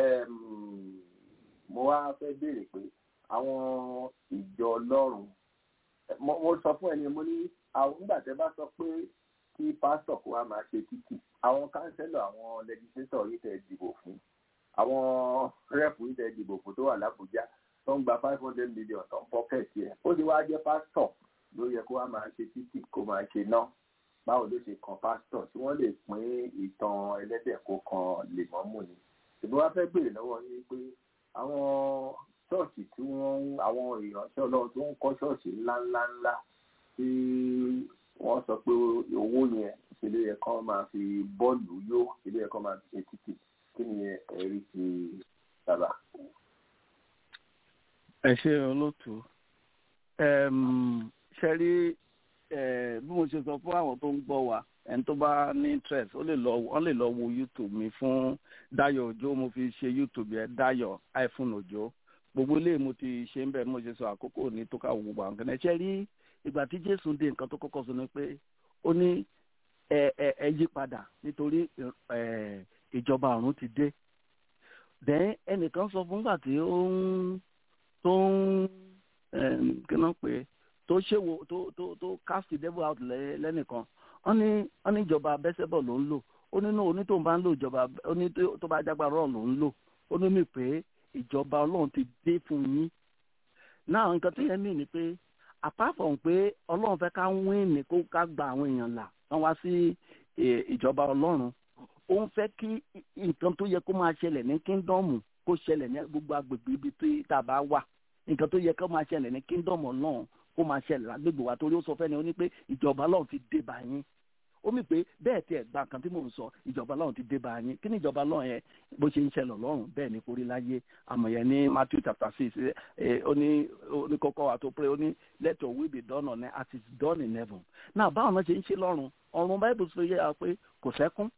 [SPEAKER 5] mo wá fẹ́ béèrè pé àwọn ìjọ Ọlọ́run mo sọ fún ẹni mo ní àwọn nígbà tẹ́ bá sọ pé kí pásítọ̀ kó wá máa ṣe títì àwọn kánsẹ́lọ̀ àwọn lẹ́gísítọ̀ yìí tẹ̀ dìbò fún àwọn rẹ́pù yìí tẹ̀ dìbò fún tó wà lábújá tó ń gba five hundred million tó ń pọ́kẹ́tì ẹ̀ ó ti wá jẹ́ pásítọ̀ ló yẹ kó wá máa ṣe títì kó máa ṣe náà báwo ló ṣe kan pásítọ̀ tí wọ́n lè pín ìtàn ẹlẹ́dẹ̀ kó kan lèmọ́mù ni ṣùgbọ́n wá fẹ́ béèrè lọ́wọ́ yín pé àwọn ṣọ́ọ̀ṣì tí wọ́n àwọn ìránṣẹ́ ọlọ́run tó ń kọ́ ṣọ́ọ̀ṣì ńláńláńlá tí wọ́n sọ pé owó yẹn ìṣẹ̀lẹ̀ yẹn kan máa fi bọ́ọ̀lù yó ìṣẹ̀lẹ̀ yẹn kan máa fi ṣe títì kí ni ẹ̀rí ti bàbá.
[SPEAKER 8] ẹ ṣe olóòtú ṣe rí bí mo ṣe sọ fún àwọn tó ń gbọ́ wa ẹni tó bá ní interest ó lè lọ wọ́n lè lọ wo youtube mi fún Dayọ̀ Òjó mo fi ṣe youtube yẹn Dayọ̀ iphone Òjó gbogbo ilé mo ti ṣe ń bẹ mo ṣe sọ àkókò ní tó ká gbogbo àwọn kan ẹ ṣe rí ìgbà tí jésù dé nǹkan tó kọ́kọ́ sọ ni pé ó ní ẹ ẹ ẹ yí padà nítorí ẹ ìjọba ọ̀run ti dé then ẹnìkan sọ fún gbà tí ó ń tó ń kí náà pé tó ṣèwò tó tó tó cast the devil out lẹ́nìkan wọ́n ní wọ́n ní ìjọba abẹ́sẹ̀bọ̀ ló ń lò ó nínú onítòun bá ń lò ìjọba ó ní tó bá jágbára ọ̀rọ̀ ló ń lò ó ní mi pé ìjọba ọlọ́run ti dé fún yín náà nǹkan tó yẹ mí ni pé apart from pé ọlọ́run fẹ́ ká wín ní kó ká gba àwọn èèyàn là wọ́n wá sí ìjọba ọlọ́run ó ń fẹ́ kí nǹkan tó yẹ kó máa ṣẹlẹ̀ ní kíndọ́ọ̀mù kó ṣẹlẹ̀ ní gbogbo agbègbè ibi tí tá a bá wà nǹkan tó yẹ kó máa ṣẹlẹ̀ ní kíndọ́ọ̀mù ọlọ́run kó máa ṣẹlẹ̀ lágbègbè wa torí ó sọ fẹ́ni ó ní pé ìjọba ọlọ́run ti dé bá yín ó mì pé bẹ́ẹ̀ tí ẹ̀ gba nǹkan tí mò ń sọ ìjọba ọlọ́run ti dé bá yín kí ni ìjọba ọlọ́run yẹn bó ṣe ń ṣẹlẹ̀ ọlọ́run bẹ́ẹ̀ ni kórí láyé àmọ̀ yẹn ní Matthew chapter six ó ní ó ní kọ́kọ́ wa tó pé ó ní let your will be done on earth as it is done in heaven náà báwọn náà ṣe ń ṣe lọ́run ọ̀run báyìí bó ṣe yẹ wa pé kò sẹ́kún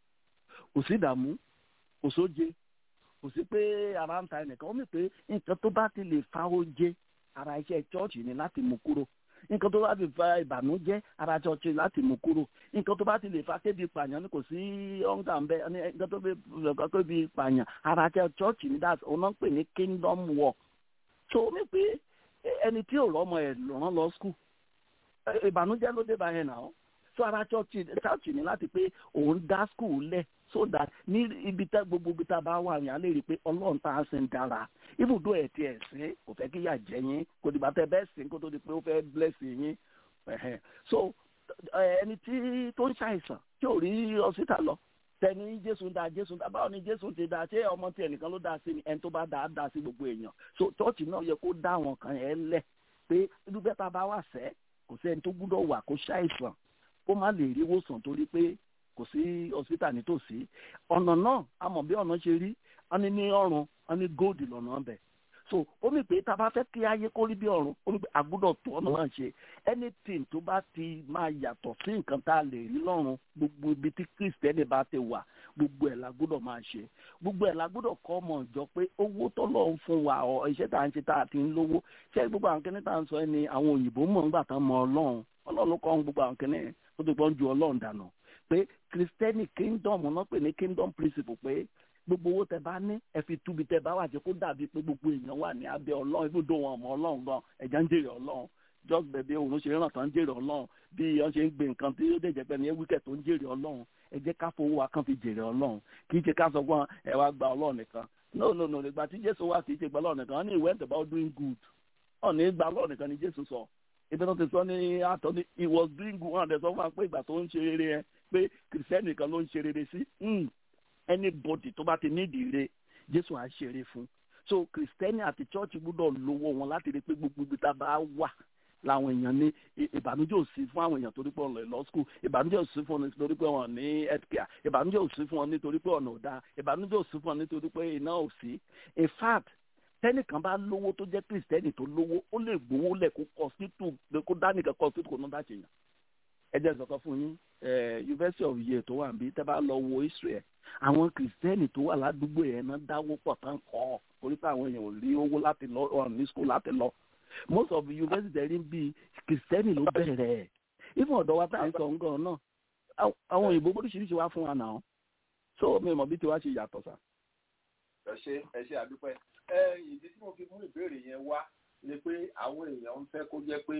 [SPEAKER 8] kò sí ìdààmú kò sóje kò sí pé ara ń ta ẹnìkan ó mì pé nǹkan tó bá ti lè fa oje ara iṣẹ́ chọ́ọ̀chì ni láti mú kúrò nǹkan tó bá ti fa ìbànújẹ́ ara chọ́ọ̀chì láti mú kúrò nǹkan tó bá ti lè fa kébi pààyàn ni kò sí ọ̀ǹgà ń bẹ nǹkan tó bẹ kébi pààyàn ara chọ́ọ̀chì ni that's ọ̀nà ń pè ní kingdom work so mi pé ẹni tí ò rọ́mọ ẹ̀ rán lọ skul ìbànújẹ́ ló dé bá yẹn náà so ara chọ́ọ̀chì chọ́ọ̀chì ni láti pé òun dá skul lẹ̀ so that ní ibi tá gbogbo ibi tá a bá wà yẹn a lè rí i pé ọlọ́run tá a sin dára ibùdó ẹ̀ tiẹ̀ sí kò fẹ́ kí yà jẹ́ yín kò dìgbà tẹ bẹ́ẹ̀ sìn kó tó di pé ó fẹ́ bless yín so ẹni tí tó ń ṣàìsàn tí ò rí ọsítà lọ tẹni jésù dá jésù dá báwo ni jésù ti dá ṣé ọmọ tí ẹnìkan ló dá sí ni ẹni tó bá dá dá sí gbogbo èèyàn so chọ́ọ̀chì náà yẹ kó dá àwọn kan yẹn lẹ̀ pé irú bẹ́ẹ̀ tá a bá wà sẹ́ kò sí ẹni tó gbúdọ̀ wà kó ṣàìsàn kó má lè rí ìwòsàn torí pé kò sí hospital nítòsí ọ̀nà náà a mọ̀ bí ọ̀nà ṣe rí wọ́n ní ní ọ̀run wọ́n ní gold lọ́nà ọbẹ̀ so ó mì pé tá a bá fẹ́ kí ayé kó rí bí ọ̀run ó mì pé àgùdọ̀ tó ọ̀nà náà ṣe anything tó bá ti máa yàtọ̀ sí nǹkan tá a lè rí lọ́run gbogbo ibi tí kristẹni bá ti wà gbogbo ẹ̀ la gbọ́dọ̀ máa ṣe gbogbo ẹ̀ la gbọ́dọ̀ kọ́ ọmọ ìjọ pé owó tọ́lọ̀ ń fún wa ọ iṣẹ́ tá à ń ṣe tá a ti ń lówó ṣé gbogbo àwọn kìnìún tá à ń sọ ẹ ni àwọn òyìnbó mọ̀ ń gbà tán mọ ọlọ́run ọlọ́run ló kọ́ gbogbo àwọn kìnìún tó ti gbọ́n ju ọlọ́run dànù pé kristẹni kingdom náà pè ní kingdom principle pé gbogbo owó tẹ bá ní ẹ fi túbi tẹ bá wà jẹ kó dàbí pé gbogbo èèyàn wà ní abẹ́ ọlọ́run ibùdó wọn ọmọ ọlọ́run gan ẹ̀jẹ̀ ń jèrè ọlọ́run just bẹ̀bẹ̀ òun ṣe ràn tán ń jèrè ọlọ́run bí wọ́n ṣe ń gbé nǹkan tí ó dẹ̀jẹ̀ pẹ́ ní wíkẹ̀ tó ń jèrè ọlọ́run ẹ jẹ́ ká fowó wa kan fi jèrè ọlọ́run kì í ṣe ká sọ fún ẹ wá gba ọlọ́run nìkan no no no nígbà tí jésù wà kì í ṣe gba ọlọ́run nìkan wọ́n ní he went about doing good ọ̀nà ìgbà ọlọ́run nìkan ni jésù sọ ibi tó ti sọ ní àtọ́ ní he was doing good wọn àdẹ sọ fún wa pé ìgbà tó ń ṣe rere yẹn pé kìrìsìtẹ́nì kan ló ń ṣe rere sí anybody tó bá ti nídìí re jésù á ṣeré fún so kìrìsìtẹ́nì àti chọ́ọ̀chì gbọ́dọ̀ lówó wọn láti rí i pé gbogbo ibi tá a bá wà làwọn èèyàn ní ì- ìbànújẹ́ ò sí fún àwọn èèyàn torí pé ọ̀nà lọ school ìbànújẹ́ ò sí fún wọn nítorí pé wọn ní healthcare ìbànújẹ́ ò sí fún wọn nítorí pé ọ̀nà ò dáa ìbànújẹ́ ò sí fún wọn nítorí pé iná ò sí in fact tẹ́nìkan bá lówó tó jẹ́ kristẹni tó lówó ó lè gbowó lẹ̀ kó kọ́sítù kó dánìkan kọ́sítù kó ná dá ṣèyàn ẹ jẹ́ sọ̀kan fún yín eh, university of yale tó wà níbí tẹ́ bá lọ wo israel àwọn kristẹni tó wà ládùúgbò yẹn náà dáwó pọ̀ tán kọ́ ọ torí pé àwọn èèyàn ò rí owó láti lọ ọ̀ ní school láti lọ most of the university ẹ̀rí bíi kristẹni ló bẹ̀rẹ̀ ẹ̀ even ọ̀dọ́ wa tá à ń sọ nǹkan náà àwọn- àwọn òyìnbó oríṣiríṣi wá fún wa náà so mi ò mọ̀ bí tiwa ṣe yàtọ̀ sá.
[SPEAKER 5] ẹ ṣe ẹ ṣe àdúpẹ́ ẹ ìdí tí mo fi mú ìbéèrè yẹn wá ni pé àwọn èèyàn ń fẹ́ kó jẹ́ pé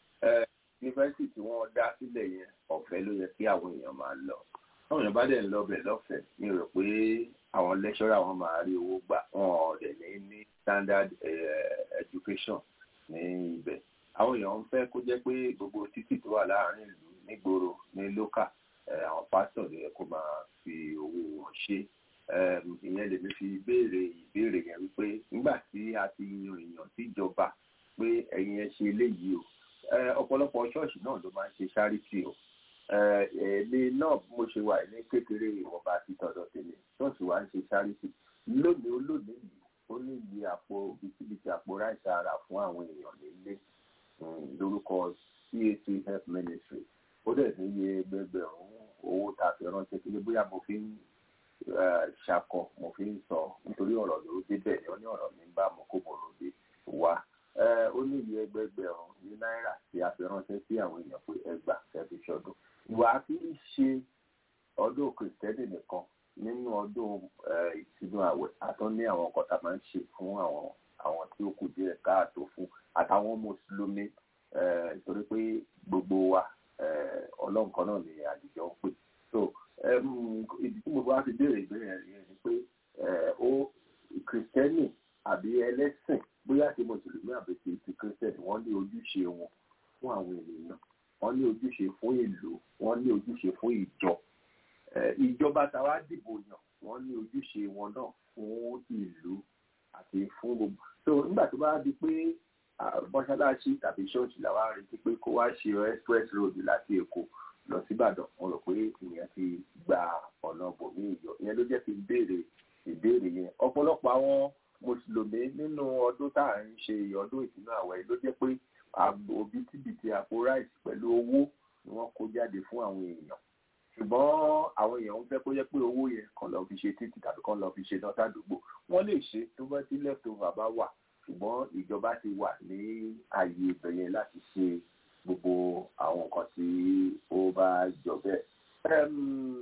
[SPEAKER 5] ẹ yunifásitì tí wọ́n dá sílẹ̀ yẹn ọ̀fẹ́ ló yẹ kí àwọn èèyàn máa lọ táwọn èèyàn bá dẹ̀ ń lọ bẹ̀ lọ́fẹ̀ẹ́ mi rò pé àwọn lẹ́ṣọ́rà wọn máa rí owó gbà wọn ò dẹ̀ ní ní standard eh, education ní ibẹ̀ àwọn èèyàn ń fẹ́ kó jẹ́ pé gbogbo títì tó wà láàárín ìlú nígboro ní lókà eh, àwọn pásítọ̀ ló yẹ kó máa fi owó wọn ṣe um, ìyẹn lèmi fi béèrè ìbéèrè yẹn wípé nígbà tí a ti yan èèyàn síjọba pé ẹ̀yin ẹ ṣe eléyìí o Eh, ọ̀pọ̀lọpọ̀ ṣọ́ọ̀ṣì náà ló máa ń ṣe charity o Eh, èmi náà bí mo ṣe wà ní kékeré ìwọ̀nba àti tọ̀dọ̀ tèmi ṣọ́ọ̀ṣì wa ń ṣe charity lónìí olónìí yìí ó ní iye àpò bìtìbìtì àpò ráìsì ara fún àwọn èèyàn nílé um, lórúkọ CAC health ministry ó dẹ̀ ní iye gbẹgbẹ̀rún owó tá a fi ránṣẹ́ kí ni bóyá mo fi ń eh, ṣakọ mo fi ń sọ nítorí ọ̀rọ̀ ló dé bẹ́ẹ̀ ni ó ní ọ̀rọ̀ mi ń bá mo kó mo rò dé wá Eh, ó ní iye ẹgbẹgbẹ̀rún ní náírà tí a fi ránṣẹ́ sí àwọn èèyàn pé ẹgbà ẹbí ṣọdún ìwà kì í ṣe ọdún kìrìtẹ́nì nìkan nínú ọdún eh, ìtúnú àwẹ̀ àtọ́ ní àwọn nǹkan tá a máa ń ṣe fún àwọn àwọn tí ó kù díẹ̀ káàtó fún àtàwọn mùsùlùmí eh, torí pé gbogbo wa eh, ọlọ́run kan náà ni àdìjọ ń pè so em, ìdí tí mo bá fi béèrè ìbéèrè yẹn ni pé eh, ó kìrìtẹ́nì àbí ẹlẹ́sìn bóyá ti mùsùlùmí àbí ti ti kìrìtẹ́nì wọ́n ní ojúṣe wọn fún àwọn ènìyàn wọ́n ní ojúṣe fún ìlú wọ́n ní ojúṣe fún ìjọ Eh, ìjọba tàwa dìbò yàn wọ́n ní ojúṣe wọn náà fún ìlú àti fún gbogbo so nígbà tó bá di pé ah, mọ́ṣáláṣí tàbí ṣọ́ọ̀ṣì làwa retí pé kó wá ṣe express road láti èkó lọ síbàdàn mo rò pé ìyẹn ti gba ọ̀nà bòmí ìyọ ìyẹn ló jẹ́ kí n béèrè ìbéèrè yẹn ọ̀pọ̀lọpọ̀ àwọn mùsùlùmí nínú ọdún tá à ń ṣe ọdún ìtúnú àwẹ̀ ló jẹ́ pé àgbò òbítíbitì àpò ráìsì pẹ̀lú owó ni wọ́n kó jáde fún àwọn èèyàn ṣùgbọ́n àwọn èèyàn ń fẹ́ kó jẹ́ pé owó yẹn kàn lọ fi ṣe títì tàbí kàn lọ fi ṣe dọ́tà àdúgbò wọ́n lè ṣe tó bá tí leftover bá wà ṣùgbọ́n ìjọba ti wà ní ààyè ibẹ̀ yẹn láti ṣe gbogbo àwọn nǹkan tí ó bá jọ bẹ́ẹ̀. Ẹm,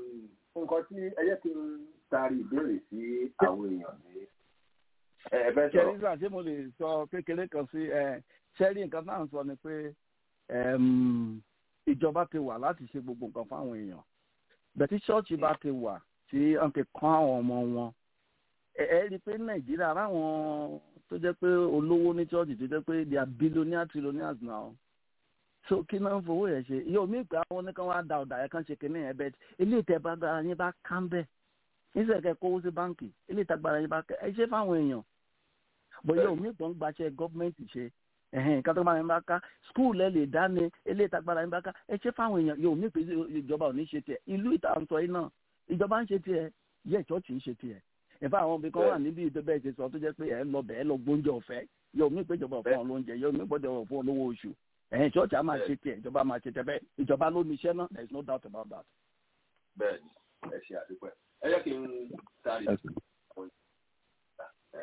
[SPEAKER 5] nǹkan tí ẹ jẹ́ kí n taari ìbéèrè sí àwọn èèyàn ní ẹ bẹ́ẹ̀ sọ̀rọ̀.
[SPEAKER 8] ṣẹ́rí gbà ṣé mo lè sọ kékeré kan sí ẹ ṣẹ́rí nǹkan náà ń sọ ni pé ẹm, ìjọba ti wà láti ṣe gbogbo nǹkan fáwọn èèyàn bẹ̀tí ṣọ́ọ̀ṣì bá ti wà tí wọ́n ti kọ́ àwọn ọmọ wọn ẹ ẹ rí i pé nàìjíríà láwọn tó jẹ́ pé olówó ní ṣọ́ọ̀ṣì tó jẹ́ pé they are billionaire trillionaires now so kí náà ń fowó yẹn ṣe yóò mí pé àwọn oníkan wá da ọ̀dà yẹn kan ṣe kínní yẹn bẹ́ẹ̀ ilé ìtẹ̀bágbára yín bá ká ń bẹ́ẹ̀ níṣẹ́ kẹ́ kówó sí báǹkì ilé ìtagbára yín bá kẹ́ ẹ ṣe fáwọn èèyàn bóyá omi ìgbọ̀n gbaṣẹ́ gọ́ọ̀mẹ̀ntì ṣe ẹ̀hìn nǹkan tó máa ń bá ká skul ẹ lè dání ilé ìtagbára yín bá ká ẹ ṣe fáwọn èèyàn yóò mí pé ìjọba ò ní ṣe tiẹ̀ ìlú ìta ń sọ yìí náà ìjọba ń ṣe tiẹ̀ yẹ ìṣọ́ọ̀ṣì ń ṣe tiẹ̀ ìfá àwọn obìnrin kan wà níbi ìdọ́bẹ̀ ṣe sọ tó jẹ́ pé ẹ lọ bẹ̀ ẹ lọ gbóúnjẹ ọ̀fẹ́ yóò mí pé ìjọba ò fún ọ lóúnjẹ yóò mí gbọ́dọ̀ fún ọ lówó oṣù ẹ̀hìn ìṣọ́ọ̀ṣì á máa ṣe tiẹ̀ ìjọba máa ṣe tiẹ̀ bẹ́ẹ̀ ìjọba ló ní iṣẹ́ náà there is no doubt about that.
[SPEAKER 5] bẹ́ẹ̀ni ẹ ṣe àdúpẹ́ ẹ jẹ́ kí n taari ẹ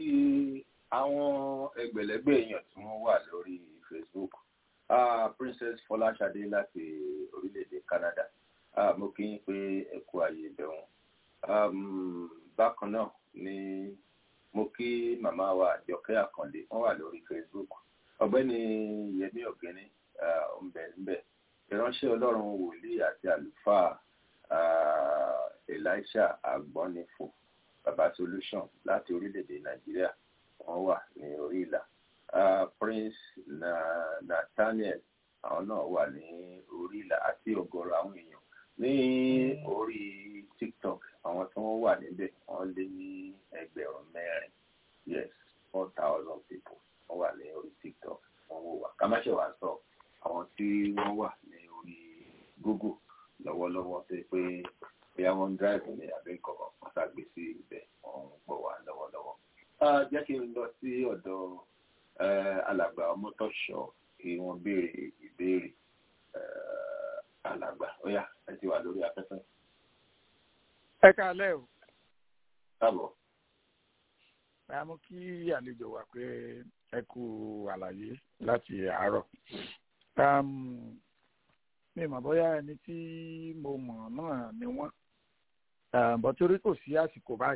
[SPEAKER 5] kí àwọn ẹgbẹ̀lẹ́gbẹ̀ èèyàn tí wọ́n wà lórí Facebook uh, Princess Fọláṣadé láti orílẹ̀-èdè Canada uh, mo kí yín pé ẹ kú ààyè ìbẹ̀wọ̀n um, bákan náà ni mo kí màmá wa Àjọkẹ́ Àkàndé wọ́n wà lórí Facebook ọ̀gbẹ́ni Yẹmí Ọ̀gẹ́ni ńbẹ̀ńbẹ̀ ìránṣẹ́ Ọlọ́run wòlíì àti àlùfáà uh, Elisha Agbọ́nifò baba solution láti orílẹ̀-èdè Nàìjíríà wọ́n wà ní orí ìlà uh, Prince na Nathaniel àwọn náà wà ní orí ìlà àti ọ̀gọ̀rọ̀ àwọn èèyàn ní orí TikTok àwọn tí wọ́n wà níbẹ̀ wọ́n lé ní ẹgbẹ̀rún mẹ́rin yes four thousand people wọ́n wà ní orí TikTok wọ́n wò wá ká má ṣe wá sọ àwọn tí wọ́n wà ní orí Google lọ́wọ́lọ́wọ́ tó pé bí àwọn drive ní abẹ́ kọ̀ọ̀kan wọ́n ṣàgbé sí ibẹ̀ wọ́n ń gbọ́ wá lọ́wọ́lọ́wọ́. jẹ́ kí n lọ sí ọ̀dọ̀ alàgbà ọmọtọ́ṣọ́ kí wọ́n béèrè ìbéèrè alàgbà ó yá ẹ ti wà lórí afẹ́fẹ́.
[SPEAKER 7] ẹ káalẹ́ o.
[SPEAKER 5] káàbọ̀.
[SPEAKER 7] a mú kí àlejò wà pé ẹ kú àlàyé láti àárọ̀. mi mọ̀ bóyá ẹni tí mo mọ̀ náà ni wọ́n bọ́ torí kò sí àsìkò báyìí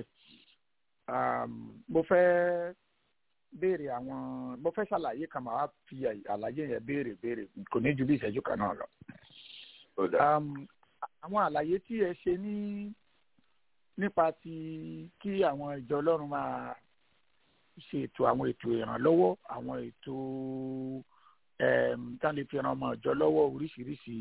[SPEAKER 7] mo fẹ́ béèrè àwọn mo fẹ́ ṣàlàyé kan máa fi àlàyé yẹn béèrè béèrè kò ní ju bí ìṣẹ́jú kan náà lọ. àwọn àlàyé tí ẹ ṣe ní nípa ti kí àwọn ìjọ ọlọ́run máa ṣe ètò àwọn ètò ìrànlọ́wọ́ àwọn ètò tá lè fi ran ọmọ ìjọ lọ́wọ́ oríṣiríṣi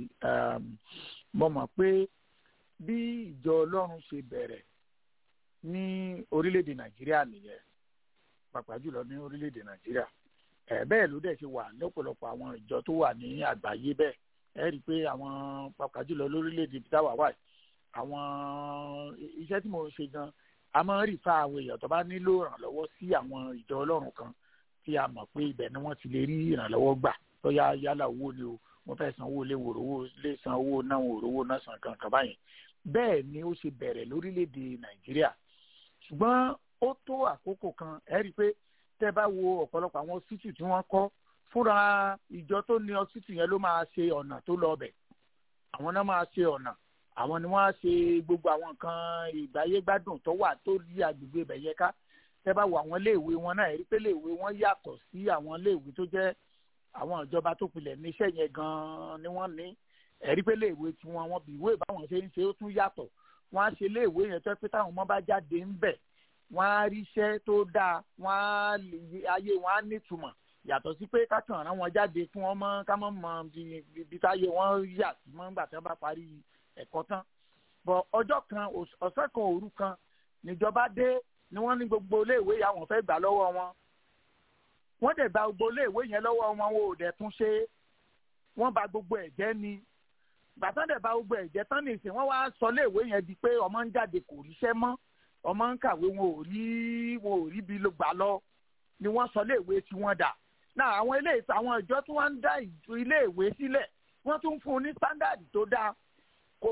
[SPEAKER 7] mo mọ̀ pé bí ìjọ ọlọ́run ṣe bẹ̀rẹ̀ ní orílẹ̀-èdè nàìjíríà nìyẹn pàápàá jùlọ ní orílẹ̀-èdè nàìjíríà ẹ̀ bẹ́ẹ̀ ló dẹ̀ ṣe wà lọ́pọ̀lọpọ̀ àwọn ìjọ tó wà ní àgbáyé bẹ́ẹ̀ ẹ rí i pé àwọn pàápàá jùlọ lórílẹ̀-èdè táwa wà àwọn iṣẹ́ tí mo ń ṣe gan a máa ń rí fa àwọn èèyàn tó bá nílò ìrànlọ́wọ́ sí àwọn ìjọ ọlọ́run kan tí a mọ̀ pé ibẹ̀ ni wọ́n ti lè rí ìrànlọ́wọ́ gbà lọ́yà yálà owó ni o wọ́n fẹ́ san owó lé wòrò owó lé san owó náà wòrò owó náà san kankan báyìí bẹ́ẹ̀ ni ó ṣe bẹ̀rẹ̀ lórílẹ̀‐èdè nàìjíríà ṣùgbọ́n ó tó àkókò kan ẹ rí i pé tẹ́ bá wo ọ̀pọ̀lọpọ̀ àwọn ọsítù tí wọ́n kọ́ fúnra ìjọ tó ní ọsítù yẹn ló máa ṣe ọ̀nà tó lọ bẹ̀ àwọn náà máa ṣe ọ̀nà àwọn ni wọ́n á ṣe gbogbo àwọn nǹkan ìgbáyégbádùn tó wà tó yí agbègbè ibẹ̀ yẹ ká tẹ́ bá wo àwọn iléèwé wọn náà ẹ rí i pé iléèwé wọn yàtọ̀ sí àwọn iléèwé tó jẹ́ àwọn ìjọba tó pilẹ̀ níṣẹ́ yẹn gan-an ni wọ́n ní ẹ̀rí pé léèwé tí wọ́n wọ́n bí ìwé báwọn ṣe ń ṣe ó tún yàtọ̀ wọ́n á ṣe léèwé yẹn tó pé táwọn ọmọ bá jáde ń bẹ̀ wọ́n á ríṣẹ́ tó dáa wọ́n á ayé wọn á nítumọ̀ yàtọ̀ sí pé kákan rán wọn jáde fún wọn mọ́ ká mọ́ mọ ibi táyé wọn yà sí mọ́ nígbà tí wọ́n bá parí ẹ̀kọ́ tán bọ̀ ọjọ́ kan ọ̀sẹ̀ kan òru kan níjọba dé ni wọ́n ní gbogbo léèwé yà wọ́n fẹ́ gbà lọ́wọ́ wọn wọ́n dẹ̀ gba gbogbo iléèwé yẹn lọ́wọ́ wọn wọn ò dẹ̀ tún ṣe wọ́n bà gbogbo ẹ̀ jẹ́ ni gbàtàn dẹ̀ bà gbogbo ẹ̀ jẹ́ tán nìsín wọ́n wá sọ iléèwé yẹn di pé ọmọ ń jáde kò ríṣẹ́ mọ́ ọmọ ń kàwé wọn ò rí wọn ò rí bí ló gbà lọ ni wọ́n sọ iléèwé tí wọ́n dà náà àwọn ilé àwọn ìjọ tí wọ́n ń dá iléèwé sílẹ̀ wọ́n tún fún un ní standard tó dáa kò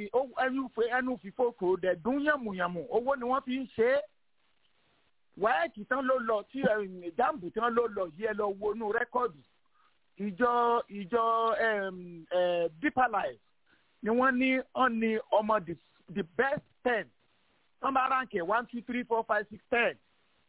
[SPEAKER 7] ẹnu fìfo kò dẹ̀ dún yànmùyànmù owó ni wọ́n fi ń ṣe é wáyẹ̀kì tán ló lọ tí jáàmù tán ló lọ yí ẹ lọ wọnú rẹ́kọ̀dù ìjọ ìjọ deeper life ni wọ́n ní wọ́n ní ọmọ the best ten wọ́n bá ránkì one two three four five six ten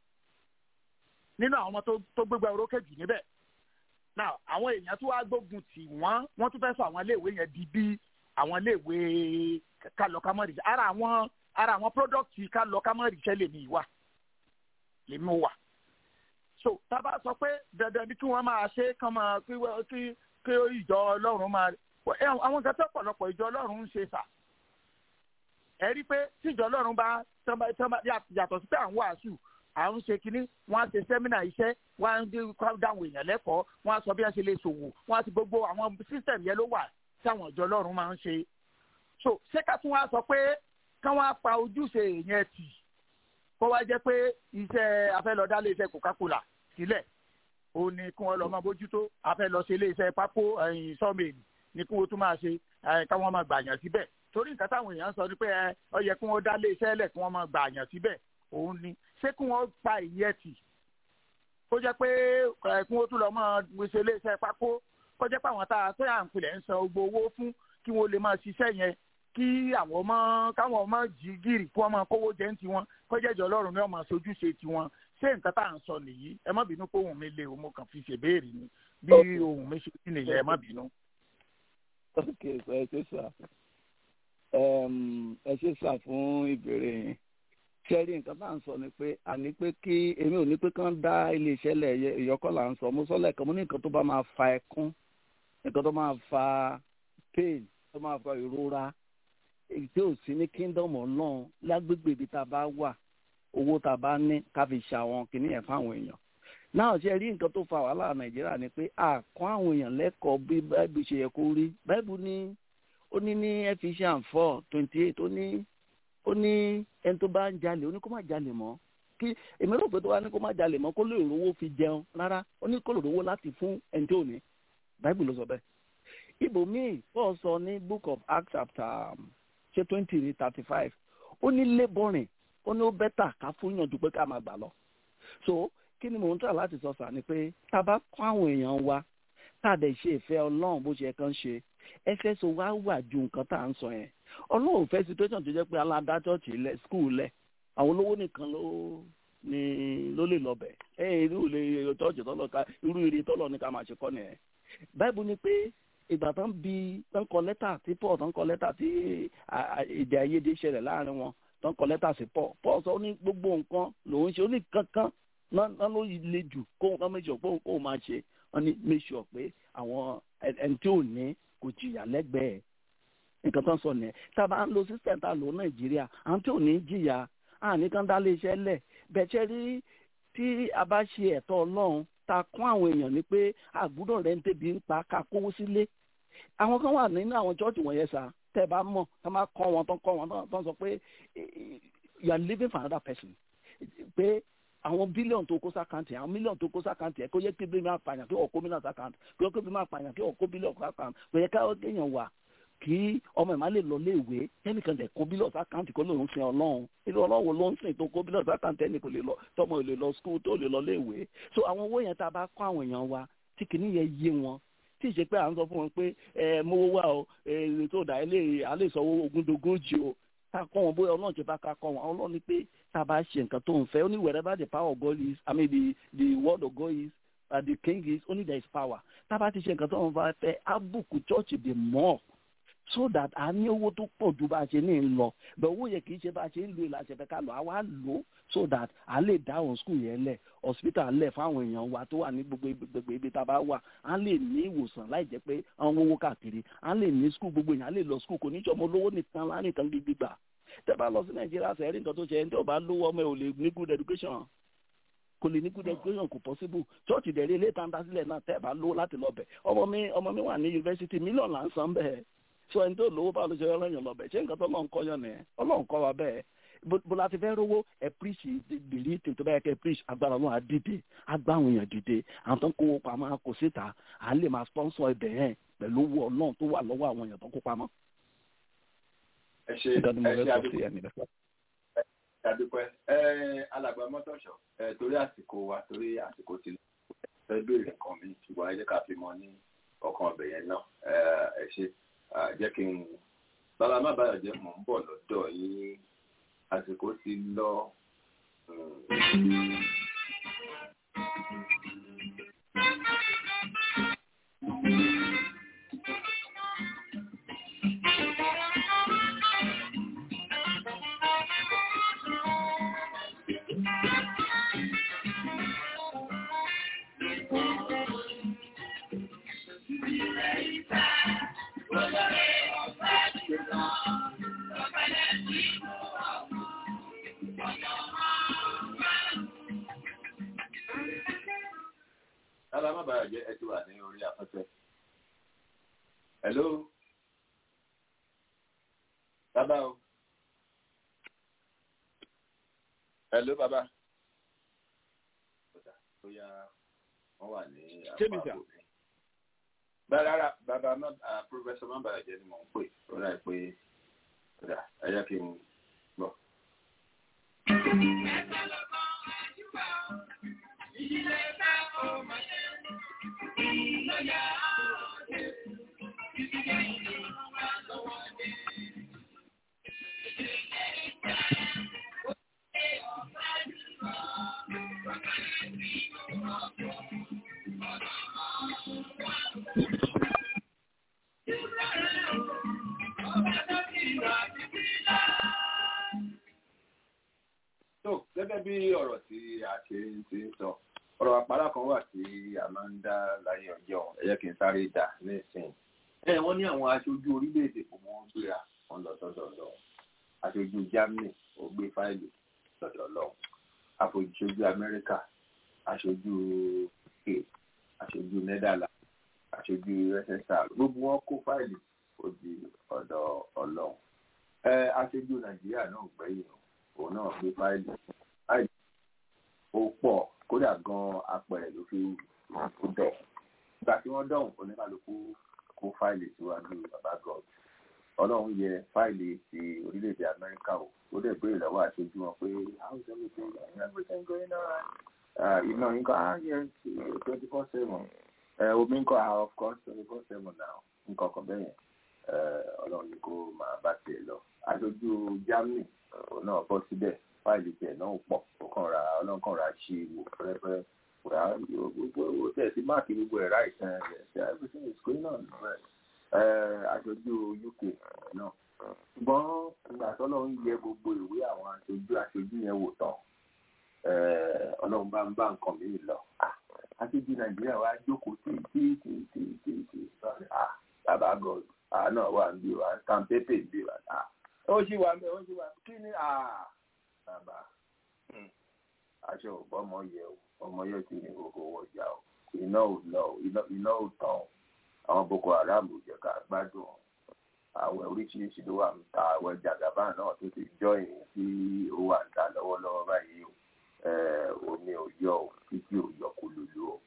[SPEAKER 7] nínú àwọn ọmọ tó gbégbá orókè jù níbẹ̀ now àwọn èèyàn tó wá gbógun tì wọ́n wọ́n tún fẹ́ sọ àwọn iléèwé yẹn di bí àwọn iléèwé kálọ̀kámọ́rì ara àwọn ara àwọn product kálọ̀kámọ́rì ṣẹ́ lè ní ìwà lèmi wà so tábà sọ pé dandan ni kí wọ́n máa ṣe kán máa kí kí kí ìjọ ọlọ́run máa àwọn nǹkan tó pọ̀lọpọ̀ ìjọ ọlọ́run ń ṣe sà ẹ rí pé tí ìjọ ọlọ́run bá yàtọ̀ sí pé à ń wàásù à ń ṣe kínní wọ́n á ṣe sẹ́mínà iṣẹ́ wọ́n á ń dáhùn èèyàn lẹ́kọ̀ọ́ wọ́n á sọ bí wọ́n ṣe lè ṣòwò wọ́n á ti gbogbo àwọn sísẹ̀mù yẹn ló wà tí àwọn ìjọ ọlọ́run máa ń ṣe so ṣé ká tún wá sọ pé káwọn á pa ojúṣe yẹn tì kó wá jẹ́ pé iṣẹ́ afẹ́lọ́dá lè iṣẹ́ coca-cola sílẹ̀ ó ní kí wọ́n lọ máa bójútó afẹ́lọ́ ṣe ilé iṣẹ́ pákó sọ́ọ̀mẹ̀lì ní kí wọ́n tún máa ṣe káwọn máa gbàyàn síbẹ̀ torí nǹkan táwọn èèyàn sọ ni pé ó yẹ kí wọ́n dá lé iṣẹ́ lẹ̀ kí wọ́n máa gbàyàn síbẹ̀ òun ni ṣé kí wọ́n pa ìyẹn tì kó jẹ́ pé ẹ̀ kí wọ́n tún lọ máa gbèsè iléeṣẹ́ pákó kó jẹ́ pé àwọn tá a tó yà ń pilẹ̀ ń san gbogbo owó fún kí wọ́n lè máa ṣiṣẹ́ yẹn kí àwọn ọmọ káwọn ọmọ jí gírì kí wọ́n máa kówó jẹ́ ń tiwọn kó jẹ́ ìjọ ọlọ́run ní ọmọ sojúṣe tiwọn ṣé nǹkan tá à ń sọ nìyí ẹ má bínú pé ohun mi le o mo kàn fi ṣèbéèrè ni bí ohun mi ṣe kí nìyẹn ẹ má bínú.
[SPEAKER 8] ok so ẹ ṣe sà ẹ ṣe sà fún ìbéèrè yẹn ṣẹ́rí nǹkan tá à ń sọ ni pé àní pé kí èmi ò ní pé kán dá iléeṣẹ́ lẹ̀ ìyọkọ́ là ń sọ mo sọ lẹ́ẹ̀kan mo ní nǹkan tó bá máa fa ẹkún nǹkan tó máa fa pain tó máa fa ìrora èyí tí ò sí ní kingdom ọlọ́run lágbègbè ibi tá a bá wà owó tá a bá ní ká fi ṣàwọn kìíní yẹn fáwọn èèyàn náà ṣe rí nǹkan tó fa wàhálà nàìjíríà ni pé àkọ́ àwọn èèyàn lẹ́kọ̀ọ́ bí báìbù ṣe yẹ kó rí báìbù ní ó ní ní Ephesians four twenty eight ó ní ó ní ẹni tó bá ń jalè ó ní kó má jalè mọ́ kí èmi rò pé tó wá ní kó má jalè mọ́ kó lè rówó fi jẹun rárá ó ní kó lè rówó láti fún ẹni tí ò ní báìbù ló sọ bẹ́ẹ̀ ibòmíì Paul sọ ní book of Acts chapter ṣe twenty ní thirty five ó ní laboring ó ní ó bẹ́tà ká fún yàn ju pé ká máa gbà lọ so kí ni mò ń tà láti sọ sà ni pé tá a bá kọ́ àwọn èèyàn wa tá a dẹ̀ ṣe ìfẹ́ ọlọ́run bó ṣe yẹ kán ṣe ẹfẹ́ so wá wà ju nǹkan tá à ń sọ yẹn ọlọ́run fẹ́ situation tó jẹ́ pé aládá chọ́ọ̀chì lẹ̀ skul lẹ̀ àwọn olówó nìkan ló ní ló lè lọ bẹ̀ ẹ irú ilé chọ́ọ̀chì tọ́lọ̀ ká irú ire tọ́lọ̀ ní ká máa ṣe kọ́ nìyẹn báìbù ni pé ìgbà tán bí tán kọ lẹ́tà tí paul tán kọ lẹ́tà tí èdè àìyedè ṣẹlẹ̀ láàrin wọn tán kọ lẹ́tà sí paul paul sọ ní gbogbo nǹkan lòun ṣe ó ní kankan náà ló le jù kó nǹkan méjì ọ̀pọ̀ kó máa ṣe wọ́n ní make sure pé àwọn ẹni tí ò ní kò jìyà lẹ́gbẹ̀ẹ́ nǹkan tó ń sọ nìyẹn tá a bá ń lo system tá a lò nàìjíríà àwọn tí ò ní jìyà àní kan dá lé iṣẹ́ lẹ̀ bẹ̀ṣẹ̀ rí tí a bá ṣe ẹ̀tọ́ ọlọ́run ta kún àwọn èèyàn ní pé àgbúdọ̀ rẹ̀ ń tẹ̀bi ń pa ká kówó sílé àwọn kan wà nínú àwọn chọ́ọ̀chì wọ̀nyẹn sá tẹ́ ẹ bá mọ̀ tá máa kọ́ wọn tán kọ́ wọn tán sọ pé you are living for another person pé àwọn bílíọ̀nù tó kó sákàǹtì àwọn mílíọ̀nù tó kó sákàǹtì ẹ̀ kó yẹ kí bí máa pààyàn kí ọ̀kọ́ mílíọ̀nù sákàǹtì kí ọ̀kọ́ bí máa pààyàn kí ọ̀kọ́ bílíọ̀nù sákàǹtì kò yẹ káwọn kéèyàn wà kí ọmọ ẹ̀ má lè lọ léèwé ẹnìkan lè kó bílíọ̀nù sákàǹtì kó lóun sin ọlọ́run ilé ọlọ́run ló ń sìn tó kó bílíọ̀nù sákàǹtì ẹnì kò lè lọ tọmọ ò lè lọ skul tó lè lọ léèwé so àwọn owó yẹn tá a bá kọ́ àwọn èèyàn wa tí kìíní yẹn yé wọn tí ì ṣe pé à ń sọ fún wọn pé ẹ mówó wá o èrè tó dà ilé alẹ́ ìsọwọ́ ogundogójì o ká kọ́ wọn bóyá ọlọ́run ti bá ká kọ́ wọn ọlọ́run ni pé tá a bá ṣe nǹkan tó ń fẹ́ ó ní wherever the power of God is I mean the the word of God is uh, the king is only there is power tá a bá ti ṣe nǹkan tó ń bá fẹ́ àbùkù church the more so that a ní owó tó pọ̀ ju bá a ṣe ní ń lọ bẹ́ẹ̀ owó yẹn kì í ṣe bá a ṣe ń lo ìlànà ìṣẹ̀fẹ̀ ká lọ àwa lò ó so that a lè dáhùn school yẹn lẹ̀ hospital lẹ̀ fáwọn èèyàn wa tó wà ní gbogbo gbogbo ibi tá a bá wà a lè ní ìwòsàn láì jẹ́ pé àwọn owó káàkiri a lè ní school gbogbo èèyàn a lè lọ school kò ní jọmọ olówó nìkan láàrin kan gbígbà tẹ́ bá lọ sí nàìjíríà sẹ́rí nǹkan tó ṣe ẹni tí ò bá lówó ọmọ ẹ̀ ò lè ní good education kò lè ní good education kò possible church ìdẹ̀rẹ̀ ilé ìtàǹdà sílẹ̀ náà tẹ́ bá lówó láti lọ bẹ̀ ọmọ mi ọmọ mi wà ní yunifásitì mílíọ̀nù là ń san bẹ́ẹ̀ so ẹni tó lówó báwo ló ṣe ọlọ́yàn lọ bẹ̀ ṣé nǹkan tó lọ́n kọ́ yàn nìyẹn ọlọ́run kọ́ wa bẹ́ẹ̀ bó la ti fẹ́ rówó ẹ preach bìlí tó bá yẹ kẹ́ preach agbára ọlọ́run á dìde á gbá àwọn èèyàn dìde àwọn tó ń kówó pamọ́ kò síta à lè máa sponsor ibẹ̀ yẹn pẹ̀lú owó ọlọ́run tó wà lọ́wọ́ àwọn èèyàn tó kó pamọ́.
[SPEAKER 5] ẹ ṣe ẹ ṣe àdúpẹ́ ẹ alàgbà mọ́tòṣọ́ ẹ torí àsìkò wa torí àsìkò ti lọ fẹ́ béèrè nǹkan mi ṣùgbọ́n ẹ jẹ́ ká fi mọ ní ọkàn ọbẹ̀ yẹn náà ẹ ṣe jẹ́ kí n bàbá má bàyọ̀ jẹ́ mò ń bọ̀ lọ́dọ̀ yín àsìkò ti lọ. Lára má bàa jẹ́ ẹ ti wà ní orí afẹ́fẹ́. Hello. Bàbá o. Hello bàbá. Bóyá wọ́n wà ní àpapọ̀ mi. Bẹ́ẹ̀ rárá bàbá pírọfẹ́sọ̀ má bàa jẹ́ ni mò ń pè. Ó rà pé ẹ jẹ́ kí n gbọ́. tó gẹ́gẹ́ bí ọ̀rọ̀ tí a ṣe ń ti ń sọ ọ̀rọ̀ àpárá kan wà tí a máa ń dá láyé ọjọ́ ẹ jẹ́ kí n sáré dà nísìnyí. ẹ wọ́n ní àwọn aṣojú orílẹ̀-èdè kò mọ́ gbéra wọn lọ sọ́dọ̀ lọ aṣojú Germany ó gbé fáìlì sọ́dọ̀ lọ aṣojú Amẹ́ríkà aṣojú UK aṣojú Netherlands aṣojú USSR gbogbo wọn kó fáìlì ó di ọ̀dọ̀ Ọlọ́run ẹ aṣojú Nàìjíríà náà gbẹ̀yìn òun náà gbé fáìlì fáìlì ó pọ̀ kódà gan apẹ̀rẹ̀ ló fi kó dọ̀ ìgbà tí wọ́n dọ̀hùn oníkàlùkù kó fáìlì síwájú bàbá god ọlọ́run yẹ fáìlì ti orílẹ̀-èdè amẹ́ríkà o ó dẹ̀ béèrè lọ́wọ́ àṣojú wọn pé how is everything going everything going alright iná yín kọ́ ah yes twenty four seven omi ń kọ́ ah of course twenty four seven now nǹkan kan bẹ́yẹn ọlọ́run ní kó máa bá tiẹ̀ lọ aṣojú germany òun náà bọ́ síbẹ̀ fáìlì tiẹ̀ náà pọ̀ ó kàn ra ọlọ́run kàn ra ṣe wò pẹ́rẹ́pẹ́rẹ́ wà á gbogbo owó tẹ̀ sí máàkì gbogbo ẹ̀ ráì tán ẹ̀ ṣe everything is going on right aṣojú uk náà ṣùgbọ́n ìgbà tọ́lọ́run yẹ gbogbo ìwé àwọn aṣojú aṣojú yẹn wò tán ọlọ́run bá ń bá nǹkan mi lọ aṣojú nàìjíríà wa jókòó tí tí tí tí tí tí bàbá god àná wà ń bí wa kàmpépè ń bí wa ó ṣì wà mẹ́ ó ṣì wà kí ni bàbá aṣọ ọmọ yẹ o ọmọ yẹ ti ní gbogbo wọjà o iná ò lọ iná ò tán o àwọn boko haram ò jẹ ká gbádùn o àwẹ̀ oríṣiríṣi ló wà ń ta àwẹ̀ jàgàbá náà tó ti jọyìn tí ó wà ń ta lọ́wọ́lọ́wọ́ báyìí o omi ò yọ o títí ò yọ kó lulu o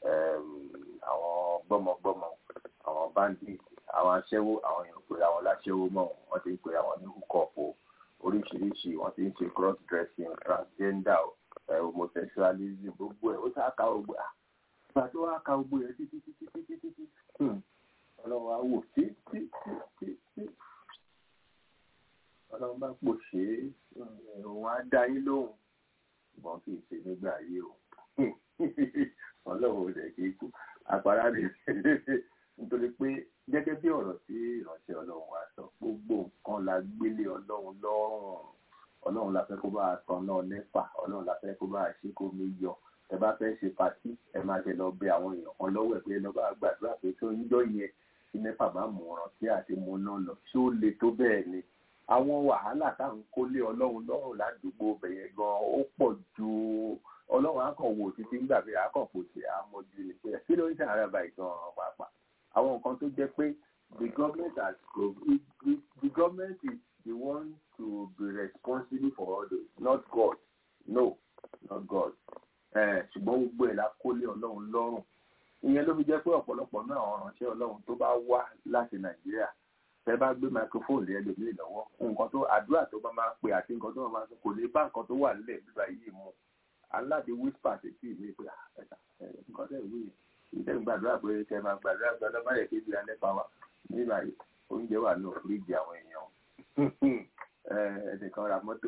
[SPEAKER 5] àwọn gbọ́mọgbọ́mọ àwọn bandit àwọn aṣẹ́wó àwọn èèyàn pè àwọn láṣẹ́wó mọ́ wọ́n ti ń pè àwọn ní húkọ̀ọ̀pù oríṣiríṣi wọ́n ti ń ṣe cross dressing transgender homosexualism gbogbo ẹ̀ ó sá ka gbogbo ẹ̀ ìgbà tó wá ka gbogbo ẹ̀ títí títí títí títí ọlọ́run á wò tí tí tí tí ọlọ́run bá pò ṣe é òun á dá yín lóhùn ṣùgbọ́n kì í ṣe nígbà ayé o ọlọ́run ò dẹ̀ kí kú àpárá rẹ̀ nítorí pé gẹ́gẹ́ bí ọ̀rọ̀ tí ìránṣẹ́ ọlọ́run wa sọ gbogbo nǹkan la gbélé ọlọ́run lọ́rùn ọlọ́run la fẹ́ kó bá a tan náà nẹ́fà ọlọ́run la fẹ́ kó bá a ṣe kó mi yọ ẹ bá fẹ́ ṣe patí ẹ máa ṣe lọ bẹ àwọn èèyàn kan lọ́wọ́ ẹ̀ pé lọ́ bá gbàdúrà pé tó ń jọ yẹn tí nẹ́fà bá mú ọ̀ràn tí àti mú náà lọ ṣé ó le tó bẹ́ẹ̀ ni àwọn wàhálà táwọn kólé ọlọ́run lọ́rùn ládùúgbò bẹ̀yẹn gan ó pọ̀ ju ọlọ́run akàn wò títí ń gbàgbé akàn kò sí àmọ́jú ni pé kí ló ń ṣàárẹ̀ báyìí gan pàápàá àwọn nǹkan tó jẹ́ pé the government has the, the, the government is the one to be responsible for all this not God no not God ṣùgbọ́n gbogbo ẹ̀ la kólé ọlọ́run lọ́rùn ìyẹn ló fi jẹ́ pé ọ̀pọ̀lọpọ̀ náà àwọn ìránṣẹ́ ọlọ́run tó bá wá láti nàìjíríà tẹ́ bá gbé microphone lé ẹlòmíì lọ́wọ́ nǹkan tó àdúrà tó bá máa pè àti nǹkan tó máa sọ kò lè bá nǹkan tó wà nílẹ̀ bíbá yìí mu aláde whisper sí sí ìwé pé ẹ̀ka nǹkan tẹ̀ wí ìtẹ̀ gbàdúrà pé kẹ́ máa gbàdúrà gbàdúrà má yẹ kébi alẹ́ pa wa nígbà yìí oúnjẹ wà ní òfurufú àwọn èèyàn ẹnìkan ra mọ́tò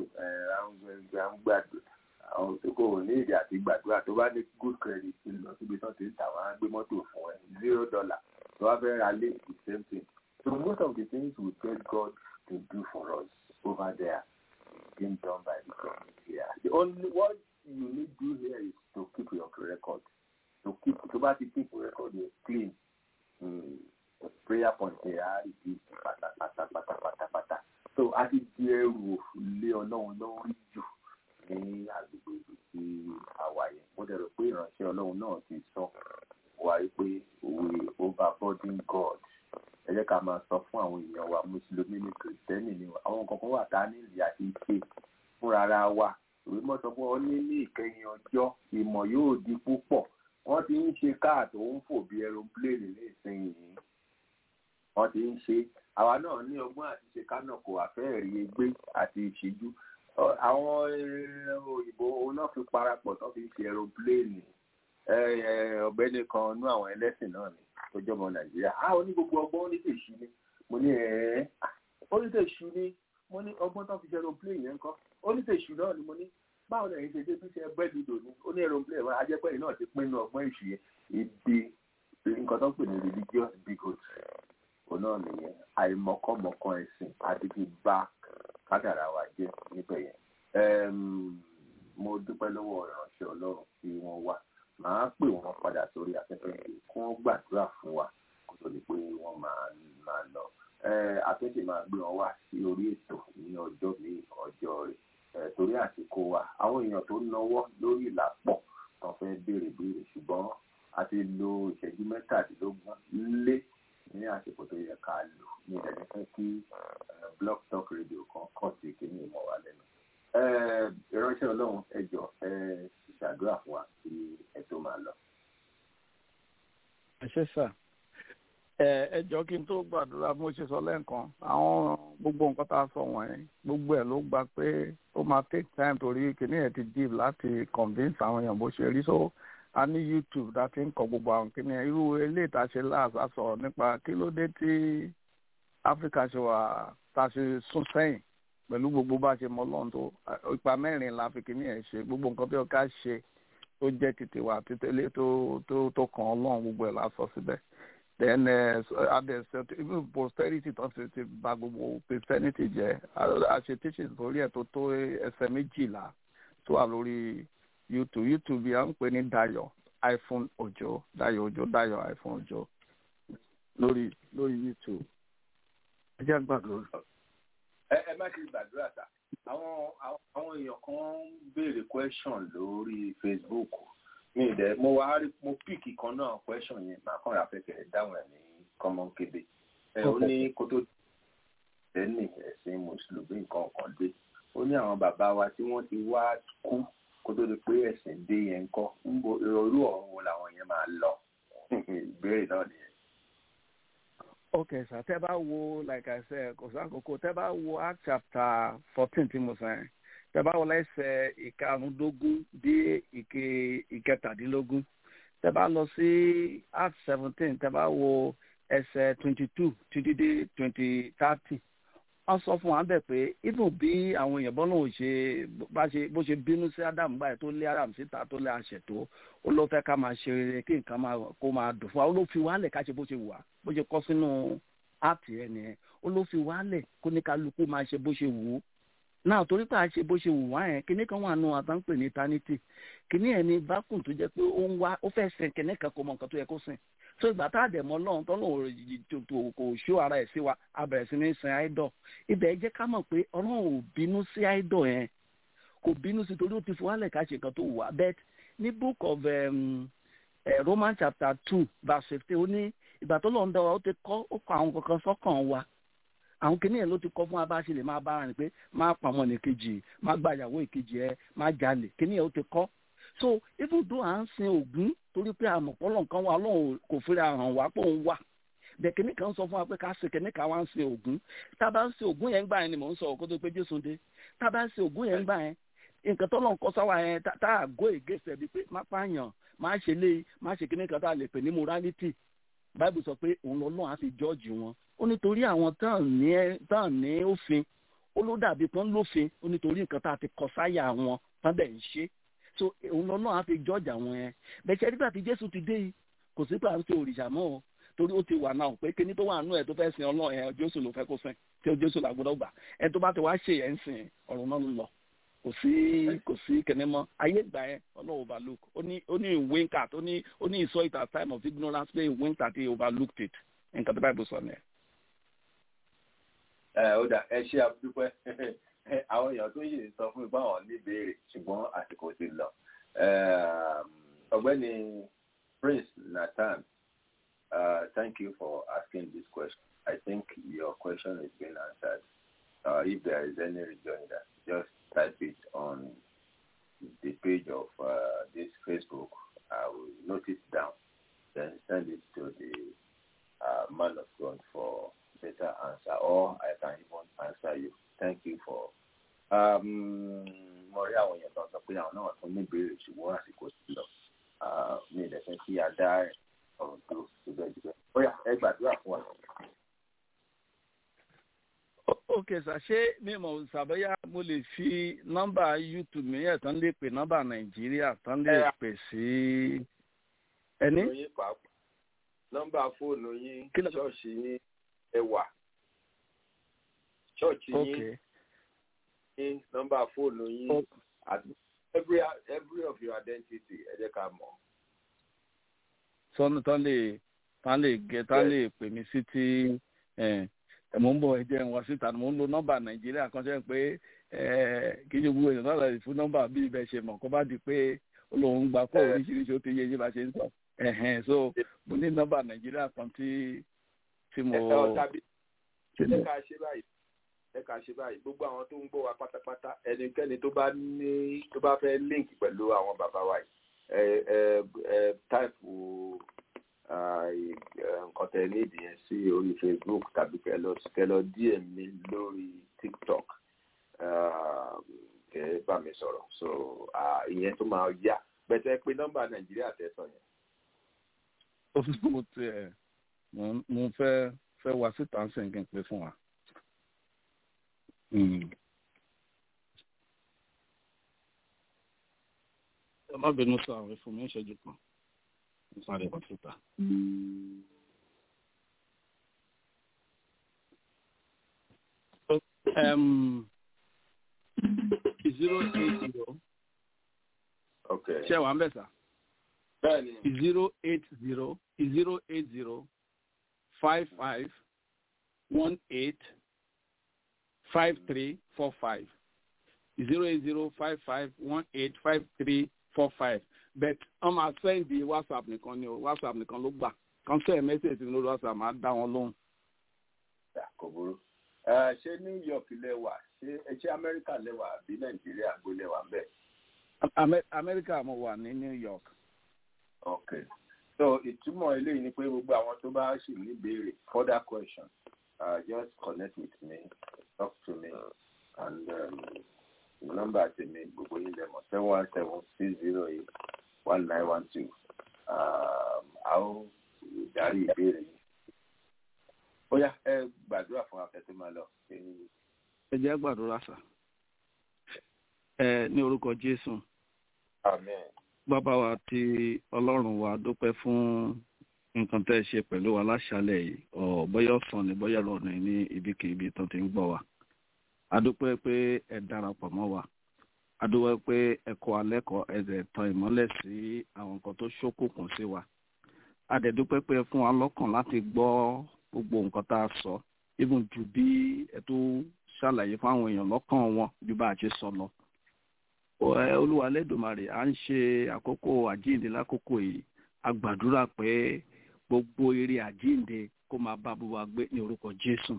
[SPEAKER 5] gbàdúrà àwọn tó kò ní èdè àti gbàdúrà tó bá ní good credit lọ síbi tó ti ń tà wọ́n á gbé mọ́tò fún ẹ zero dollar tó wá fẹ́ ra lé the same thing so most of the things we get God to do for us over there being done by the government here the only what you need do here is to keep your record to keep tó bá ti keep your record yẹn clean mm, the prayer point yẹn á rí bí pátápátá pátápátá so a ti di ẹrù lé ọlọ́run lórí jù ní agbègbè ibi tí a wà yẹn mo dẹ̀ rò pé ìránṣẹ́ ọlọ́run náà ti sọ wá pé òwe overburden God ẹ jẹ́ ká máa sọ fún àwọn èèyàn wa mùsùlùmí ní kìrìsìtẹ́nì ni àwọn kankan wà tá a ní ìlú àti ṣe fúnra ara wa ìwé mọ́ sọ fún ọ ní ní ìkẹyìn ọjọ́ ìmọ̀ yóò di púpọ̀ wọ́n ti ń ṣe káà tó ń fò bí aeroplane ní ìsinyìí wọ́n ti ń ṣe àwa náà ní ọgbọ́n àti ṣe kánà kò àfẹ́ẹ̀rí egbé àti ìṣíjú Ọ- àwọn eh, òyìnbó òun náà fi parapọ̀ tó fi ṣe aeroplane Eh, eh, ọ̀gbẹ́ni kan nú àwọn ẹlẹ́sìn náà ni tó jọmọ nàìjíríà á ó ní gbogbo ọgbọ́n ó ní tèṣù ni mo ní ẹ̀ẹ́ ó ní tèṣù ni mo ní ọgbọ́n tó fi ṣe aeroplane yẹn kọ́ ó ní tèṣù náà ni mo ní báwo lẹ́yìn ṣe dé bí ṣe ẹgbẹ́ dùdò ni ó ní aeroplane wọn ajẹ́pẹ́ náà ti pinnu ọgbọ́n èṣù yẹn ibi nǹkan tó ń pè ní religious bigot òun náà nìyẹn àìmọ̀kọ́mọ̀kan ẹ̀sìn àdìgí bá kádàrá wa jẹ́ níbẹ̀ yẹn Em, mo dúpẹ́ lọ́wọ́ ìránṣẹ́ ọlọ́run tí wọ́n wá màá pè wọ́n padà sórí afẹ́fẹ́ yìí kí wọ́n gbàdúrà fún wa kó tó di pé wọ́n máa máa lọ Eh, afẹ́fẹ́ máa gbé wọn wá sí orí ètò ní ọjọ́ míì ọjọ́ rẹ̀ Eh, torí àsìkò wa àwọn èèyàn tó náwó lórí ìlà pọ̀ tó fẹ́ béèrè béèrè ṣùgbọ́n a ti lo ìṣẹ́jú mẹ́tàdínlógún lé ní àsìkò tó yẹ ká lò ní ìdẹ́ni fẹ́ kí eh, blog talk radio kan kàn sí kíní ìmọ̀ wa lẹ́nu Eh, ìránṣẹ́ ọlọ́run ẹ jọ̀ọ́ ẹ ṣàdúrà fún wa kí ẹ tó máa lọ.
[SPEAKER 8] ẹ ṣe sà ẹ ẹ jọ kí n tó gbàdúrà bí mo ṣe sọ lẹ́ẹ̀kan àwọn gbogbo nǹkan tá a sọ wọ̀nyí gbogbo ẹ̀ ló gba pé ó máa take time torí kìnìún ẹ̀ ti deep láti convince àwọn èèyàn bó ṣe rí so a ní youtube tá a ti ń kọ gbogbo àwọn kìnìún irú eléyìí tá a ṣe láàbà sọ̀rọ̀ nípa kí ló dé tí áfíríkà ṣe wà tá a ṣe sún sẹ́yìn pẹ̀lú gbogbo bá a ṣe mọ ọlọ́run tó ipa mẹ́rin la fi kìnìún ẹ̀ ṣe gbogbo nǹkan tó yẹ ká ṣe tó jẹ́ tètè wà títẹ́lẹ̀ tó tó tó kàn ọlọ́run gbogbo ẹ̀ la sọ síbẹ̀ then uh, others uh, even posterity tó ti ti ba gbogbo christianity jẹ́ a ṣe teachings lórí ẹ̀ tó tó ẹsẹ̀ méjìlá tó wà lórí youtube youtube yà ń pè ní dayo iphone ojo dayo ojo dayo iphone ojo lórí lórí youtube ẹ jẹ́ gbàgbọ́.
[SPEAKER 5] ẹ ẹ má ṣe gbàdúrà sá àwọn àwọn àwọn èèyàn kan ń béèrè question lórí facebook mi dẹ mo wá rí mo píìkì kan náà question yẹn màá kàn rà fẹsẹ̀ dáhùn ẹ̀ ní kọ́mọ́n kébé ẹ ó ní kó tó ẹni ẹ̀sìn mùsùlùmí nǹkan kan dé ó ní àwọn bàbá wa tí wọ́n ti wá kú kó tó di pé ẹ̀sìn dé yẹn ń kọ́ ń bo irú ọ̀run wo làwọn yẹn máa lọ ìbéèrè náà nìyẹn.
[SPEAKER 8] okay sir tẹ́ bá wo like i said kò sí àkókò tẹ́ bá wo act chapter fourteen tí mo sọ yẹn tẹ́ bá wo lẹ́sẹ̀ ìkarùndógún dé ìke ìkẹtàdínlógún tẹ́ bá lọ sí act seventeen tẹ́ bá wo ẹsẹ̀ twenty two títí dé twenty thirty wọ́n sọ fún wa bẹ́ẹ̀ pé even bí àwọn èèyàn bọ́lá ò ṣe bá ṣe bó ṣe bínú sí adam báyìí tó lé adam síta tó lé àṣẹ tó ó ló fẹ́ ká máa ṣe rere kí nǹkan máa kó máa dùn fún wa ó ló fi wálẹ̀ ká ṣe bó ṣe wù wá bó ṣe kọ́ sínú áàpì rẹ̀ nìyẹn ó ló fi wálẹ̀ kó ní kálukú máa ṣe bó ṣe wù ú náà torí pé a ṣe bó ṣe wù wá yẹn kíní kan wà nù àtàǹpè ní eternity kíní ẹ̀ ní vacuum tó jẹ́ pé ó ń wá ó fẹ́ sìn kíní kan kó mọ nǹkan tó yẹ kó sìn so ìgbà tá a dẹ̀ mọ́ lọ́run tọ́lọ́ kò ṣó ara ẹ̀ sí wa a bẹ̀rẹ̀ sí ní sin idol ibẹ̀ jẹ́ ká mọ̀ pé ọlọ́run ò bínú sí idol yẹn kò bínú sí torí ó ti fi wálẹ̀ ká ṣe nǹkan tó wù wá bet ní book of um, uh, Romans chapter two verse fifteen ó ní ìgbà tó lọ́n dá wa ó ti kọ́ ó kọ́ àwọn kankan sọ́kàn wa àwọn kìnìún ló ti kọ́ fún wa bá a ṣe lè máa bára rìn pé máa pàmò ní kejì máa gba ìyàwó ìkejì ẹ máa jalè kìnìún ó ti kọ́ so even though à ń sin Ògún torí pé àmọ̀pọ̀lọ̀ nǹkan wa Ọlọ́run kò fi hàn wá pé òun wà bẹ́ẹ̀ kìnní kan sọ fún wa pé ká ṣe kìnní kan wá ń sin Ògún tá a bá ń sin Ògún yẹn gbà yẹn ni mò ń sọ òkú tó pé Jésù dé tá a bá ń sin Ògún yẹn gbà yẹn nǹkan tó lọ́n kọ́ sáwà yẹn tá a gó ègèsè bíi pé má pààyàn má ṣe lé má ṣe kìnní kan tá a lè pè ní morality Bible sọ pé òun lọ́lọ́run á fi jọ́ọ̀jì wọn ó nítorí àwọn tán ní òfin ó ló dàbí pọ́n lófin ó nítorí nǹkan tá a ti kọ sáyà wọn tán bẹ̀ ń ṣe so òun lọ́nà á fi jọ́ọ̀jà wọn yẹn bẹ́ẹ̀ nígbà tí jésù ti dé yìí kò sí pé à ń ṣe òrìṣà mọ́ o torí ó ti wà náà pé kíní tó wà nù ẹ̀ tó fẹ́ sin ọlọ́run yẹn jésù ló fẹ́ kó sìn tí ó jésù làgbọ́dọ̀ gbà ẹ tó bá ti wá ṣe yẹn ń sìn ọ̀run náà lọ kò sí kò sí kíní mọ́ ayé ìgbà yẹn ọlọ́run overlook ó ní ó ní wink at ó ní ó ní he saw it at time of ignorance pé he winked at he overlooked it nǹkan tó báyìí bó sọ nìyẹn.
[SPEAKER 5] ẹ ó dà ẹ ṣe àdúpẹ́ àwọn èèyàn tó yìí sọ fún mi báwọn ní ìbéèrè ṣùgbọ́n àsìkò ti lọ ọ̀gbẹ́ni Prince Nathan uh, thank you for asking this question I think your question is being answered uh, if there is any rejoinder just type it on the page of uh, this Facebook I will note it down then send it to the uh, man of God for better answer or I can even answer you thank you for um,
[SPEAKER 8] ok sà ṣé mi mọ̀ sàbẹ́yà mo lè fi nọ́mbà youtube mi yẹn tán lè pè nọ́mbà nàìjíríà tán lè pè sí ẹni.
[SPEAKER 5] yín pàápàá nọ́mbà fóònù yín
[SPEAKER 8] Kí ló-
[SPEAKER 5] ṣọ́ọ̀ṣì yín ẹwà ṣọ́ọ̀ṣì
[SPEAKER 8] ok
[SPEAKER 5] yín yín nọ́mbà fóònù yín
[SPEAKER 8] ok
[SPEAKER 5] àti every every of your identity ẹ jẹ́ ká mọ̀.
[SPEAKER 8] sọ́nù tán lè tán lè gẹ tán lè pè mí sí tí ẹ̀ ẹ̀ mò ń bọ̀ ẹ̀jẹ̀ ń wá síta mò ń lo nọ́mbà nàìjíríà kan ṣe pé ẹ̀ kì í ṣe gbogbo èèyàn náà lè fún nọ́mbà bí ibẹ̀ ṣe mọ̀ kó bá di pé olóhùn gbà kó oríṣiríṣi ó ti yé yé bá ṣe ń sọ ẹ̀hẹ̀n so mo ní nọ́mbà nàìjíríà kan tí tí mo
[SPEAKER 5] ẹ ọ tàbí
[SPEAKER 8] tí
[SPEAKER 5] ẹ
[SPEAKER 8] mo
[SPEAKER 5] ká ṣe báyìí ẹ ká ṣe báyìí gbogbo àwọn tó ń gbọ́ wa pátápátá ẹnikẹ́ni tó bá ní tó bá fẹ́ link pẹ̀lú àwọn bàbá wa yìí ẹ ẹ ẹ táìpù ah, ì- ẹ, nǹkan tẹ nídìí yẹn sí orí facebook tàbí kẹ lọ kẹ lọ dm mi lórí tiktok ah, kẹ bá mi sọ̀rọ̀ so ah, ìyẹn tó máa yá bẹ́tẹ̀ pé nọ́mbà nàìjíríà tẹ̀sán yẹn.
[SPEAKER 8] mo ti ẹ̀ mo mo fẹ́ fẹ́ wá síta ń sìn kí n pè fún wa. Mm. ẹ má bínú sọ àwọn ìfún mi ń ṣẹ́jú kan ń sáré wá síta. Um, zero eight zero
[SPEAKER 5] ok
[SPEAKER 8] ṣé wàá ń bẹ̀ sà?
[SPEAKER 5] bẹ́ẹ̀ni
[SPEAKER 8] zero eight zero zero eight zero five five one eight five three four five zero eight zero five five one eight five three four five but wọ́n máa sẹ́ndì whatsapp nìkan ni o whatsapp nìkan ló gbà kan sẹ́ẹ̀ mẹ́sẹ̀jì lórí whatsapp máa dá wọn lóhùn.
[SPEAKER 5] Dà, kò burú. Ẹ, ṣé new york lẹwà ṣé ẹ ṣé amẹ́ríkà lẹwà àbí nàìjíríà gbó lẹwà ń bẹ̀.
[SPEAKER 8] Amẹ- amẹ́ríkà mo wà ní new york.
[SPEAKER 5] ok so ìtumọ̀ eléyìí ni pé gbogbo àwọn tó bá ṣì ní ìbéèrè further question uh, just connect with me talk to me and um, nọ́mbà tèmi gbogbo yín lẹ́mọ̀ seven one seven six zero eight one nine one two a ó darí ìbéèrè yìí. ó yá ẹ gbàdúrà fún afẹ́fẹ́ máa lọ.
[SPEAKER 8] ẹ jẹ́ gbàdúrà sà. ẹ ní orúkọ jésù
[SPEAKER 5] amen.
[SPEAKER 8] bàbá wa tí ọlọ́run wa dúpẹ́ fún nǹkan tẹ́ ẹ ṣe pẹ̀lú wa láṣálẹ̀ yìí ọ̀ bóyá ọ̀sán ni bóyá lọ́nà ní ibikíbi tó ti ń gbọ́ wa a dúpẹ́ pé ẹ darapọ̀ mọ́ wa a dúpẹ́ pé ẹ kọ́ alẹ́ kọ́ ẹ̀dẹ̀ tan ìmọ́lẹ̀ sí àwọn nǹkan tó ṣókùnkùn sí wa a dẹ̀ dúpẹ́ pé ẹ fún wa lọ́kàn láti gbọ́ gbogbo nǹkan tá a sọ even ju bí ẹ tó ṣàlàyé fún àwọn èèyàn lọ́kàn wọn ju bá a ṣe sọ lọ Ẹ, olúwa lẹ́dùnmarè à ń ṣe àkókò àjíǹde lákòókò yìí a gbàdúrà pé gbogbo eré àjíǹde kó máa bá bó wa gbé ní orúkọ jésù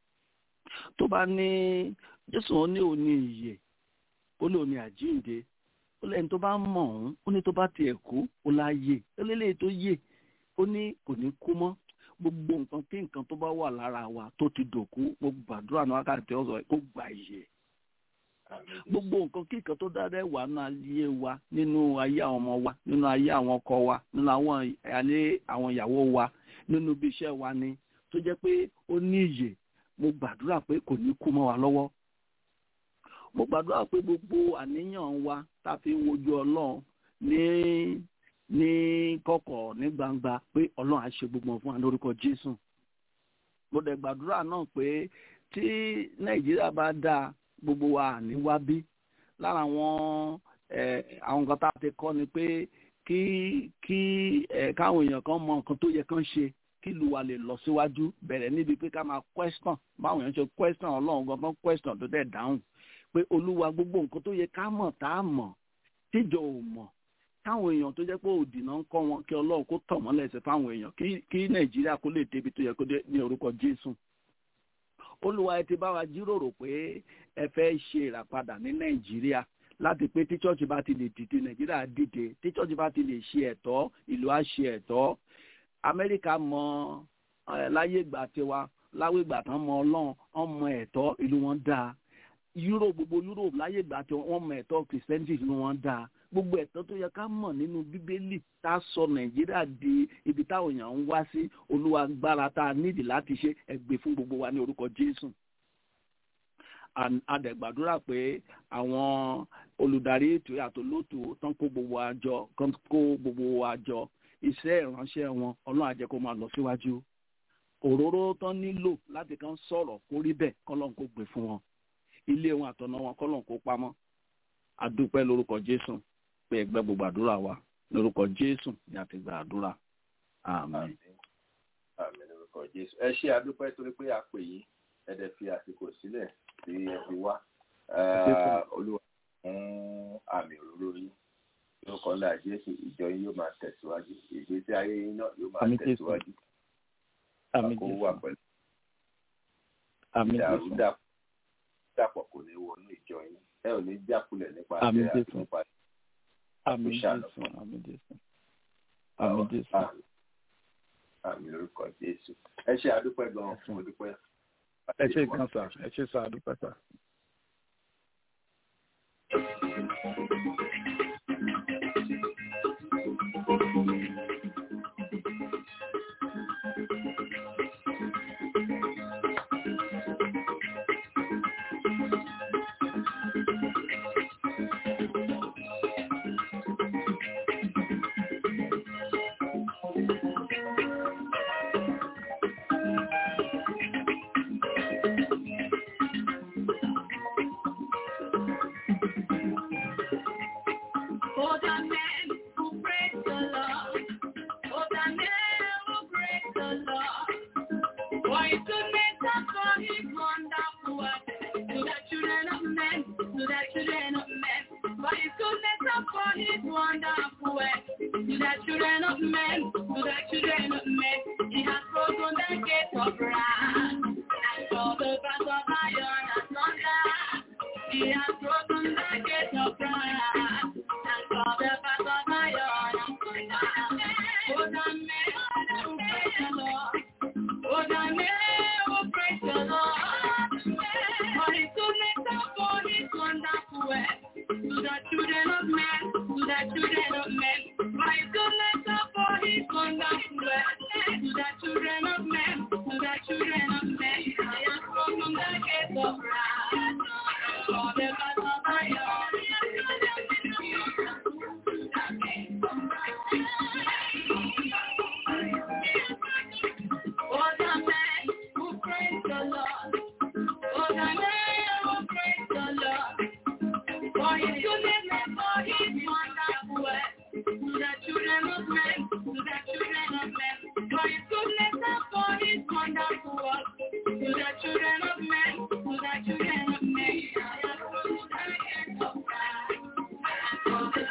[SPEAKER 8] tó bá ní jésù ó ní òní ìyè ó ní òní àjíǹde ó lẹ́ni tó bá mọ̀ ọ́n ó ní tó bá tiẹ̀ kú ó láyè ó lélẹ́yìí tó yè ó ní kò ní kú mọ́ gbogbo nǹkan kí nǹkan tó bá wà lára wa tó ti dòkú gbogbo gbàdúrà ní wákàtí ọ̀sọ̀ kó gbà ìyè gbogbo nǹkan kíkan tó dáadáa wà nínú ayé wa nínú ayé àwọn ọmọ wa nínú ayé àwọn ọkọ wa nínú àwọn ayé àwọn ìyàwó wa nínú ibi iṣẹ́ wa ni tó jẹ́ pé ó ní ìyè mo gbàdúrà pé kò ní kú mọ́ wa lọ́wọ́ mo gbàdúrà pé gbogbo àníyàn wa tá a fi ń wojú ọlọ́run ní ní kọ̀kọ̀ ní gbangba pé ọlọ́run á ṣe gbogbo fún wa lórúkọ jésù mo dẹ̀ gbàdúrà náà pé tí nàìjíríà bá dáa gbogbo wa ní wá bí lára àwọn àwọn nǹkan tá a ti kọ́ ni pé kí kí káwọn èèyàn kan mọ nǹkan tó yẹ kán ṣe kí ìlú wa lè lọ síwájú bẹ̀rẹ̀ níbi pé ká máa question báwọn èèyàn ṣe question ọlọ́run gangan question tó dẹ̀ dáhùn pé olúwa gbogbo nǹkan tó yẹ ká mọ̀ tá a mọ̀ tíjọ ò mọ̀ káwọn èèyàn tó jẹ́ pé òdì náà ń kọ́ wọn kí ọlọ́run kó tọ̀ mọ́lẹ̀ sí fáwọn èèyàn kí nàìjíríà kó lè débi tó yẹ kó dé ní orúkọ jésù olúwa ẹ ti bá wa jíròrò pé ẹ fẹ́ ṣe ìràpadà ní nàìjíríà láti pé tí church bá ti lè dìde nàìjíríà dìde tí church bá ti lè ṣe ẹ̀tọ́ ìlú á ṣe ẹ̀tọ́ amẹ́ríkà mọ láyé ìgbà tiwa láwé ìgbà tán mọ ọlọ́run wọ́n mọ ẹ̀tọ́ ìlú wọn dáa europe gbogbo europe láyé ìgbà tí wọ́n mọ ẹ̀tọ́ christianity ìlú wọn dáa gbogbo ẹ̀tọ́ tó yẹ ká mọ̀ nínú bíbélì tá a sọ nàìjíríà di ibi táwọn èèyàn ń wá sí olúwa gbára tá a nídìí láti ṣe ẹgbẹ́ fún gbogbo wa ní orúkọ jésù adẹ̀gbàdúrà pé àwọn olùdarí ètò àtòlótò tán kó gbogbo àjọ kán kó gbogbo àjọ iṣẹ́ ìránṣẹ́ wọn ọlọ́run á jẹ́ kó máa lọ síwájú òróró tán nílò láti kàn sọ̀rọ̀ kó rí bẹ́ẹ̀ kọ́lọ́n kó gbé fún wọn ilé wọn àtọ̀nà wọn kọ́lọ́n kó pamọ́ adúpẹ́ lórúkọ jésù pé ẹgbẹ́ gbogbo àdúrà wa lórúkọ jésù ni a ti gba àdúrà àmín.
[SPEAKER 5] àmín lórúkọ jésù ẹ ṣe àdúpẹ́ torí pé a pè yín ẹ dẹ̀ fi àsìkò sílẹ̀ tí ẹ fi wá olúwa fún àmì òróró yín lórúkọ ńlá jésù ìjọ yín yóò máa tẹ̀síwájú ìgbésí ayé yín náà yóò máa tẹ̀síwájú
[SPEAKER 8] àmín
[SPEAKER 5] kó
[SPEAKER 8] jésù
[SPEAKER 5] wà pẹ̀lú
[SPEAKER 8] àmín jésù
[SPEAKER 5] ìdàrúdàpọ̀ kò ní wọnú ìjọ yín ẹ ò ní jákulẹ̀ nípa
[SPEAKER 8] Àmín
[SPEAKER 5] àti
[SPEAKER 8] Jésù.
[SPEAKER 5] nípa
[SPEAKER 8] àmín
[SPEAKER 5] ṣàánú
[SPEAKER 8] jésù àmín jésù àmín jésù
[SPEAKER 5] àmín àmì lórúkọ jésù ẹ ṣe àdúpẹ́ gan-an fún òdúpẹ́.
[SPEAKER 8] ẹ ṣe gan sa ẹ ṣe sa àdúpẹ́ sa.
[SPEAKER 9] For the man who breaks the law, for the man who breaks the law, for his goodness and for his wonderful work, to the children of men, to the children of men, for his goodness and for his wonderful work, to the children of men, to the children of men, he has broken the gates of wrath, and for the bars of iron and thunder, he has broken the gates of wrath. And for the bars of iron and thunder, for the men who praise the Lord, for the men who praise the Lord, for his goodness and for his wonderful work, to the children of men, to the children of men, for his goodness and for his wonderful work, to the children of men, to the children of men, I have broken the gates of wrath, and for the bars of iron For the man who praise the Lord, for the man who praise the Lord, for his goodness and for his wonderful work, to the children of men, to the children of men, for his goodness and for his wonderful work, to the children of men, to the children of men, I have come to the end of time. For the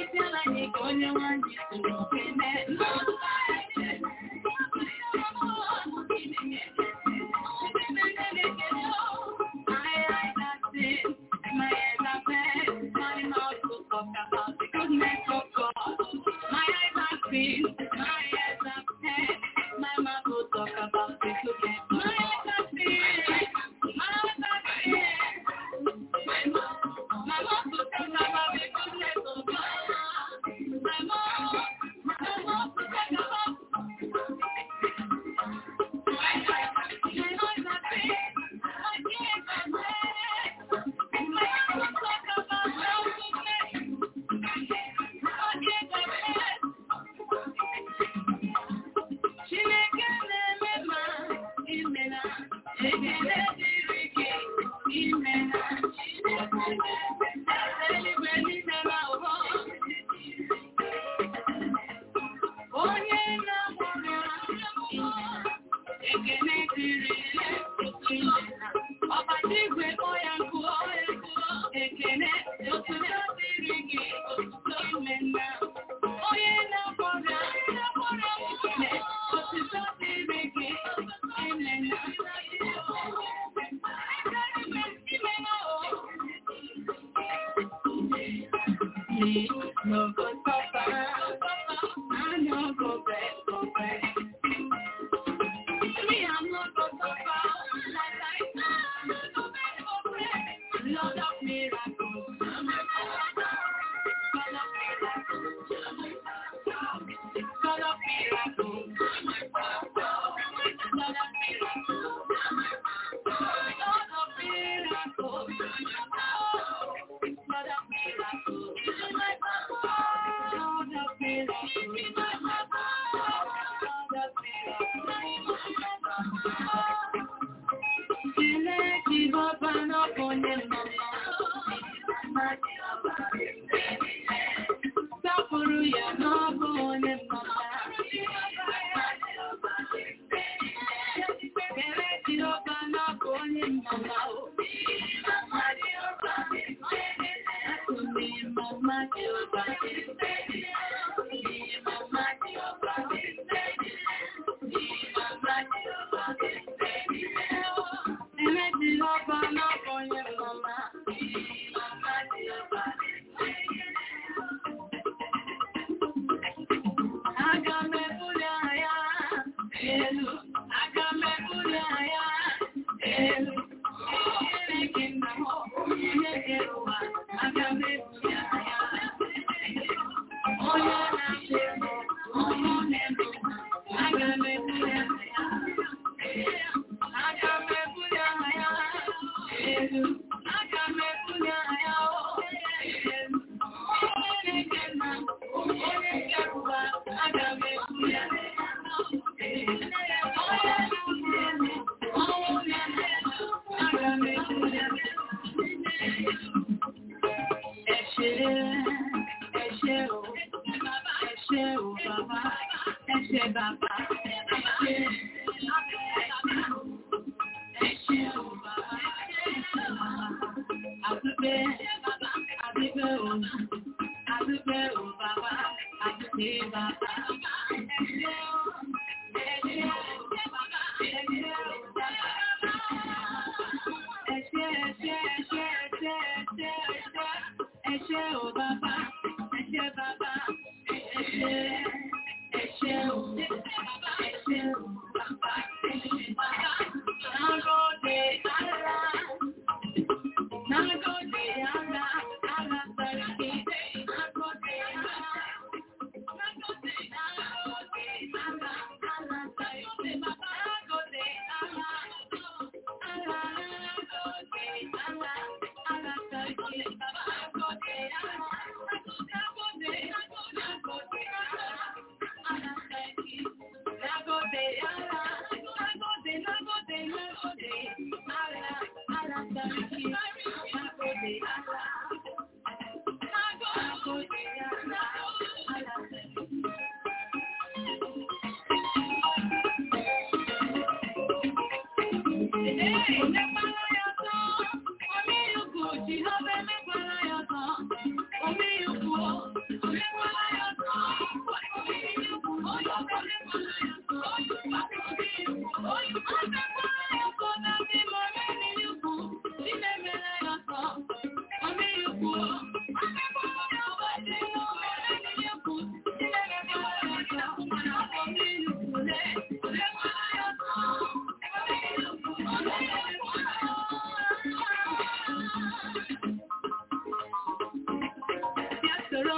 [SPEAKER 9] Nagode,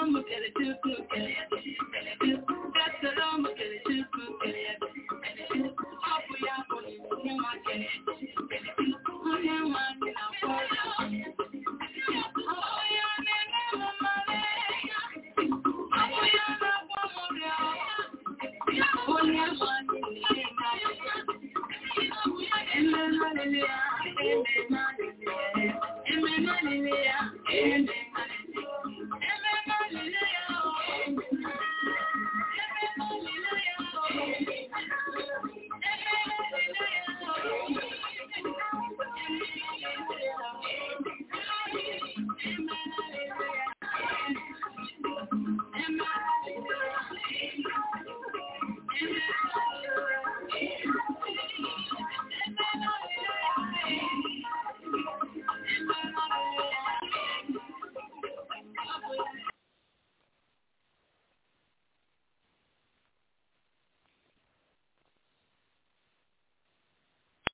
[SPEAKER 9] mo kẹ̀lẹ̀ tí ó kú kẹ̀lẹ̀ tí ó kẹ̀lẹ̀ tí ó kú.